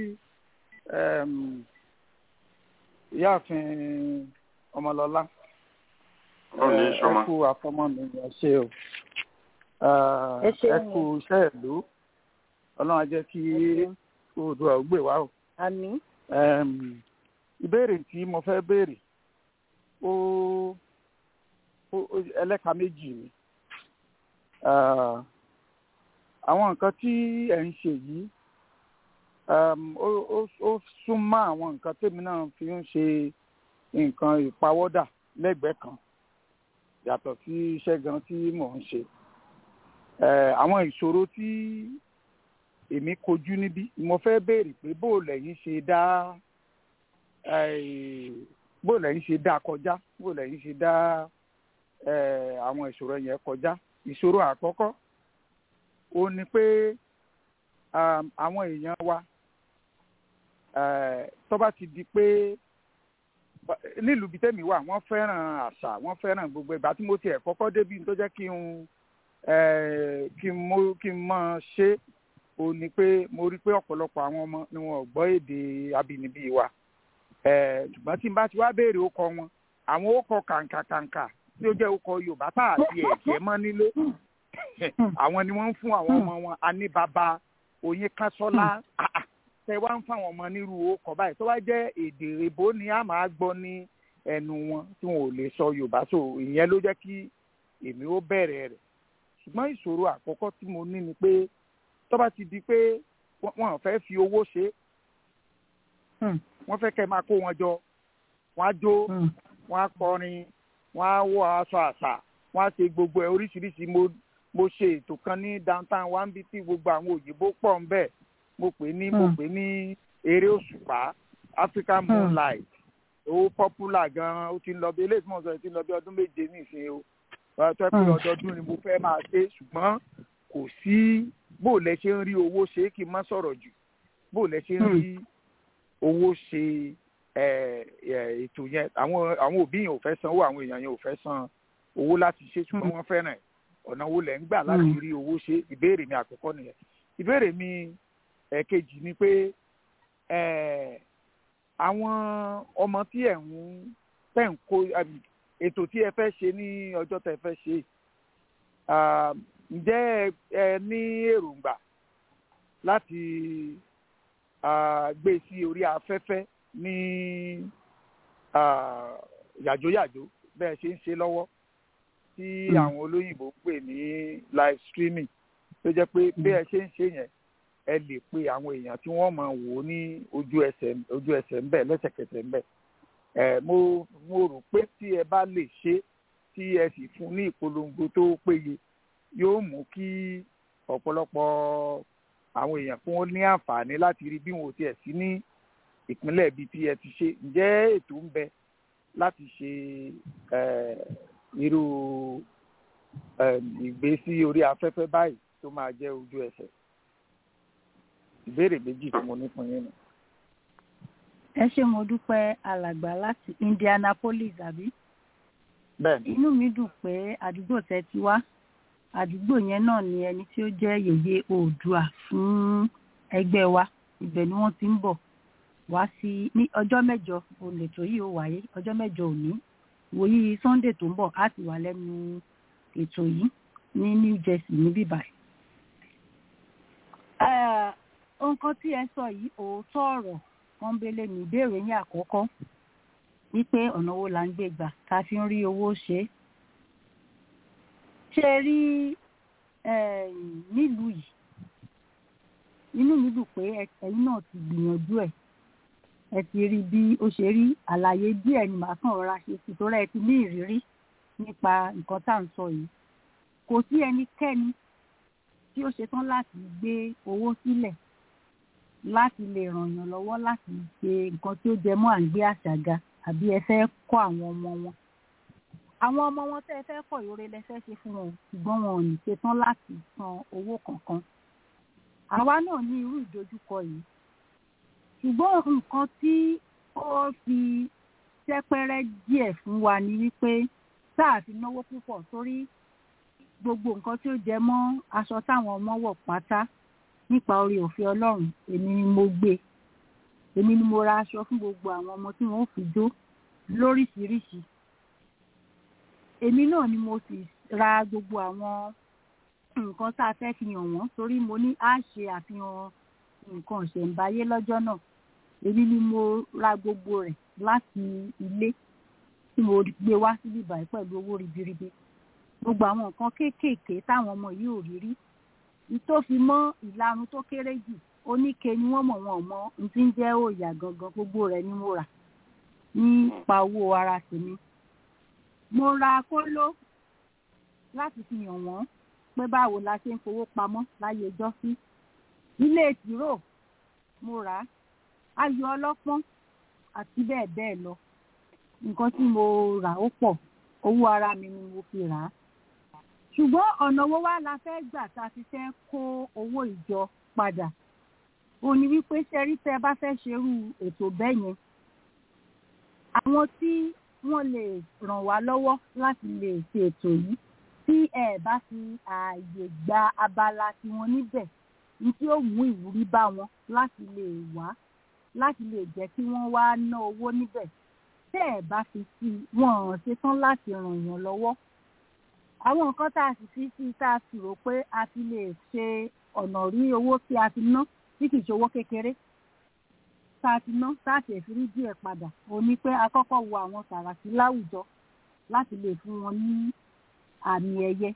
Speaker 9: ìyáàfin ọmọlọlá
Speaker 3: ọ̀nà ìṣọ́mọ.
Speaker 9: ẹ kú àfọmọ́ mi ẹ ṣe o ẹ kú iṣẹ́ ìlú ọlọ́run á jẹ́ kí oòdùà ó gbè wá o.
Speaker 8: àmín.
Speaker 9: ìbéèrè tí mo fẹ́ béèrè ó ẹlẹ́ka méjì ni àwọn nǹkan tí ẹ̀ ń ṣe yìí ó súnmọ́ àwọn nǹkan tèmi náà fi ń ṣe nǹkan ìpawọ́dà lẹ́gbẹ̀ẹ́ kan yàtọ̀ sí iṣẹ́ gan tí mò ń ṣe àwọn ìṣòro tí èmi kojú níbí mo fẹ́ béèrè pé bó lẹ́yìn ṣe dá bó lẹ́yìn ṣe dá kọjá bó lẹ́yìn ṣe dá àwọn ìṣòro yẹn kọjá ìṣòro àkọ́kọ́ ó ní pé àwọn èèyàn wa tó bá ti di pé nílùú bíi tẹ́mi wà wọ́n fẹ́ràn àṣà wọ́n fẹ́ràn gbogbo ìgbà tí mo tiẹ̀ kọ́kọ́ débi tó jẹ́ kí n kí n mọ kí n mọ ṣe ó ní pé mo rí pé ọ̀pọ̀lọpọ̀ àwọn ọmọ ni wọn ò gbọ́ èdè abínibí wa ṣùgbọ́n tí n bá ti wá béèrè ókọ wọn àwọn ókọ kàǹkàkàǹkà tí ó jẹ́ ókọ Yorùbá tá àti ẹ̀jẹ̀ mọ́ nílé àwọn ni wọ́n ń fún àwọn ọmọ wọn aníbàbà oyin kásọ́lá tẹ wá ń fáwọn ọmọ nírú ókọ báyìí tó wá jẹ́ èdè èbó ni a máa gbọ́ ní ẹnu wọn tí wọn ò lè sọ Yorùbá so ìyẹn ló jẹ́ kí èmi ó bẹ̀rẹ̀ rẹ̀ ṣùgbọ́n ìṣòro àkọ́kọ́ tí mo ní ni pé tó bá ti di pé wọ́n fẹ́ fi owó ṣe wọ́n fẹ́ kẹ́ máa kó wọn jọ wọ́n á jó wọ́n á kọrin wọ́n á wọ aṣọ àṣà wọ́n á ṣe gbogbo ẹ̀ oríṣiríṣi mo mo ṣe ètò kan ní downtown one bí tí gbogbo àwọn òyìnbó pọ̀ ń bẹ̀ mo pè ní mo pè ní eré òṣùpá African moonlight ó popular gan-an ó ti ń lọ bí eléyìí tí mo sọ ti ń lọ bí ọdún méje nísìnyí o tó ẹ pé ọdọọdún ni mo fẹ́ máa ṣe ṣùgbọ́n kò sí bó lẹ ṣe ń rí owó ṣe kí n má sọ̀rọ̀ jù bó lẹ ṣe ń rí owó ṣe ètò yẹn àwọn àwọn òbí yẹn ò fẹ́ san owó àwọn èèyàn yẹn ò fẹ́ san owó láti ṣe ṣùgbọ́n wọ́n fẹ́ràn ẹ̀ ọ̀nà wo lẹ̀ ń gbà láti rí owó ṣe ìbéèrè mi àkọ́kọ́ nìyẹn ìbéèrè mi ẹ̀kejì ni pé àwọn ọmọ tí ẹ̀ ń tẹ̀ ń kó ètò tí ẹ fẹ́ ṣe ní ọjọ́ tẹ́ fẹ́ ṣe ǹjẹ́ ẹ ní èròǹgbà láti gbé sí orí afẹ́fẹ́ ní yàjóyàjó bẹ́ẹ̀ ṣe ń ṣe lọ́wọ́ tí àwọn olóyìnbó ń pè ní live streaming tó jẹ́ pé bí ẹ ṣe ń ṣe yẹn ẹ lè pe àwọn èèyàn tí wọ́n máa wò ó ní ojú ẹsẹ̀ ojú ẹsẹ̀ ńbẹ̀ lẹ́sẹ̀kẹsẹ̀ ńbẹ̀ ẹ mo mo rò pé tí ẹ bá lè ṣe tí ẹ sì fún ní ìpolongo tó péye yóò mú kí ọ̀pọ̀lọpọ̀ àwọn èèyàn kí wọ́n ní àǹfààní láti rí bí wọn ò tiẹ̀ sí ní ìpínlẹ̀ ibi tí ẹ ti ṣe ǹjẹ́ ètò ń bẹ láti ṣe irú ìgbésí orí afẹ́fẹ́ báyìí tó máa jẹ́ ojú ẹsẹ̀ ìbéèrè méjì tí mo ní fún yín nù
Speaker 8: ẹ ṣé mo dúpẹ́ alàgbà láti Indianapolis àbí.
Speaker 9: bẹ́ẹ̀ni.
Speaker 8: inú mi dùn pé àdúgbò tẹ́ ti wá àdúgbò yẹn náà ni ẹni tí ó jẹ́ yèyé oòdùà fún ẹgbẹ́ wa ibẹ̀ ni wọ́n ti ń bọ̀ wá sí ní ọjọ́ mẹ́jọ olètò yìí ó wáyé ọjọ́ mẹ́jọ òní wòyí Sunday tó ń bọ̀ á ti wà lẹ́nu ètò yìí ní New Jersey níbí báyìí. nǹkan tí ẹ sọ yìí òótọ́ ọ̀rọ̀ pọ́nbélé ní ìbéèrè yín àkọ́kọ́ wípé ọ̀nà wo là ń gbé gbà ká fi ń rí owó ṣe é ṣe rí nílùú yìí inú mi dùn pé ẹ̀yin náà ti gbìyànjú ẹ̀ ẹ ti rí bí ó ṣe rí àlàyé díẹ̀ ni màá kàn rọra ṣe sí torí ẹ ti ní ìrírí nípa nǹkan tá à ń sọ yìí kò sí ẹnikẹ́ni tí ó ṣetán láti gbé owó sílẹ̀ láti lè ràn yàn lọ́wọ́ láti ṣe nǹkan tí ó jẹ mọ́ à ń gbé àṣàga àbí ẹ fẹ́ kọ́ àwọn ọmọ wọn àwọn ọmọ wọn tẹ́ ẹ fẹ́ kọ̀ ìrore lẹ fẹ́ ṣe fún wọn ṣùgbọ́n wọn ò ní ṣetán láti san owó kankan àwa náà ní irú ìdojúkọ yìí ṣùgbọ́n nǹkan tí ó fi ṣẹ́pẹ́rẹ́ díẹ̀ fún wa ni wípé tá a fi náwó púpọ̀ sórí gbogbo nǹkan tí ó jẹ mọ́ aṣọ táwọn ọmọ wọ̀ pátá nípa orí òfin ọlọ́run èmi ni mo gbé èmi ni mo ra aṣọ fún gbogbo àwọn ọmọ tí wọ́n fi jó lóríṣiríṣi èmi náà ni mo sì ra gbogbo àwọn nǹkan tá a fẹ́ fi hàn wọ́n torí mo ní á ṣe àfihàn nǹkan ìṣẹ̀ǹbáyé lọ́jọ́ náà èmi ni mo ra gbogbo rẹ̀ láti ilé tí mo gbé wá síbí báyìí pẹ̀lú owó ribiribi gbogbo àwọn nǹkan kéékèèké táwọn ọmọ yìí ò rí rí tó fi mọ́ ìlarun tó kéré jù oníke ni wọ́n mọ̀ wọn mọ́ n ti ń jẹ́ òòyà gangan gbogbo rẹ̀ ni mo rà nípa owó ara tèmi mo ra kóló láti fi hàn wọ́n pé báwo la ṣe ń fowó pamọ́ láyé ọjọ́ sí ilé tìró mo rà á ayò ọlọ́pọ́n àti bẹ́ẹ̀ bẹ́ẹ̀ lọ nǹkan tí mo rà ó pọ̀ owó ara mi ni mo fi rà á ṣùgbọ́n ọ̀nà owó wa la fẹ́ gbà tá a fi fẹ́ kó owó ìjọ padà ó ní wípé ṣẹ́rí tẹ́ bá fẹ́ ṣerú ètò bẹ́ẹ̀ yẹn àwọn tí wọ́n lè ràn wá lọ́wọ́ láti lè ṣe ètò yìí tí ẹ bá fi ààyè gba abala tiwọn níbẹ̀ ní tí ó mú ìwúrí bá wọn láti lè wá láti lè jẹ́ kí wọ́n wá ná owó níbẹ̀ tẹ́ ẹ bá fi sí i wọn ò ṣetán láti ràn yàn lọ́wọ́ àwọn nǹkan tá a sì fi sí tá a sì rò pé a fi lè ṣe ọ̀nà rí owó tí a ti ná tí kì í ṣe owó kékeré tá a ti ná tá a tẹ̀ fi rí díẹ̀ padà ó ní pé a kọ́kọ́ wo àwọn sàràkí láwùjọ láti lè fún wọn ní àmì ẹ̀yẹ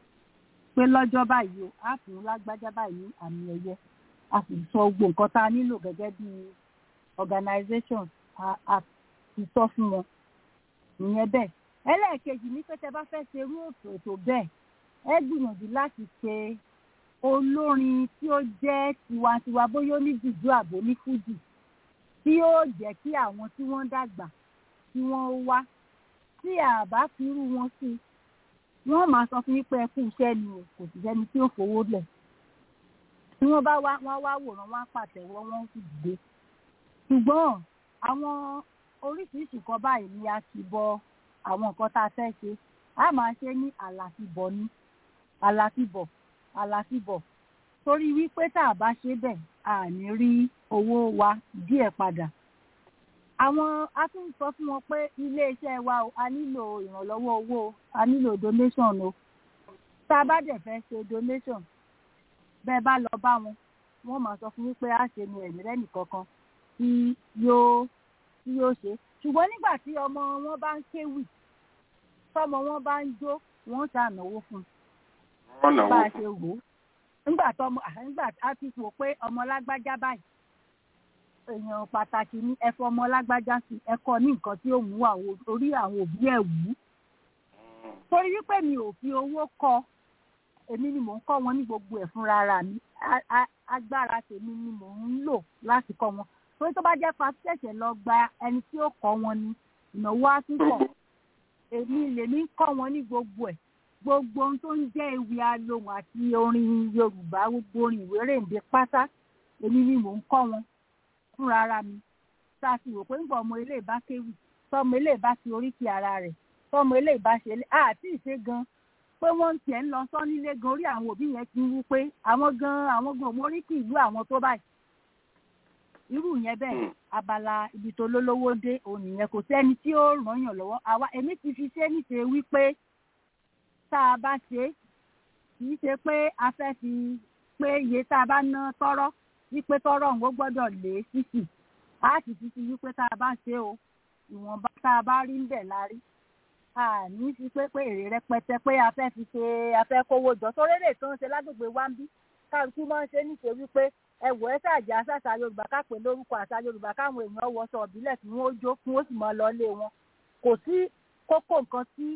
Speaker 8: pé lọ́jọ́ báyìí o á fún lágbájá báyìí ní àmì ẹ̀yẹ a sì sọ gbogbo nǹkan tá a nílò gẹ́gẹ́ bí organization a ti sọ fún wọn ìyẹn bẹ́ẹ̀ ẹlẹ́ẹ̀kejì ní pé tẹ bá fẹ́ ṣe irú ètò ètò bẹ́ẹ̀ ẹ gbìyànjú láti ṣe olórin tí ó jẹ́ tiwantiwa bóyá ó ní jùjú àbò ní fújì tí ó jẹ́ kí àwọn tí wọ́n dàgbà tí wọ́n wá tí àbá fi irú wọn sí wọ́n máa sọ fún yín pé ẹ kú iṣẹ́ ni o kò sì sẹ́ni tí ó fowó lẹ̀ tí wọ́n bá wá wọ́n wá wòran wọ́n á pàtẹ́wọ́ wọ́n sì dìde ṣùgbọ́n àwọn oríṣiríṣi kan báyìí ni a ti bọ àwọn nǹkan tá a fẹ́ ṣe a máa ṣe ní àlàfibọ̀ ní àlàfibọ̀ àlàfibọ̀ torí wípé tá a bá ṣe bẹ́ẹ̀ a ní rí owó wa díẹ̀ padà àwọn a tún sọ fún wọn pé iléeṣẹ́ wa o a nílò ìrànlọ́wọ́ owó o a nílò donation o tá a bá dẹ̀ fẹ́ ṣe donation bẹ́ẹ̀ bá lọ bá wọn wọ́n máa sọ fún wípé a ṣe nu ẹ̀mí lẹ́nì kankan tí yóò tí yóò ṣe ṣùgbọ́n nígbà tí ọmọ wọn bá ń kéwì tọmọ wọn bá ń jó wọn ṣànáwó fún un bá a ṣe wò ó nígbà tọmọ nígbà a ti wò pé ọmọ lágbájá báyìí èèyàn pàtàkì ní ẹfọ ọmọ lágbájá sí ẹkọ ní nǹkan tí ó mú orí àwọn òbí ẹ̀ wú torí wípé mi ò fi owó kọ èmi ni mò ń kọ́ wọn ní gbogbo ẹ̀ fúnra ara mi agbára tèmi ni mò ń lò láti kọ́ wọn torí tó bá jẹ́ pa ṣẹ̀ṣẹ̀ lọ gba ẹni tí ó kọ́ wọn ni ìnáwó á tún pọ̀ èmi lèmi ń kọ́ wọn ní gbogbo ẹ̀ gbogbo ohun tó ń jẹ́ ewì alohùn àti orin yorùbá gbogbo orin ìwérèǹde pátá èmi ni mò ń kọ́ wọn fúnra ara mi tá a sì rò pé nígbà ọmọ ilé ìbá kéwì tọmọ ilé ìbá ti oríkì ara rẹ̀ tọmọ ilé ìbá ṣe àti ìṣe gan pé wọ́n ń tiẹ̀ ń lọ sọ nílé gan orí àwọn òbí yẹn ti ń wú pé àwọn gan àwọn gan ọmọ oríkì ìlú àwọn tó báyìí irú yẹn bẹ́ẹ̀ abala ibi tó lólówó dé òun nìyẹn kò sẹ́ni tí ó ràn yàn lọ́wọ́ àwa èmi ti fi ṣe níṣe wípé tá a bá ṣe kì í ṣe pé a fẹ́ fi pé iye tá a bá ná tọ́rọ́ wípé tọ́rọ́ òun ó gbọ́dọ̀ lé sísì a sì ti fi wípé tá a bá ṣe o ìwọ̀nba tá a bá rí ń bẹ̀ la rí a ní fi pé pé èrè rẹpẹtẹ pé a fẹ́ fi ṣe a fẹ́ kówó jọ sórí èdè tó ń ṣe lágbègbè wa ń bí kálukú máa ń ṣe níṣe wípé ẹwọ ẹ ṣàjẹ àṣàṣà yorùbá kápẹ lórúkọ àṣà yorùbá káwọn èèyàn wọṣọ ìbílẹ̀ tí wọn ó jó kí wọn ó sì máa lọ lé wọn kò sí kókó nǹkan tí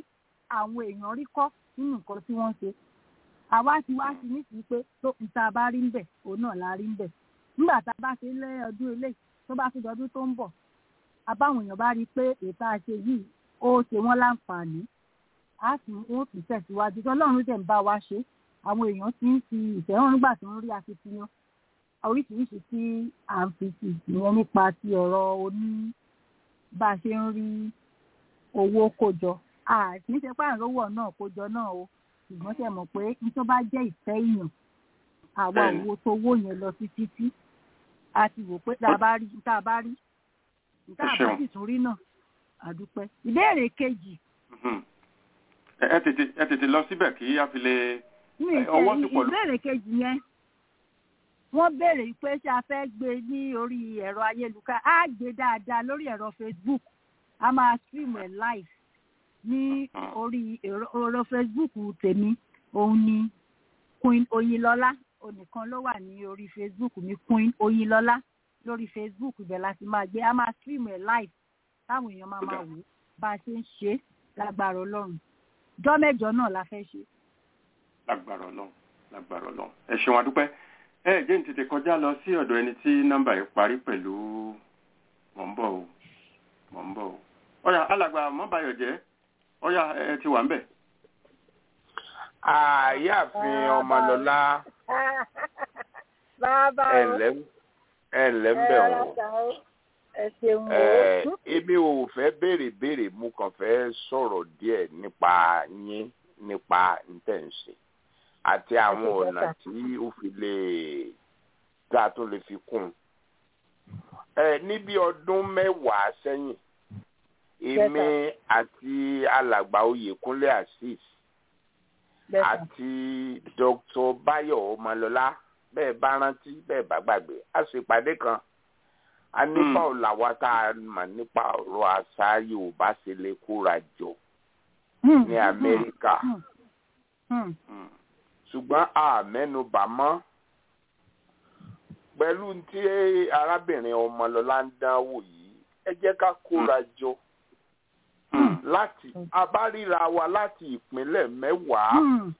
Speaker 8: àwọn èèyàn rí kọ́ nínú nǹkan tí wọ́n ń ṣe àwa ti wá sí nísìnyí pé tó ìta bá rí ń bẹ̀ òun náà la rí ń bẹ̀ nígbà tá a bá ṣe lé ọdún eléyìí tó bá fi dọdún tó ń bọ̀ abáwọn èèyàn bá rí i pé ètò àṣe yìí ó ṣe wọ́n láǹfààní á sì wọ́n tún tẹ̀síwájú tó ọlọ́run tẹ̀ ń bá wa ṣe àwọn èèyàn ti ń fi ìfẹ́ hàn nígbà tó ń rí akitiyan oríṣiríṣi tí à ń fi sí ìyẹn nípa ti ọ̀rọ̀ oní bá a ṣe ń rí owó kójọ àti ṣe pé àrówó náà kójọ náà o ṣùgbọ́n ṣe mọ̀ pé ní tó bá jẹ́ ìfẹ́ èèyàn àwa òwò tó wó yẹn lọ sí títí a ti wò pé tá a bá rí tá a bá rí tá a bá sì tún rí náà àdúpẹ́. ìbéèrè kejì.
Speaker 3: ẹ tètè ẹ tètè lọ síbẹ̀ kí a fi lè ọwọ́ ti pọ̀ lọ.
Speaker 8: ìbéèrè kejì yẹn wọ́n béèrè pé ṣé a fẹ́ gbé ní orí ẹ̀rọ ayélujára á gbé dáadáa lórí ẹ̀rọ Facebook a máa stream ẹ̀ live ní orí ẹ̀rọ Facebook tèmi òun ni Queen Oyinlọ́lá onìkan ló wà ní orí Facebook mi Queen Oyinlọ́lá lórí Facebook ibẹ̀ láti máa gbé a máa stream ẹ̀ live táwọn èèyàn máa máa wò bá a ṣe ń ṣe lágbára Ọlọ́run jọ́ mẹ́jọ náà la fẹ́ ṣe.
Speaker 3: lágbára Ọlọ́run lágbára Ọlọ́run ẹ ṣeun adúpẹ́ ẹ jẹ́ ní tètè kọjá lọ sí ọ̀dọ̀ ẹni tí nọ́mbà yìí parí pẹ̀lú mọ̀ ń bọ̀ o mọ̀ ń bọ̀ o. ọ̀yà alàgbà mọ́bàyọ̀ jẹ́ ọ̀yà ẹ ti wà ń bẹ̀.
Speaker 1: àyàfin ọmọlọ́lá ẹ̀lẹ́ ẹ̀lẹ́ ń bẹ̀ wọ́n. èmi ò fẹ́ béèrè béèrè mo kàn fẹ́ sọ̀rọ̀ díẹ̀ nípa yín nípa ntẹ̀ǹsẹ̀ àti àwọn ọ̀nà tí ó fi lè tá a tún lè fi kún un. ẹ níbi ọdún mẹ́wàá sẹ́yìn èmi àti alàgbà oyèkúnlé azeez àti dr bayo ọmọlọlá bẹ́ẹ̀ bá rántí bẹ́ẹ̀ bá gbàgbé a ṣèpàdé kan a nípa ọ̀làwà tá a mà nípa ọ̀rọ̀ àṣà yorùbá ṣe lè kóra jọ ní amẹ́ríkà ṣùgbọ́n a mẹ́nubà mọ́ pẹ̀lú tí arábìnrin ọmọlọ́lá ń dánwò yìí ẹ jẹ́ ká kóra jọ láti abárira wa láti ìpínlẹ̀ mẹ́wàá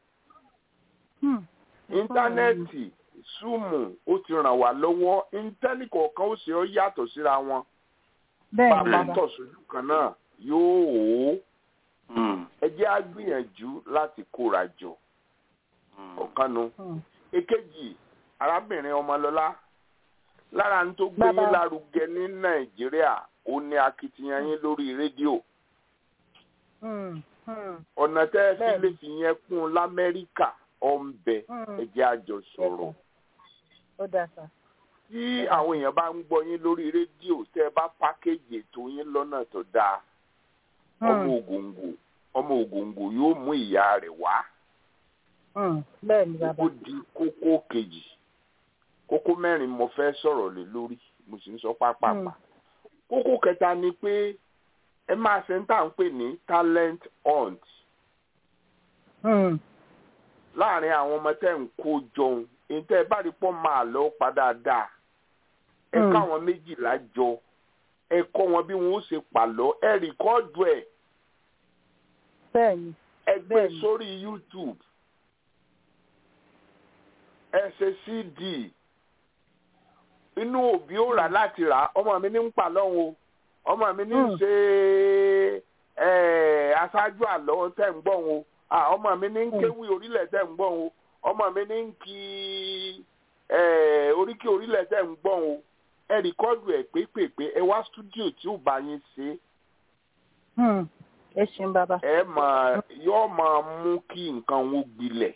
Speaker 1: íńtánẹ́ẹ̀tì súùmù ó ti ràn wá lọ́wọ́ íńtẹ́nì kọ̀ọ̀kan ó ṣe ó yàtọ̀ síra wọn bàbá tọ̀ sójú kan náà yóò hó ẹ jẹ́ á gbìyànjú láti kóra jọ ọ̀kanu èkejì arábìnrin ọmọlọ́lá lára ń tó gbé yín lárugẹ ní nàìjíríà ó ní akitiyan yín lórí rédíò ọ̀nà tẹ́ ẹ fi lè fi yẹn kún un lamẹ́ríkà ọ̀nbẹ ẹ̀jẹ̀ àjọ sọ̀rọ̀ tí àwọn èèyàn bá ń gbọ́ yín lórí rédíò tẹ́ ẹ bá pákéjì ètò yín lọ́nà tó dáa ọmọ ògòǹgò ọmọ ògòǹgò yóò mú ìyá rẹ̀ wá kókó di kókó kejì kókó mẹ́rin mo fẹ́ sọ̀rọ̀ lé lórí mo sì ń sọ pápápá kókó kẹta ni pé ẹ máa ṣe ń tà ń pè ní talent hunt láàrin àwọn ọmọ tẹ́ ń kó jọun èyí tẹ́ ẹ bá rí pọ́ máa lọ padà dáa ẹ káwọn méjìlá jọ ẹ kọ́ wọn bí wọn ó ṣe pàlọ́ ẹ rìkọ́ọ̀dù ẹ̀ ẹ gbé sórí YouTube ẹ ṣe cd inú òbí ó rà láti rà ọmọ mi ní ń pa lọ́hùn o ọmọ mi ní ń ṣe aṣáájú àlọ́ tẹ̀ ń gbọ́ o ọmọ mi ní ń kéwì orílẹ̀ tẹ̀ ń gbọ́ o ọmọ mi ní ń kí oríkì orílẹ̀ tẹ̀ ń gbọ́ o ẹ rìkọ́dù ẹ̀ pépèpé ẹ wá stúdíò tí ò bá yín ṣe.
Speaker 8: ẹ ṣeun bàbá.
Speaker 1: ẹ máa yóò máa mú kí nǹkan wọn gbilẹ̀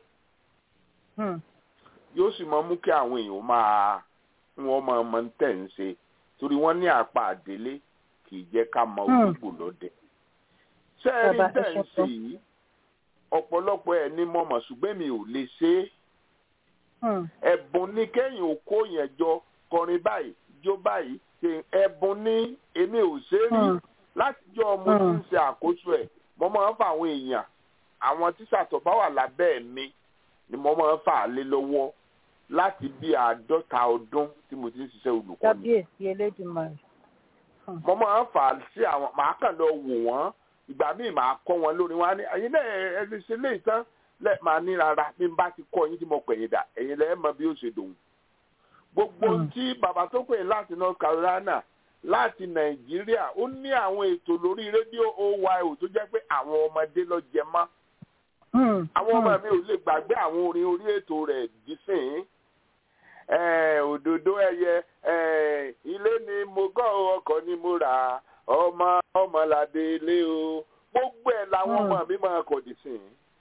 Speaker 1: yóò sì máa mú kí àwọn èèyàn máa wọn máa mọ tẹ̀ ń ṣe torí wọ́n ní àpá àdélé kì í jẹ́ ká mọ olùgbò lọ́dẹ. ṣé ẹ rí tẹ̀ ń ṣe yìí ọ̀pọ̀lọpọ̀ ẹ̀ ní mọ̀mọ̀ ṣùgbọ́n mi ò lè ṣe é. ẹ̀bùn ní kéèyàn ò kó yẹn jọ kọrin báyìí jó báyìí ṣe ẹ̀bùn ní èmi ò ṣe é rí látijọ́ ọmọ tí ń ṣe àkóso ẹ̀ mo máa ń fa àwọn èèyàn àwọn tíṣà tó bá wà lábẹ́ mi ni mo máa ń fà á lé lọ́wọ́ láti bí àádọ́ta ọdún tí mo ti ń ṣiṣẹ́ olùkọ́ ni.
Speaker 8: kábíyèsí elédùnmarè.
Speaker 1: mo máa ń fà á sí àwọn màá kàn lọ wò wọ́n ìgbà míì máa kọ́ wọn lórí wọn á ní ẹ̀yin náà ẹ lè ṣe léyìí tán lẹ máa ní rárá bí n bá ti kọ́ yín tí mo pẹ̀yìn dà ẹ̀yin lẹ́ẹ̀ mọ bí ó ṣe dòun gbogbo tí bàbá tó pè láti North Carolina láti Nàìjíríà ó ní àwọn ètò lórí rédíò oyo tó jẹ́ pé àwọn ọmọdé lọ jẹ mọ́ àwọn ọmọ mi ò lè gbàgbé àwọn orin orí ètò rẹ̀ dísìn òdòdó ẹyẹ ilé ni mo gọ́ ọkọ̀ ni mo rà ọmọ ọmọládé ilé o gbogbo ẹ̀ làwọn ọmọ mi máa kọ̀ dísìn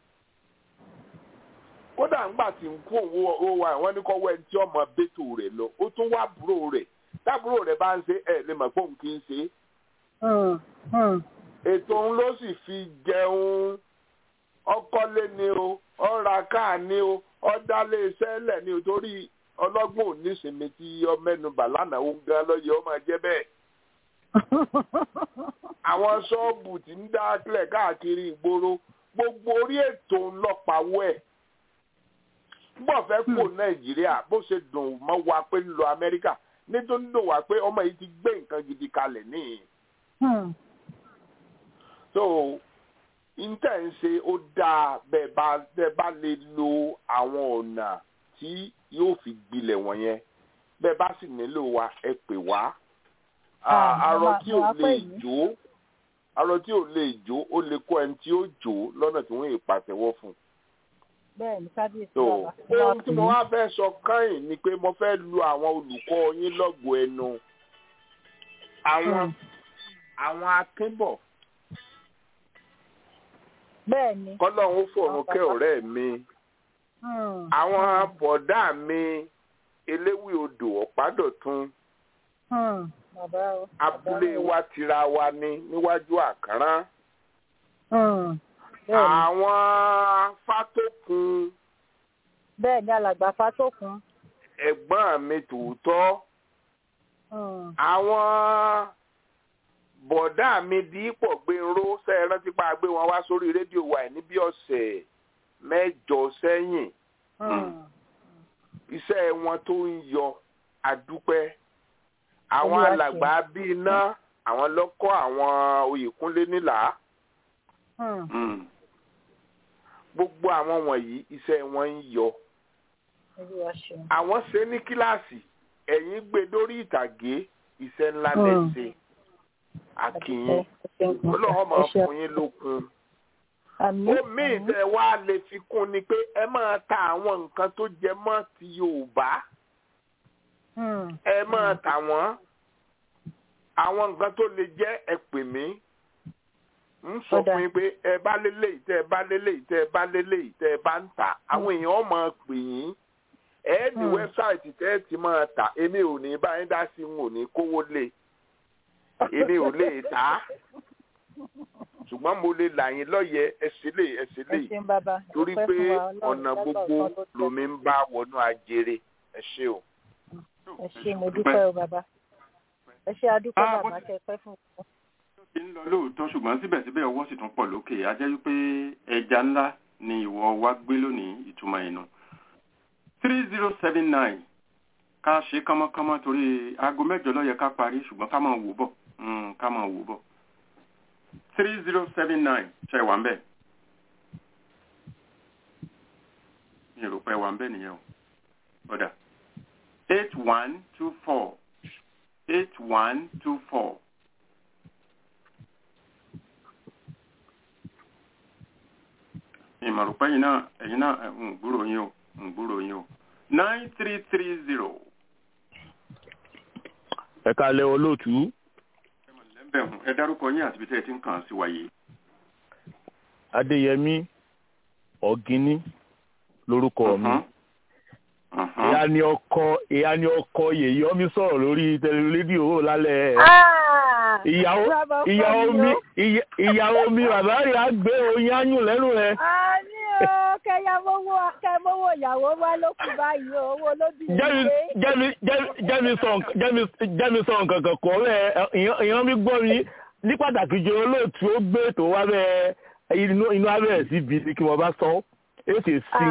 Speaker 1: kódà ńgbà tí ń kú òun ó wà wọ́n ní kọ́ wẹ́n tí ọmọ bẹ́tò rẹ̀ lọ ó tún wá búrò rẹ̀ tábúrò rẹ̀ bá ń ṣe ẹ̀ lè mọ̀ pé òun kì í ṣe. ètò òun ló sì fi jẹun ọkọ́lé ni o ọ̀ra káà ni o ọ̀dálé iṣẹ́ lẹ̀ ni o torí ọlọ́gbọ́n oníṣìmí tí ọmẹnubà lánàá ó ń gan lọ́yẹ̀ ó máa jẹ́ bẹ́ẹ̀. àwọn ṣọ́ọ̀bù tí ń dá kílẹ̀ káàkiri ìgboro gbogbo orí ètò ńlọpàwọ́ ẹ̀ bọ́ fẹ́ kó nàìjíríà bó ṣe dùn mọ́ wa pé ń lọ amẹ́ríkà nítorí dùn wá pé ọmọ yìí ti gbé nǹkan gidi kalẹ̀ níyì. so intẹ́ ń ṣe ó dáa bẹ́ẹ̀ bá bẹ́ẹ̀ bá lè lo àwọn ọ̀nà tí yóò fi gbilẹ̀ wọ̀nyẹn bẹ́ẹ̀ bá sì nílò wa ẹ pè wá. arọ tí ò lè jó arọ tí ò lè jó ó lè kó ẹni tí ó jó lọ́nà tí wọ́n yìí pàtẹ́wọ́ fún un
Speaker 8: bẹ́ẹ̀ ni kábíyèsí
Speaker 1: so
Speaker 8: bàbá.
Speaker 1: ohun tí mo wá fẹ́ sọ káyìn ni pé mo fẹ́ lu àwọn olùkọ́ yín lọ́gọ̀ọ́ ẹnu àwọn àwọn akínbọ̀
Speaker 8: bẹ́ẹ̀ ni.
Speaker 1: kọ́lọ́hún ó fọ̀run kẹ́ ọ̀rẹ́ mi àwọn bọ̀dá mi eléwì odò ọ̀pádọ̀tún abúlé wa tira wa ní níwájú àkàrán àwọn fátókun.
Speaker 8: bẹ́ẹ̀ ni alàgbà fátókun.
Speaker 1: ẹ̀gbọ́n mi tòótọ́. àwọn bọ̀dá mi dípò gbèrò sẹ́yìn rántí pa gbé wọn wá sórí rédíò wa ní bí ọ̀sẹ̀ mẹ́jọ sẹ́yìn. iṣẹ́ wọn tó ń yọ àdúpẹ́. àwọn alàgbà bíi iná àwọn lọ́kọ́ àwọn oyèkúnlé nílà gbogbo àwọn wọ̀nyí iṣẹ́ wọn ń yọ. àwọn ṣe ní kíláàsì ẹ̀yìn gbé dórí ìtàgé iṣẹ́ ńlá lẹ́sẹ̀ àkìyìn ọlọ́run máa fún yín lókun. omi ìtẹ̀ wa lè fi kún ni pé ẹ máa ta àwọn nǹkan tó jẹ mọ́ ti Yorùbá ẹ máa tà wọ́n àwọn nǹkan tó lè jẹ́ ẹ pè mí ń sọ fún yín pé ẹ bá lélẹ̀ tẹ ẹ bá lélẹ̀ tẹ ẹ bá lélẹ̀ tẹ ẹ bá ń tà àwọn èèyàn máa pè yín ẹ ní wẹ́bsáìtì tẹ́ ẹ ti máa tà èmi ò ní bá yín dá sí n ò ní kówó lé èmi ò lè tà á ṣùgbọ́n mo lè là yín lọ́yẹ̀ ẹsẹ̀ lè ẹsẹ̀ lè torí pé ọ̀nà gbogbo lomi ń bá wọnú ajere ẹ ṣé o.
Speaker 8: ẹ ṣé mo dúpẹ́ o bàbá ẹ ṣé adúpẹ́ bàbá kẹ pẹ́ fún un
Speaker 3: ti ń lọ lóòótọ́ ṣùgbọ́n síbẹ̀síbẹ̀ ọwọ́ sì tún pọ̀ lókè a jẹ́ wípé ẹja ńlá ni ìwọ wa gbé lónìí ìtumọ̀ ìnù. three zero seven nine ká ṣe kánmọ́kánmọ́ torí aago mẹ́jọ ló yẹ ká parí ṣùgbọ́n ká máa wò bọ̀ ká máa wò bọ̀. three zero seven nine ṣe wà ń bẹ̀. mi ò rò pé wà ń bẹ̀ nìyẹn o. ọ̀dà eight one two four eight one two four. ìmọ̀rùpẹ́ yìí náà ẹ̀yin náà ń gbúrò yín o ń gbúrò yín o nine three three zero.
Speaker 10: ẹ kalẹ̀ olóòtú.
Speaker 3: ẹ dárúkọ yín àti ibi tẹ́ ẹ ti ń kàn sí wáyé.
Speaker 10: adéyẹmí ọ̀gíní lórúkọ mi. ìyá ni ọkọ ìyá ni ọkọ yèyí ọmí sọ̀rọ̀ lórí tẹlifíṣàn lálẹ́ ìyàwó ìyàwó mi ìyàwó mi bàbá rẹ̀ á gbé oyin áyùn lẹ́nu rẹ̀.
Speaker 8: a ní o kẹyàmówó kẹmówó ìyàwó wá ló kù báyìí o owó ló bí
Speaker 10: mi. jẹ́mi sọ nǹkan kan kọ́ rẹ̀ ìyàn mi gbọ́ mi ní pàtàkì jẹ́ olóòtú ó gbé ètò wá bẹ́ẹ̀ inú abẹ́rẹ́ sí ibi kí wọ́n bá sọ èsì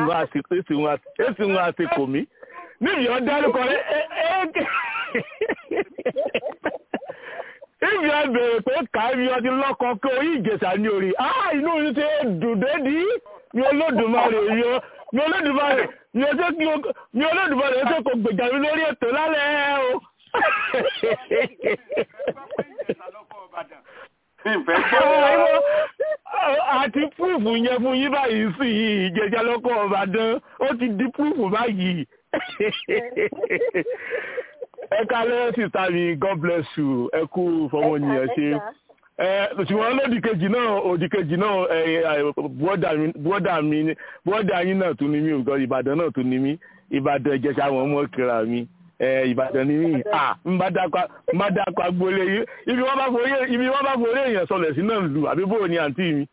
Speaker 10: ńlá àti kò mí níbi yọ dárúkọ rẹ̀ ìbí ẹ bèrè pé káàbí ọtí lọ́kọ kí orí ìjẹsà ní orí ah inú mi ti dùn dédì mi olódùmarè mi ò mi olódùmarè mi ò tó kí o mi olódùmarè tó kò gbèjà mi lórí ètò lálẹ́ o. àti púrúfù yẹn fún yín báyìí sí ìjẹjà lọ́kọ̀ ọ̀bàdàn ó ti di púrúfù báyìí ẹ kálẹ́ sísá mi god bless you ẹ kú fọmọnìyàn ṣe ṣùgbọ́n lódì kejì náà òdì kejì náà bọ́dà mi bọ́dà yín náà tún ní mí nǹkan ìbàdàn náà tún ní mí ìbàdàn ìjẹsà àwọn ọmọ kíra mi ìbàdàn ní mí n bá dákọ agboolé yìí ibi wọ́n bá forí ibi wọ́n bá forí èèyàn sọlẹ̀ sí náà lù àbí bóò ni àǹtí mi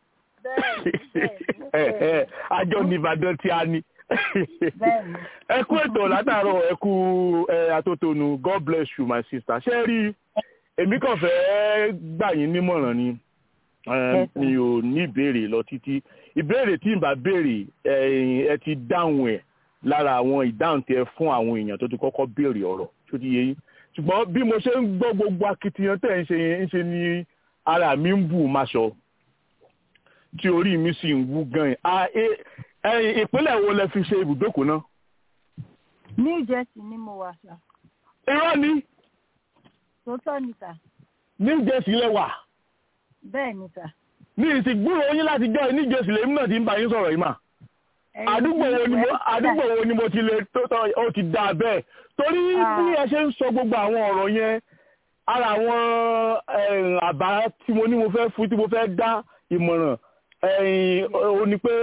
Speaker 10: àjọ ní ìbàdàn tí a ní ẹ kú ètò látàárọ̀ ẹ kú atótónu god bless you my sister ṣé rí èmi kàn fẹ́ gbà yín nímọ̀ràn ni mi ò ní ìbéèrè lọ títí ìbéèrè tí n bá béèrè ẹ ti dáhùn ẹ̀ lára àwọn ìdáhùn tí ẹ fún àwọn èèyàn tó ti kọ́kọ́ béèrè ọ̀rọ̀ tó ti yé yín ṣùgbọ́n bí mo ṣe ń gbọ́ gbogbo akitiyan tẹ̀ ń ṣe ń ṣe ní ara mi ń bù máṣọ tí orí mi sì ń wú gan-an ẹ̀yin ìpínlẹ̀ wo lẹ fi ṣe ibùdókòó náà.
Speaker 8: ní ìjẹsì ni mo wà sà.
Speaker 10: irọ́ ni.
Speaker 8: tòótọ́ ni sà.
Speaker 10: ní ìjẹsì lẹ wà.
Speaker 8: bẹ́ẹ̀ ni sà.
Speaker 10: ní ìsìnkúrò yín láti jọ ní ìjẹsì lèmi náà ti ń bá yín sọ̀rọ̀ yìí mà. àdúgbò wo ni mo àdúgbò wo ni mo ti lè tó tọ́ ó ti dà bẹ́ẹ̀ torí bí ẹ ṣe ń sọ gbogbo àwọn ọ̀rọ̀ yẹn ara àwọn àbá tí mo ní mo fẹ́ fún tí mo fẹ́ dá ìmọ̀ràn ó ní pé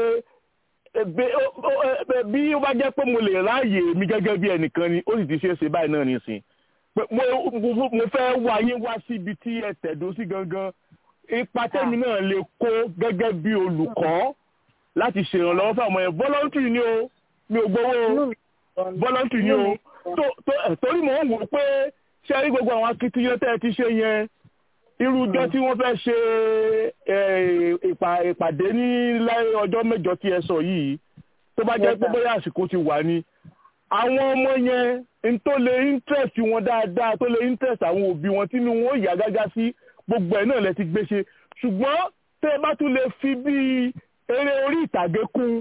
Speaker 10: bí ó bá jẹ́ pé mo lè ráàyè mi gẹ́gẹ́ bí ẹnìkan ni ó sì ti ṣe é ṣe báyìí náà nísìn mo fẹ́ wá yín wá síbi tí ẹ tẹ̀dó sí gangan ipa tẹ́mi náà lè kó gẹ́gẹ́ bí olùkọ́ láti ṣèrànlọ́wọ́ fún àwọn ẹ̀ voluntary ni o mi ò gbowó voluntary ni o torí mò ń wò pé ṣé rí gbogbo àwọn akitiyan tẹ́ ẹ ti ṣe yẹn irú ọjọ́ tí wọ́n fẹ́ ṣe ìpàdé ní ọjọ́ mẹ́jọ tí ẹ sọ yìí tó bá jẹ́ pé bóyá àsìkò ti wà ní àwọn ọmọ yẹn n tó lè interest wọn dáadáa tó lè interest àwọn òbí wọn tínú wọn ó yà gágá sí gbogbo ẹ̀ náà lẹ ti gbé ṣe ṣùgbọ́n tẹ́ ẹ bá tún lè fi bí eré orí ìtàgé kún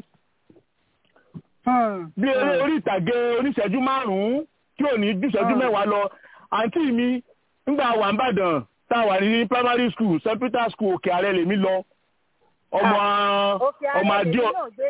Speaker 10: bí eré orí ìtàgé oníṣẹ́jú márùn-ún tí ò ní ju ìṣẹ́jú mẹ́wàá lọ àǹtí mi ńgbà wà ń bàdàn tá a wà ní primary school st peter school òkè ààrẹ lèmi lọ ọmọ ọmọ adíọ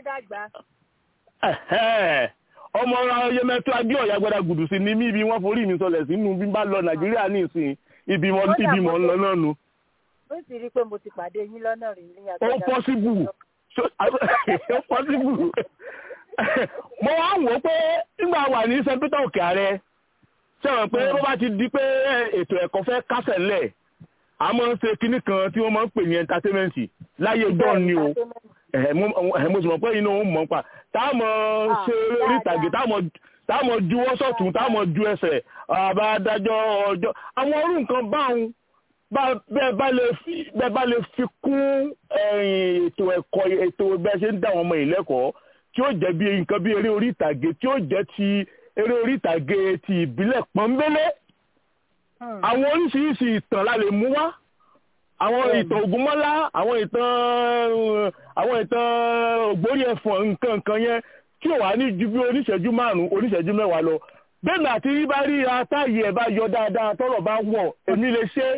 Speaker 10: ọmọ yẹmẹtọ adíọ yagbada gùdù sí ni mí ibi wọn forí mi sọlẹ̀ sínú bí n bá lọ nàìjíríà ní ìsìn ibi mọ ibi mọ ń lọ náà nu.
Speaker 8: ó sì rí i pé mo ti pàdé yín lọ́nà rí ní
Speaker 10: ó pọ́síbù ó pọ́síbù mo wá wò ó pé nígbà wà ní st peter òkè ààrẹ sọ̀rọ̀ pé bó bá ti di pé ètò ẹ̀kọ́ fẹ́ kásẹ̀ lẹ̀ a máa ń ṣe kinní kan tí wọ́n máa ń pè ní entertainment láyé john ni o mo sì mọ̀ pé inú òun mọ̀ pa tá a mọ̀ ṣe orí ìtàgé tá a mọ̀ ju wọ́sọ̀tún tá a mọ̀ ju ẹsẹ̀ àbádájọ́ ọjọ́ àwọn orú nǹkan báwọn bẹ́ẹ̀ bá lè fi kún ètò ẹ̀kọ́ ètò bẹ́ẹ̀ ṣe ń dá àwọn ọmọ yìí lẹ́kọ̀ọ́ tí ó jẹ́ bí nǹkan bí eré orí ìtàgé tí ó jẹ́ ti eré orí ìtàgé ti ìbílẹ̀ pọ́nbélé àwọn oríṣiríṣi ìtàn la lè mú wá àwọn ìtàn ògúnmọ́lá àwọn ìtàn àwọn ìtàn ògbórí ẹ̀fọ̀n nǹkan nǹkan yẹn tí ò wá ní ju bí oníṣẹ́jú márùn-ún oníṣẹ́jú mẹ́wàá lọ bẹ́ẹ̀ni àti rí bá rí atáyé ẹ̀ bá yọ dáadáa tọ́rọ̀ bá wọ̀ èmi lè ṣe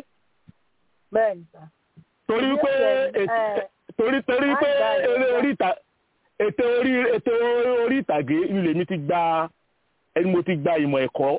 Speaker 10: torí pé torí torí pé eré orí ìtàgé ètò orí ètò orí ìtàgé ilé mi ti gba ẹni mo ti gba ìmọ̀ ẹ̀kọ́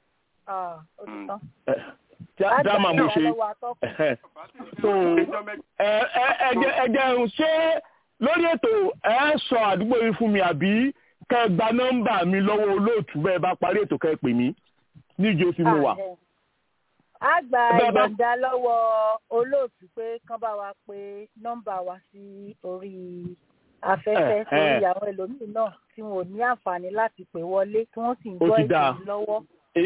Speaker 10: dáàmà mo ṣe so ẹjẹ ń ṣe lórí ètò ẹ sọ àdúgbò yìí fún mi àbí kẹ gba nọ́mbà mi lọ́wọ́ olóòtú bẹ́ẹ̀ bá parí ètò kẹ pè mí níjó tí mo wà.
Speaker 8: a gba ìyọ̀ǹda lọ́wọ́ olóòtú pé kán bá wa pé nọ́mbà wa sí orí afẹ́fẹ́ torí àwọn ẹlòmíì náà tí wọn ò ní àǹfààní láti pè wọlé tí wọ́n sì ń gbọ́ ìpè lọ́wọ́.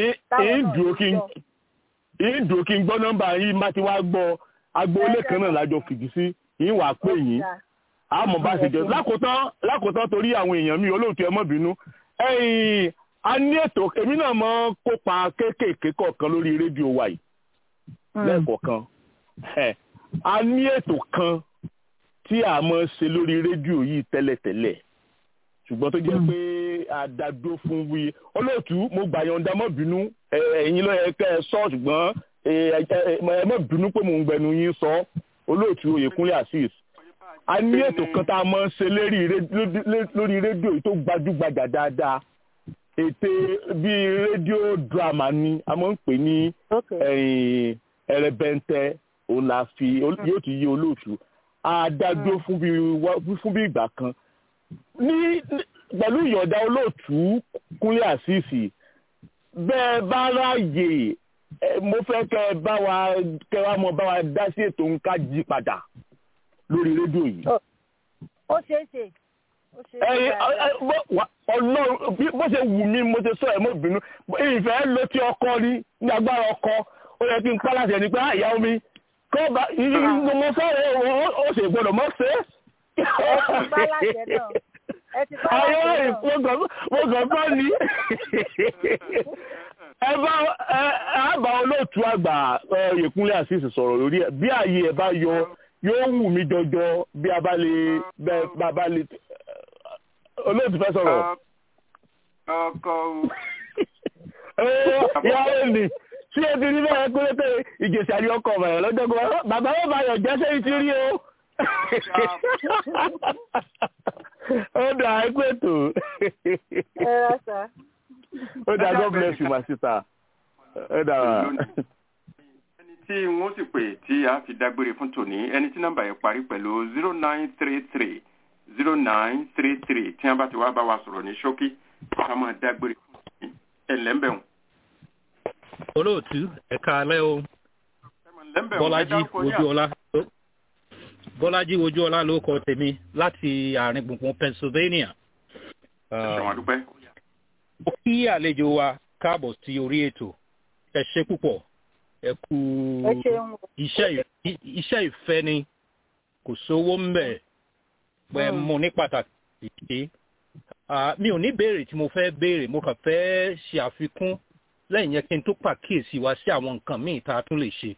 Speaker 10: èyí dùn kí n gbọ́ nọ́mbà yín bá ti wá gbọ́ agboolé kan náà lájọ fìdí sí yín wàá pè yín àmọ́ bá ṣe jẹ́ lákòótán lákòótán torí àwọn èèyàn mi olóòtú ẹ mọ́ bínú ẹ̀yìn a ní ètò èmi náà mọ́ kópa kéékèèké kọ̀ọ̀kan lórí rédíò wa yìí lẹ́ẹ̀kọ̀ọ̀kan a ní ètò kan tí a máa ń ṣe lórí rédíò yìí tẹ́lẹ̀tẹ́lẹ̀ ṣùgbọ́n tó jẹ́ pé àdàdo fún wí olóòtú mo gbà yọ̀ǹda mọ́ bínú ẹ̀yin ló yẹ kẹ́ ẹ sọ ṣùgbọ́n ẹ mọ́ bínú pé mò ń gbẹnu yín sọ olóòtú oyèkúnlé azeez a ní ètò kan tá a máa ń ṣe lórí rédíò yìí tó gbajúgbajà dáadáa ètè bíi rédíò drama ni a máa ń pè ní ẹrẹbẹntẹ òun la fi yóò ti yí olóòtú àdàdo fún bí ìgbà kan ní pẹ̀lú ìyọ̀dá olóòtú kúnlé àṣìṣì bẹ́ẹ̀ bá ráàyè mo fẹ́ kẹ́ ẹ bá wa kẹ́ wa mọ bá wa dá sí ètò nǹka jí padà lórí rédíò yìí.
Speaker 8: ó ṣeé ṣe ó ṣeé ṣe
Speaker 10: ọlọ́run bó ṣe wù mí mo ṣe sọ ẹ̀ mọ́ bínú ìfẹ́ ló ti ọkọ rí ní agbára ọkọ ó yẹ kí n pálásẹ̀ ní pé àyà omi kọ́ bá mo fẹ́ ó ṣe gbọ́dọ̀ mọ́ ṣe é ayé ìfowópamọ́ ní ẹ bá ẹ bá olóòtú àgbà Yèkúnlé àṣìṣe sọ̀rọ̀ lórí ẹ̀ bí ààyè ẹ̀ bá yọ yóò wù mí jọjọ bí a bá lè bá bá lè olóòtú fẹ́ sọ̀rọ̀.
Speaker 3: ọkọ
Speaker 10: o. ìyáwó ni tí o ti rí bẹ́ẹ̀ pé pé ìjèsì àrí ọkọ̀ ọ̀bàyàn lọ́jọ́ gbọ́ bàbá wọn bá yọ̀ jẹ́ sẹ́yìn tí rí o ó dà ẹ pé tó. ó dà God bless you my sister. ó dà wá.
Speaker 3: ẹni tí wọ́n sì pè tí a fi dágbére fún tòní ẹni tí nọ́mbà yẹn parí pẹ̀lú zero nine three three zero nine three three tí wọ́n bá ti wá bá wa sọ̀rọ̀ ní ṣókí ká máa dágbére fún tòní ẹ̀lẹ́mbẹ̀hùn.
Speaker 11: olóòtú ẹ̀ka alẹ́ o bọ́lájí ojú ọlá bọ́lájí ojú ọlá ló kọ tèmi láti àárín gbùngbùn pennsylvania. mo kí àlejò wa káàbọ̀ sí orí ètò ẹ ṣe púpọ̀ ẹ kú iṣẹ́ ìfẹ́ ni kò sówó ń bẹ̀ pẹ́ mo ní pàtàkì ṣe. mi ò ní béèrè tí mo fẹ́ béèrè mo kàn fẹ́ ṣe àfikún lẹ́yìn yẹn kí n tó pàkíyèsí wa sí àwọn nǹkan míì tá a tún lè ṣe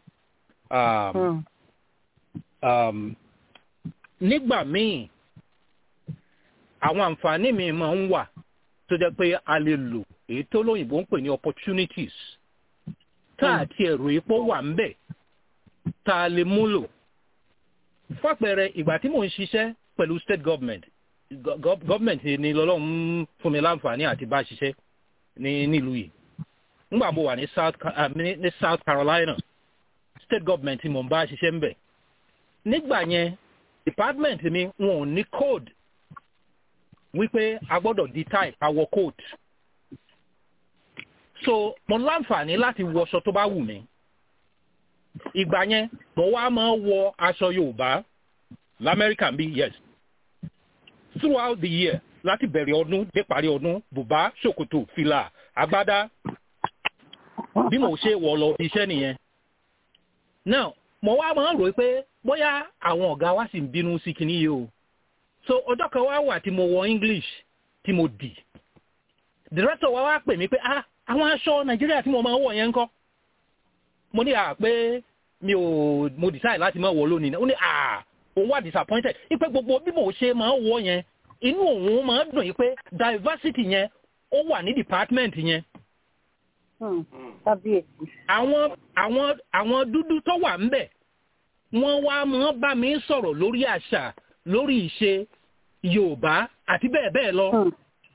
Speaker 11: nígbà míì àwọn àǹfààní mi máa ń wà tó jẹ́ pé a lè lò èyí tó lóyìnbó ń pè ní opportunities tá àti ẹ̀rọ epo wà ń bẹ̀ tá a lè múlò fàpẹẹrẹ ìgbà tí mò ń ṣiṣẹ́ pẹ̀lú state government government ni lọ́lọ́run fún mi láǹfààní àti bá ṣiṣẹ́ ní nílùú yìí nígbà mo wà ní south ní south carolina state government mo ń bá ṣiṣẹ́ ń bẹ̀ nígbà yẹn department mi wọn ò ní code wípé a gbọ́dọ̀ di tie àwọ̀ code so mo láǹfààní láti wọṣọ tó bá wù mí ìgbà yẹn mo wá máa wọ aṣọ yorùbá lamẹ́ríkà bí yes throughout the year láti bẹ̀rẹ̀ ọdún dé parí ọdún bùbá ṣòkòtò fìlà agbádá bí mo ṣe wọ̀ lọ iṣẹ́ nìyẹn now mo wá máa ń rò pé bóyá àwọn ọ̀gá wa sì ń bínú sí kinní yìí o so ọjọ́ kan wá wà tí mo wọ english tí mo dì director wa wá pè mí pé ah àwọn aṣọ nàìjíríà tí mo máa ń wọ̀ yẹn ń kọ́ mo ní à pé mi ò mo decide láti máa wọ̀ lónìí ó ní à òun wà disappointed ipe gbogbo bí mo ṣe máa ń wọ̀ yẹn inú òun máa ń dùn yìí pé diversity yẹn ó wà ní department yẹn àwọn àwọn àwọn dúdú tó wà ń bẹ̀ wọ́n wá mọ́ bá mi sọ̀rọ̀ lórí àṣà lórí ìṣe yorùbá àti bẹ́ẹ̀ bẹ́ẹ̀ lọ.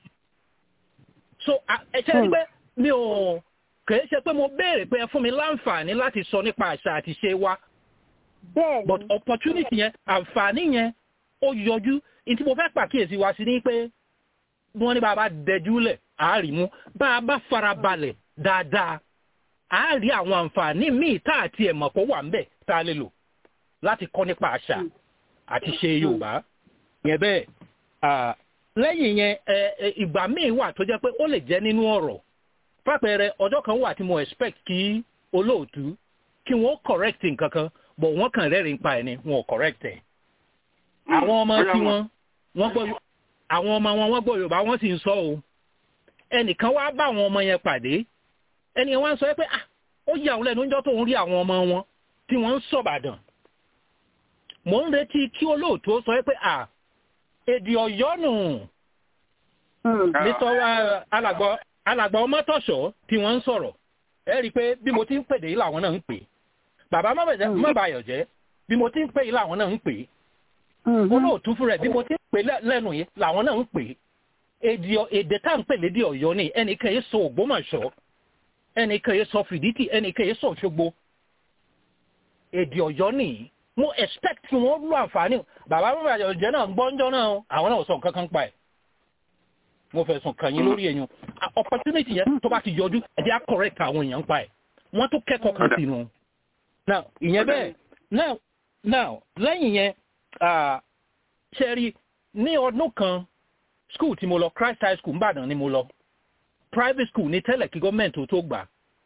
Speaker 11: so ẹ ṣe rí pé mi ò kìí ṣe pé mo béèrè pé ẹ fún mi láǹfààní láti sọ nípa àṣà àti ìṣe wa. but opportunity yẹn àǹfààní yẹn ó yọjú ní tí mo fẹ́ pàkíyèsí wa sí ni pé wọ́n ní bá a bá dẹjú lẹ̀ àárí mú bá a bá fara balẹ̀ dáadáa a rí àwọn àǹfààní míì tá àti ẹ̀mọ̀ kó wà ńbẹ̀ tá a lè lò láti kọ́ nípa àṣà àti ṣe yorùbá yẹn bẹ́ẹ̀ lẹ́yìn yẹn ìgbà míì wà tó jẹ́ pé ó lè jẹ́ nínú ọ̀rọ̀ fàpẹẹrẹ ọjọ́ kan wà tí mo expect kí olóòtú kí wọ́n correct nǹkan kan bọ̀ wọ́n kàn rẹ́rìn pa ẹ̀ ni wọn ò correct ẹ̀ àwọn ọmọ tí wọ́n wọ́n gbọ́ àwọn ọmọ wọn wọ́n gbọ́ yorùbá wọ́n sì ń sọ o ẹnìkan wá bá àwọn ọmọ yẹn pàdé ẹni wọ́n sọ pé ah ó yà wọ́n lẹ́nu níjọ́ tó ń rí àwọn ọmọ wọn tí wọ́n ń sọ̀bàdàn mò ń retí kí olóòtú sọ pé à èdè ọ̀yọ́ nù nítorí alàgbà alàgbà ọmọtọ̀ṣọ́ tí wọ́n ń sọ̀rọ̀ ẹ rí i pé bí mo ti ń pèdè yìí làwọn náà ń pè bàbá mọ́bàyọ̀ jẹ́ bí mo ti ń pè yìí làwọn náà ń pè olóòtú fún rẹ̀ bí mo ti ń pè lẹ́nu yìí làwọn náà ń pè èdè tá à ń pè lédè ọ̀yọ́ ni ẹnìkan yìí sọ ògbómọ̀ṣọ́ ẹnìkan yìí sọ fìdítì ẹnìkan yìí sọ òṣogbo èdè ọ̀yọ́ nìyí mo expect kí wọ́n lo àǹfààní bàbá mọ́bàyọ̀ jẹ́ náà gbọ́njọ́ náà àwọn náà sọ nǹkan kan pa ẹ̀ mo fẹ́ sùn kàn yín lórí ẹ̀yàn opportunity yẹn tó bá ti yọjú ẹ̀jẹ̀ á correct àwọn èèyàn pa ẹ̀ wọ́n tó kẹ́kọ̀ọ́ kan sí nu. now ìyẹn bẹ́ẹ̀ now now lẹ́yìn yẹn ṣe rí ní ọdún kan school tí mo lọ Christ High School nìbàdàn ni mo lọ private school ní tẹ́lẹ̀ kí gọ́ọ̀mẹ̀ntì tó gbà.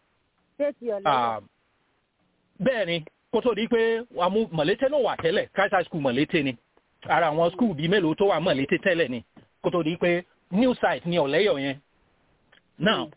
Speaker 11: bẹ́ẹ̀ ni kó tó di pé àmú mọ̀lété ló wà tẹ́lẹ̀ Christ High School mọ̀lété ni ara àwọn school bíi mélòó tó wà mọ̀lété tẹ́lẹ̀ ni kó tó di pé new site ní ọ̀lẹ́yọ̀ yẹn. now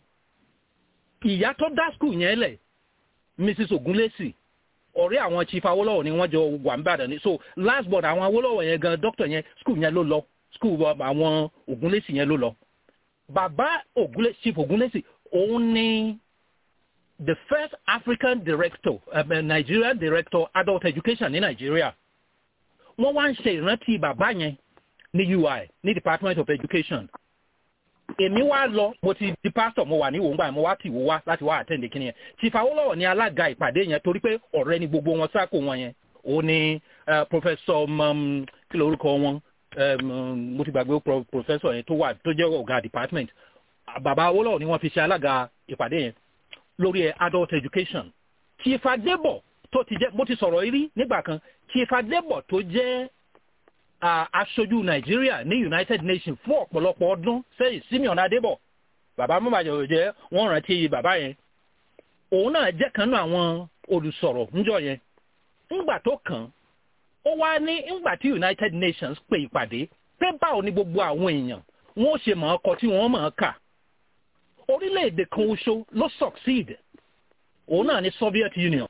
Speaker 11: ìyá tó dá skul yẹn lẹ̀ mrs ogunlesi ọ̀rẹ́ àwọn chief awolowo ni wọ́n jọ wà ń bàdàn ní so last born àwọn awolowo yẹn gan doctor yẹn skul yẹn ló lọ skul àwọn ogunlesi yẹn ló lọ. bàbá ogunlesi chief ogunlesi òun ni the first african director um, nigerian director adult education ní nigeria wọ́n wá ń ṣe ìrántí bàbá yẹn ní ui ní department of education èmi wá lọ mo ti di pastor mo wà ní wòǹgbà mo wá tì wò wá láti wá àtẹ̀ǹdé kí ni yẹn chief awolowo ní alága ìpàdé yẹn torí pé ọ̀rẹ́ ni gbogbo wọn sáàkó wọn yẹn ó ní professor kí ló orúkọ wọn mo ti gbàgbé professor yẹn tó wà tó jẹ́ ọ̀gá department bàbá awolowo ni wọ́n fi ṣe alága ìpàdé yẹn lórí adult education chief adébọ̀ tó ti jẹ́ mo ti sọ̀rọ̀ rí nígbà kan chief adébọ̀ tó jẹ́ aṣojú nàìjíríà ní united nations fún ọ̀pọ̀lọpọ̀ ọdún sẹ́yìn simeon adébọ̀ bàbá mọ́bàjọ́ jẹ́ wọ́n rántí bàbá yẹn òun náà jẹ́ kan náà àwọn olùsọ̀rọ̀ ńjọ yẹn ńgbà tó kàn ó wá ní ńgbà tí united nations pè ìpàdé pé báwo ni gbogbo àwọn èèyàn wọn ó ṣe mọ̀ ọ́ kọ tí wọ́n mọ̀ ọ́ kà orílẹ̀-èdè kan oṣù ló succeed òun náà ní soviet union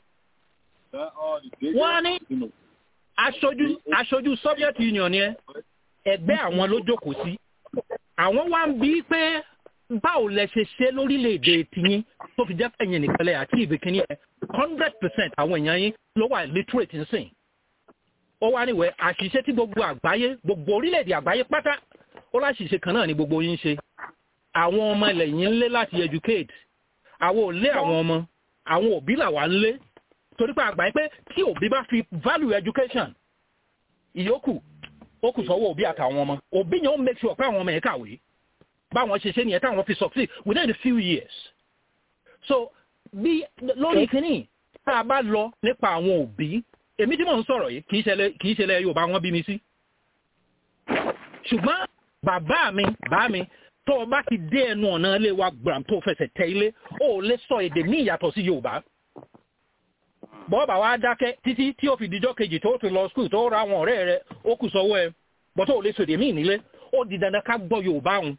Speaker 11: wọ́n á ní aṣojú aṣojú soviet union yẹn ẹgbẹ́ àwọn ló jókòó sí àwọn wá ń bí pé báwo lẹ ṣe ṣe lórílẹ̀‐èdè tiyín tó fi jẹ́ ẹ̀yìn nìkanlẹ̀ àti ìbìkíní ẹ̀ hundred percent àwọn èèyàn yín ló wà literate nsìn ó wá níwẹ̀ àṣìṣe tí gbogbo àgbáyé gbogbo orílẹ̀‐èdè àgbáyé pátá ó láṣìṣe kan náà ni gbogbo yín ṣe àwọn ọmọ ilẹ̀ yín ń lé láti educate àwọn ò lé àwọn ọmọ àwọn òbí làwa ń lé torí pé àgbáyé pé tí òbí bá fi value education ìyókù ó kù sọ́wọ́ òbí àtàwọn ọmọ òbí yẹn ó make sure pé àwọn ọmọ yẹn kàwé báwọn ṣe ṣe nìyẹn táwọn fi succeed within a few years so bí lórí kínní tá a bá lọ nípa àwọn òbí èmi tí mò ń sọ̀rọ̀ yìí kì í ṣẹlẹ̀ yorùbá wọn bí mi sí ṣùgbọ́n bàbá mi bá mi tó o bá ti dé ẹnu ọ̀nà ilé wa gbàm tó fẹsẹ̀ tẹ ilé ó lè sọ èdè ní ìyàtọ̀ sí yorùbá bọ́ọ̀bà wa dákẹ́ títí tí ó fi dijọ́ kejì tó ti lọ skul tó ra àwọn ọ̀rẹ́ rẹ ó kù sọ́wọ́ ẹ bọ́tọ̀ ò lè sòdè míì nílé ó di dandan ká gbọ́ yorùbá òun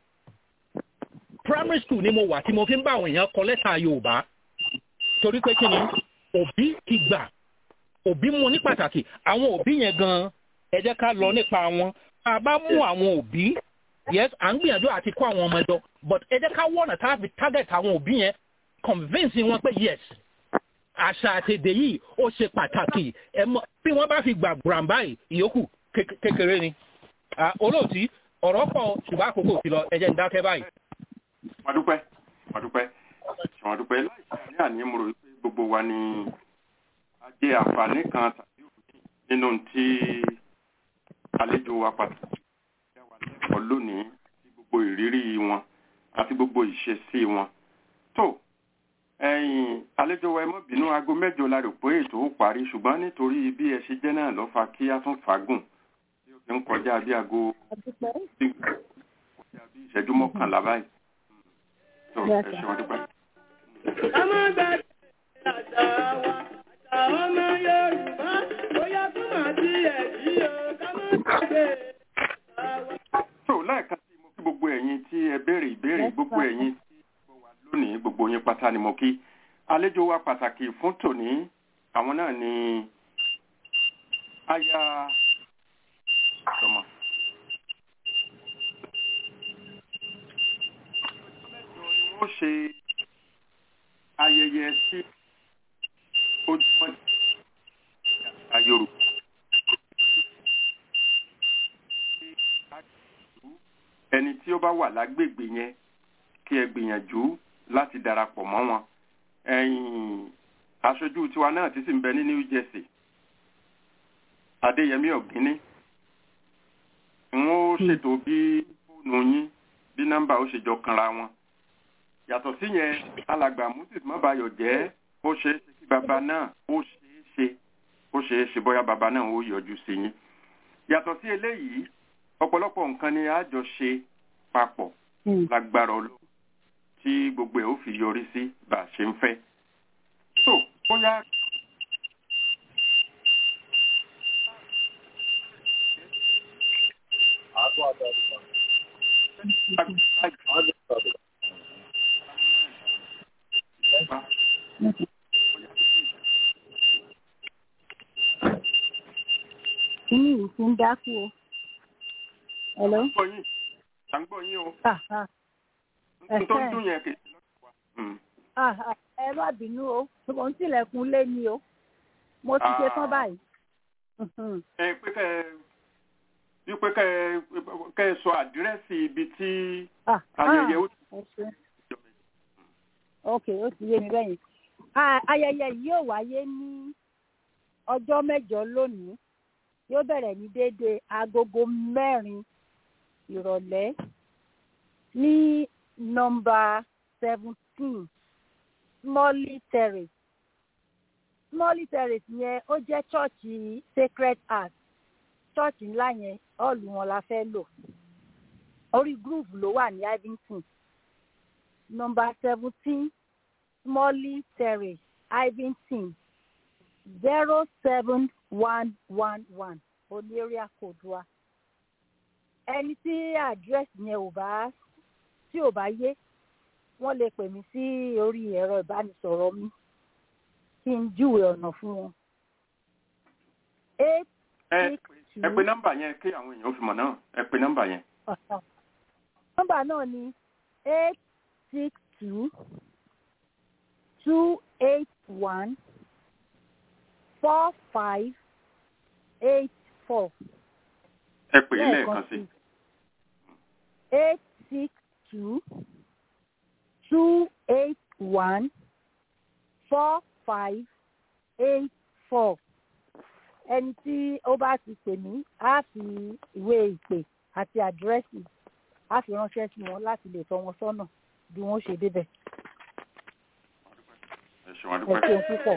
Speaker 11: primary school ni mo wà tí mo fi ń bá àwọn èèyàn kọ lẹ́tà yorùbá torí pé kí ni òbí ti gbà òbí mú ní pàtàkì àwọn òbí yẹn gan ẹ jẹ́ ká lọ nípa wọn a bá mú àwọn òbí yes à ń gbìyànjú àti kó àwọn ọmọ ẹjọ but ẹ jẹ́ ká wọ̀nà tá a fi target àwọn òbí yẹn convince wọn pé yes àṣà àtẹ̀dẹ̀ yìí ó ṣe pàtàkì ẹ mọ bí wọ́n bá fi gbà gbàm báyìí ìyókù kékeré ni olóòtú ọ̀rọ̀ pọ̀ ṣùgbọ́n àkókò ti lọ ẹ jẹ́ ń dákẹ́ báyìí.
Speaker 3: wọ́n dúpẹ́ wọ́n dúpẹ́ wọ́n dúpẹ́ láìsí àní àní mo rò pé gbogbo wa ni a jẹ àǹfààní kan tàbí òní nínú tí àlejò wa pàtàkì ẹ wà lẹ́kọ̀ọ́ lónìí àti gbogbo ìrírí wọn àti gbogbo ìṣesí wọn tó ẹ̀yin àlejò wa ẹ mọ́ bínú aago mẹ́jọ la rò pé ètò ó parí ṣùgbọ́n nítorí bí ẹ ṣe jẹ́ náà ló fa kí a tún fagùn tí ó fi ń kọjá bí aago kọjá bí ìṣẹ́jú mọ́kànlá báyìí tó ẹ ṣe wọn dúpẹ́.
Speaker 4: ká má gbàgbé àṣà wa àṣà ọmọ yorùbá bóyá tó máa ti ẹ̀ jí o ká má gbàgbé àṣà wa.
Speaker 3: tó lẹ́ẹ̀kan sí mo kí gbogbo ẹ̀yin tí ẹ béèrè ìbéèrè gbogbo ẹ̀yin tí gbogbo wa lónìí gbogbo yín pátá ni mo kí àlejò wa pàtàkì fún tòní àwọn náà ni aya ọmọ. wọ́n ṣe ayẹyẹ sí ojúmọ́ àṣà Yorùbá. ẹni tí ó bá wà lágbègbè yẹn kí ẹ gbìyànjú láti darapọ̀ mọ́ wọn. ẹ̀yìn aṣojú tiwa náà ti sì ń bẹ ní New Jersey Adéyẹmí Ọ̀gíní n ó ṣètò bí fóònù yín bí nọ́mbà ó ṣe jọ kanra wọn yàtọ̀ sí yẹn alàgbà moses mọ́bayọ̀ jẹ́ ó ṣeé ṣe kí bàbá náà ó ṣeé ṣe ó ṣeé ṣe bóyá bàbá náà ó yọjú sí yín yàtọ̀ sí eléyìí ọ̀pọ̀lọpọ̀ nǹkan ni a jọ ṣe papọ̀ lágbára ọlọ́run tí gbogbo ẹ̀ ó fi yọrí sí bá a ṣe ń fẹ́ so bóyá.
Speaker 8: Kíní yìí ti ń dákú o. Hello?
Speaker 3: À ń gbọ́ yín o.
Speaker 8: Ah, ah.
Speaker 3: N tó ń dún yẹn kì í lọ́dọ̀ wa.
Speaker 8: Ah, ah. Ẹ má bínú o, mo ń tilẹ̀kùn lé ni o. Mo ti ṣe tán báyìí. Mhm.
Speaker 3: Ẹ pé kẹ́ ẹ wípé kẹ́ ẹ kẹ́ ẹ sọ àdírẹ́sì ibi tí
Speaker 8: Ah,
Speaker 3: ayẹyẹ ó
Speaker 8: ah, ẹ ṣé. Ok, ó ti yé mi bẹ́yìn. Ah, Ayẹyẹ yìí yóò wáyé ní ọjọ́ mẹ́jọ lónìí. Yóò bẹ̀rẹ̀ ní déédéé agogo mẹ́rin ìrọ̀lẹ́ ní nọ́mbà seventeen Smalley Terrace. Smalley Terrace yẹn ó jẹ́ chọ́ọ̀chì Sacred Heart. Chọ́ọ̀chì ńlá yẹn ọ̀ọ̀lù wọn la fẹ́ lò. Orí groove ló wà ní Ivington. Nọ́mbà seventeen Smalley Terrace Ivington zero seven one one one oní area code wa ẹni tí àdírẹ́sì yẹn ò bá tí ò bá yé wọ́n lè pè mí sí orí ẹ̀rọ ìbánisọ̀rọ̀ mi kí n júwe ọ̀nà fún wọn. eight
Speaker 3: ẹ
Speaker 8: six two
Speaker 3: ẹ pe nọ́mbà yẹn kí àwọn èèyàn ó fi mọ̀ náà ẹ pe nọ́mbà yẹn.
Speaker 8: nọ́mbà náà ni eight six two two eight one four five eight four.
Speaker 3: ẹ pè é lẹ́ẹ̀kan sí.
Speaker 8: eight six two two eight one four five eight four ẹni tí ó bá ti pè mí á fi ìwé ìpè àti àdírẹ́sì á fi ránṣẹ́ sí wọn láti lè tọ́ wọn sọ́nà bí wọ́n ṣe débẹ̀.
Speaker 3: ẹ ṣeun
Speaker 8: ẹ
Speaker 3: adúpẹ́.
Speaker 8: ṣeun púpọ̀.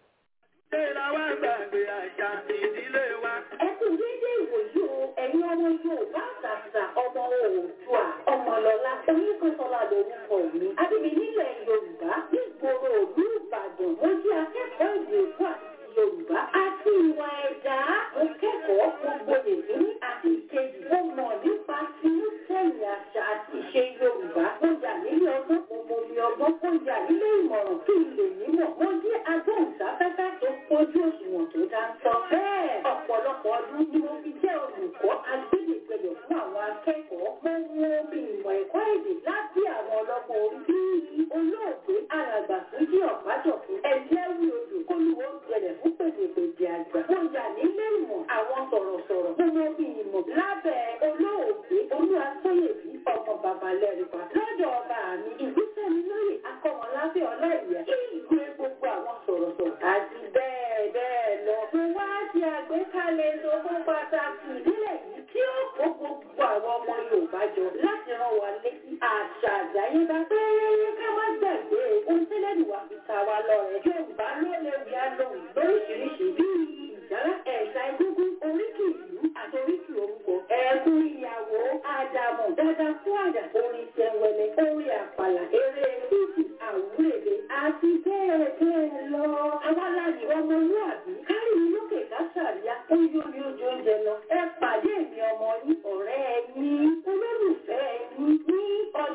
Speaker 12: ẹ kú déédéé ìwòyí o ẹ̀yin ọmọ yorùbá àtàtà ọmọ oòdùà ọmọlọ́lá oníkọ́sọ́lá lórúkọ mi adébí nílẹ̀ yorùbá nígboro òlú ìbàdàn mo jẹ́ akẹ́kọ̀ọ́ èdè èkó àti yorùbá àti ìwà ẹ̀dá mo kẹ́kọ̀ọ́ gbogbo èdè àti ìkejì mo mọ̀ nípa tinú sẹ́yìn àṣà àti ìṣe yorùbá mo yà nílé ọgbọ́n mo mọ omi ọgbọ́n mo yà nílé ìmọ̀ràn kí n lè nímọ̀ mo jẹ́ agbóhùnsáfẹ́fẹ́ tó pójú òṣùwọ̀n tó dáńtọ́ bẹ́ẹ̀ ọ̀pọ̀lọpọ̀ ọdún ni mo fi jẹ́ olùkọ́ agbẹ́dẹ̀gbẹ̀yọ̀ fún àwọn akẹ́kọ̀ọ́ mo wo bí ìmọ̀ ẹ̀kọ́ èdè lábẹ́ àwọn ọlọ́mọ orí bíi olóògbé alàgbà tó jí ọ̀pájọ̀fún ẹ̀jẹ̀wì odò kólúwó gbẹlẹ̀ fún pèdèpèdè àgbà mo yà nílé ìmọ̀ àwọn sọ̀rọ̀sọ̀rọ̀ mo wo bí ìmọ̀ lábẹ́ olóògbé olúwatóyèbí ọmọ babalẹ́rìpa lọ́dọ̀ ọba mi ìgbésẹ̀ mi lórí akọ́mọlábẹ́ ọláìyá kí ìgbé gbogbo àwọn sọ̀rọ̀sọ̀rọ̀ àti bẹ́ẹ̀ bẹ́ẹ̀ lọ. mo wá ṣe àgbékalẹ̀ ìṣòfò pàtàkì ìbílẹ̀ yìí tí ó kó gbogbo àwọn ọmọ yorùbá jọ láti rán wa létí àṣà àdáyébá pé ká má gbàgbé ohun tẹ́lẹ̀dì wa fi ta wa lọ́rẹ̀. yorùbá ló lè wí alóhùn lóríṣiríṣi bíi ìjálá ẹ̀ka egúngún oríkì ìlú àti oríkì orúkọ ẹ̀kún ìyàwó àdàmọ̀ dáadáa fún àdà orin tẹ̀wẹ̀lẹ̀ orin àpàlà eré fíìsì àwúrèdè àti bẹ́ẹ̀ bẹ́ẹ̀ lọ. àwa láyé ọmọlúwàbí kárí mi lókè kásàríyá ó yó ní ojú oúnjẹ lọ. ẹ pàdé mi ọmọ yín ọ̀rẹ́ yín olólùfẹ́ yín ní ọjọ́ kẹjọ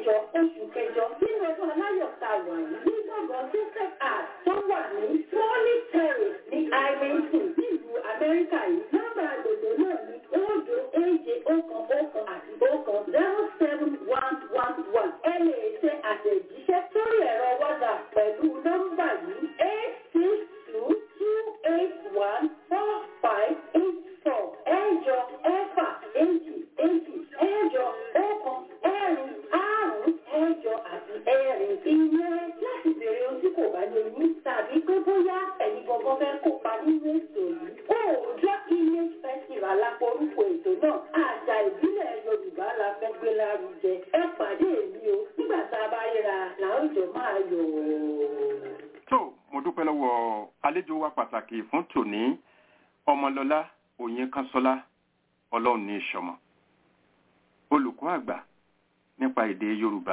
Speaker 12: kẹjọ oṣù kẹjọ nínú ọdún aláyọ̀ ta wà yìí ní gbọ̀ngàn system art tó wà ní Swanny Terrace ní Irvington nílùú Amẹ́ríkà yìí nọ́mbà àgbègbè náà ní òdo èje ọ̀kan ọ̀kan àti ọ̀kan zero seven one one one ẹ lè ṣe àtẹ̀jíṣẹ́ sórí ẹ̀rọ WhatsApp pẹ̀lú nọ́mbà yìí eight six two two eight one four five eight four ẹ̀jọ ẹ̀fà èjì èjì ẹ̀jọ ọ̀kan ẹ̀rin àrún ẹ̀jọ àti ẹ̀rin ìyẹn láti bèrè ohun tí kò bá lè ní tàbí pé bóyá ẹ̀yin gbọ̀ngàn fẹ́ kópa nínú ètò yìí. Òòjọ́ Image Festival láporúkọ ètò náà àṣà ìbílẹ̀ Yorùbá la fẹ́ gbé lárugẹ. Ẹ pàdé mi o nígbà tá a bá ríra làwùjọ máa yọ̀
Speaker 3: tó mo dúpẹ́ lọ́wọ́ àlejò wa pàtàkì fún tòní ọmọlọ́lá òyìnkánṣọ́lá ọlọ́run ní ìṣọ̀mọ̀ olùkọ́ àgbà nípa èdè yorùbá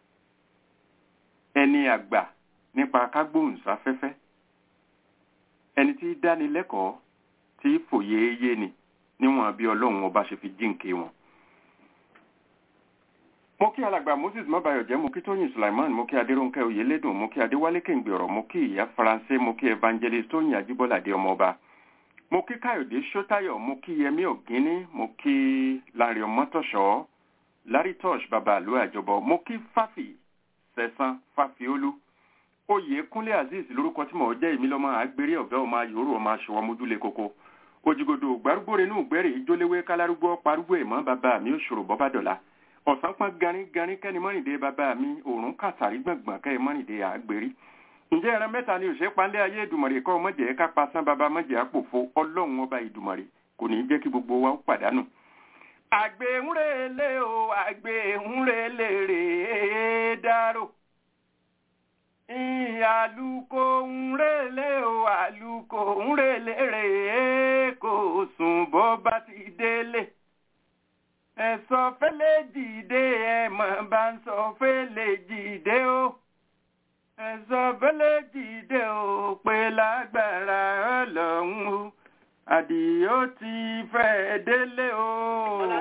Speaker 3: ẹni àgbà nípa kágbóhùnsáfẹ́fẹ́ ẹni tí dánilẹ́kọ̀ọ́ tí fòye yé ni níwọ̀n bí ọlọ́run ọba ṣe fi jíǹkí wọn mo kí alàgbà moses mọ́bàyọ̀jẹ́ mo kí tóyìn sulaiman mo kí adéròǹkẹ́ oyèlédùn mo kí adéwálé kéǹgbèrọ̀ mo kí ìyá faransé mo kí evangelist tóyìn ajíbọ́ládé ọmọọba mo kí káyọ̀dé sọ́tayọ̀ mo kí yẹmí ògínní mo kí lárí ọmọtọ̀ṣọ́ lárítọ́ṣ bàbá àlú àjọbọ mo kí fáfì sẹ̀sán fáfiolú oyè kúnlé azeez lórúkọ tí mo jẹ́ èmi lọ́mọ àgbèrè ọ̀gá ọmọ ayòrò ọmọ aṣọ ọmọdúlé koko òjìgòdò gbárùgbò renú gbẹ́rẹ̀ ìjólewé kálárúgbó parúgbó ìmọ̀ bàbá mi òṣòro bọ́bádọ́là ọ̀sán pọ́n ganíganí kẹ́ni mọ́rìndé bàbá mi òórùn kàtàrí gbọ̀ngbọ̀n kẹ́ni mọ́rìndé àgbèrí ǹjẹ́ ẹran mẹ́ta ni òṣèré panlé ayé ìdùmọ̀rè kọ́ mọ̀jẹ̀ ká pasán bàbá mọ̀jẹ̀ àpòfo ọlọ́run ọba ìdùmọ̀rè kò ní í jẹ́ kí gbogbo wa ó pàdánù. àgbéhùnrèlè o àgbéhùnrèlè rèé dárò àlùkò ńrèlè o àlùkò ńrèlè rèé kò sùn bó bá ti délé ẹ̀sọ́ fẹ́lẹ́ dìde ẹ̀mọ̀ bá ń sọ fẹ́lẹ́ dìde o ẹ̀sọ́ fẹ́lẹ́ dìde o pé lágbára ọlọ́run o àdìó ti fẹ́ délé o.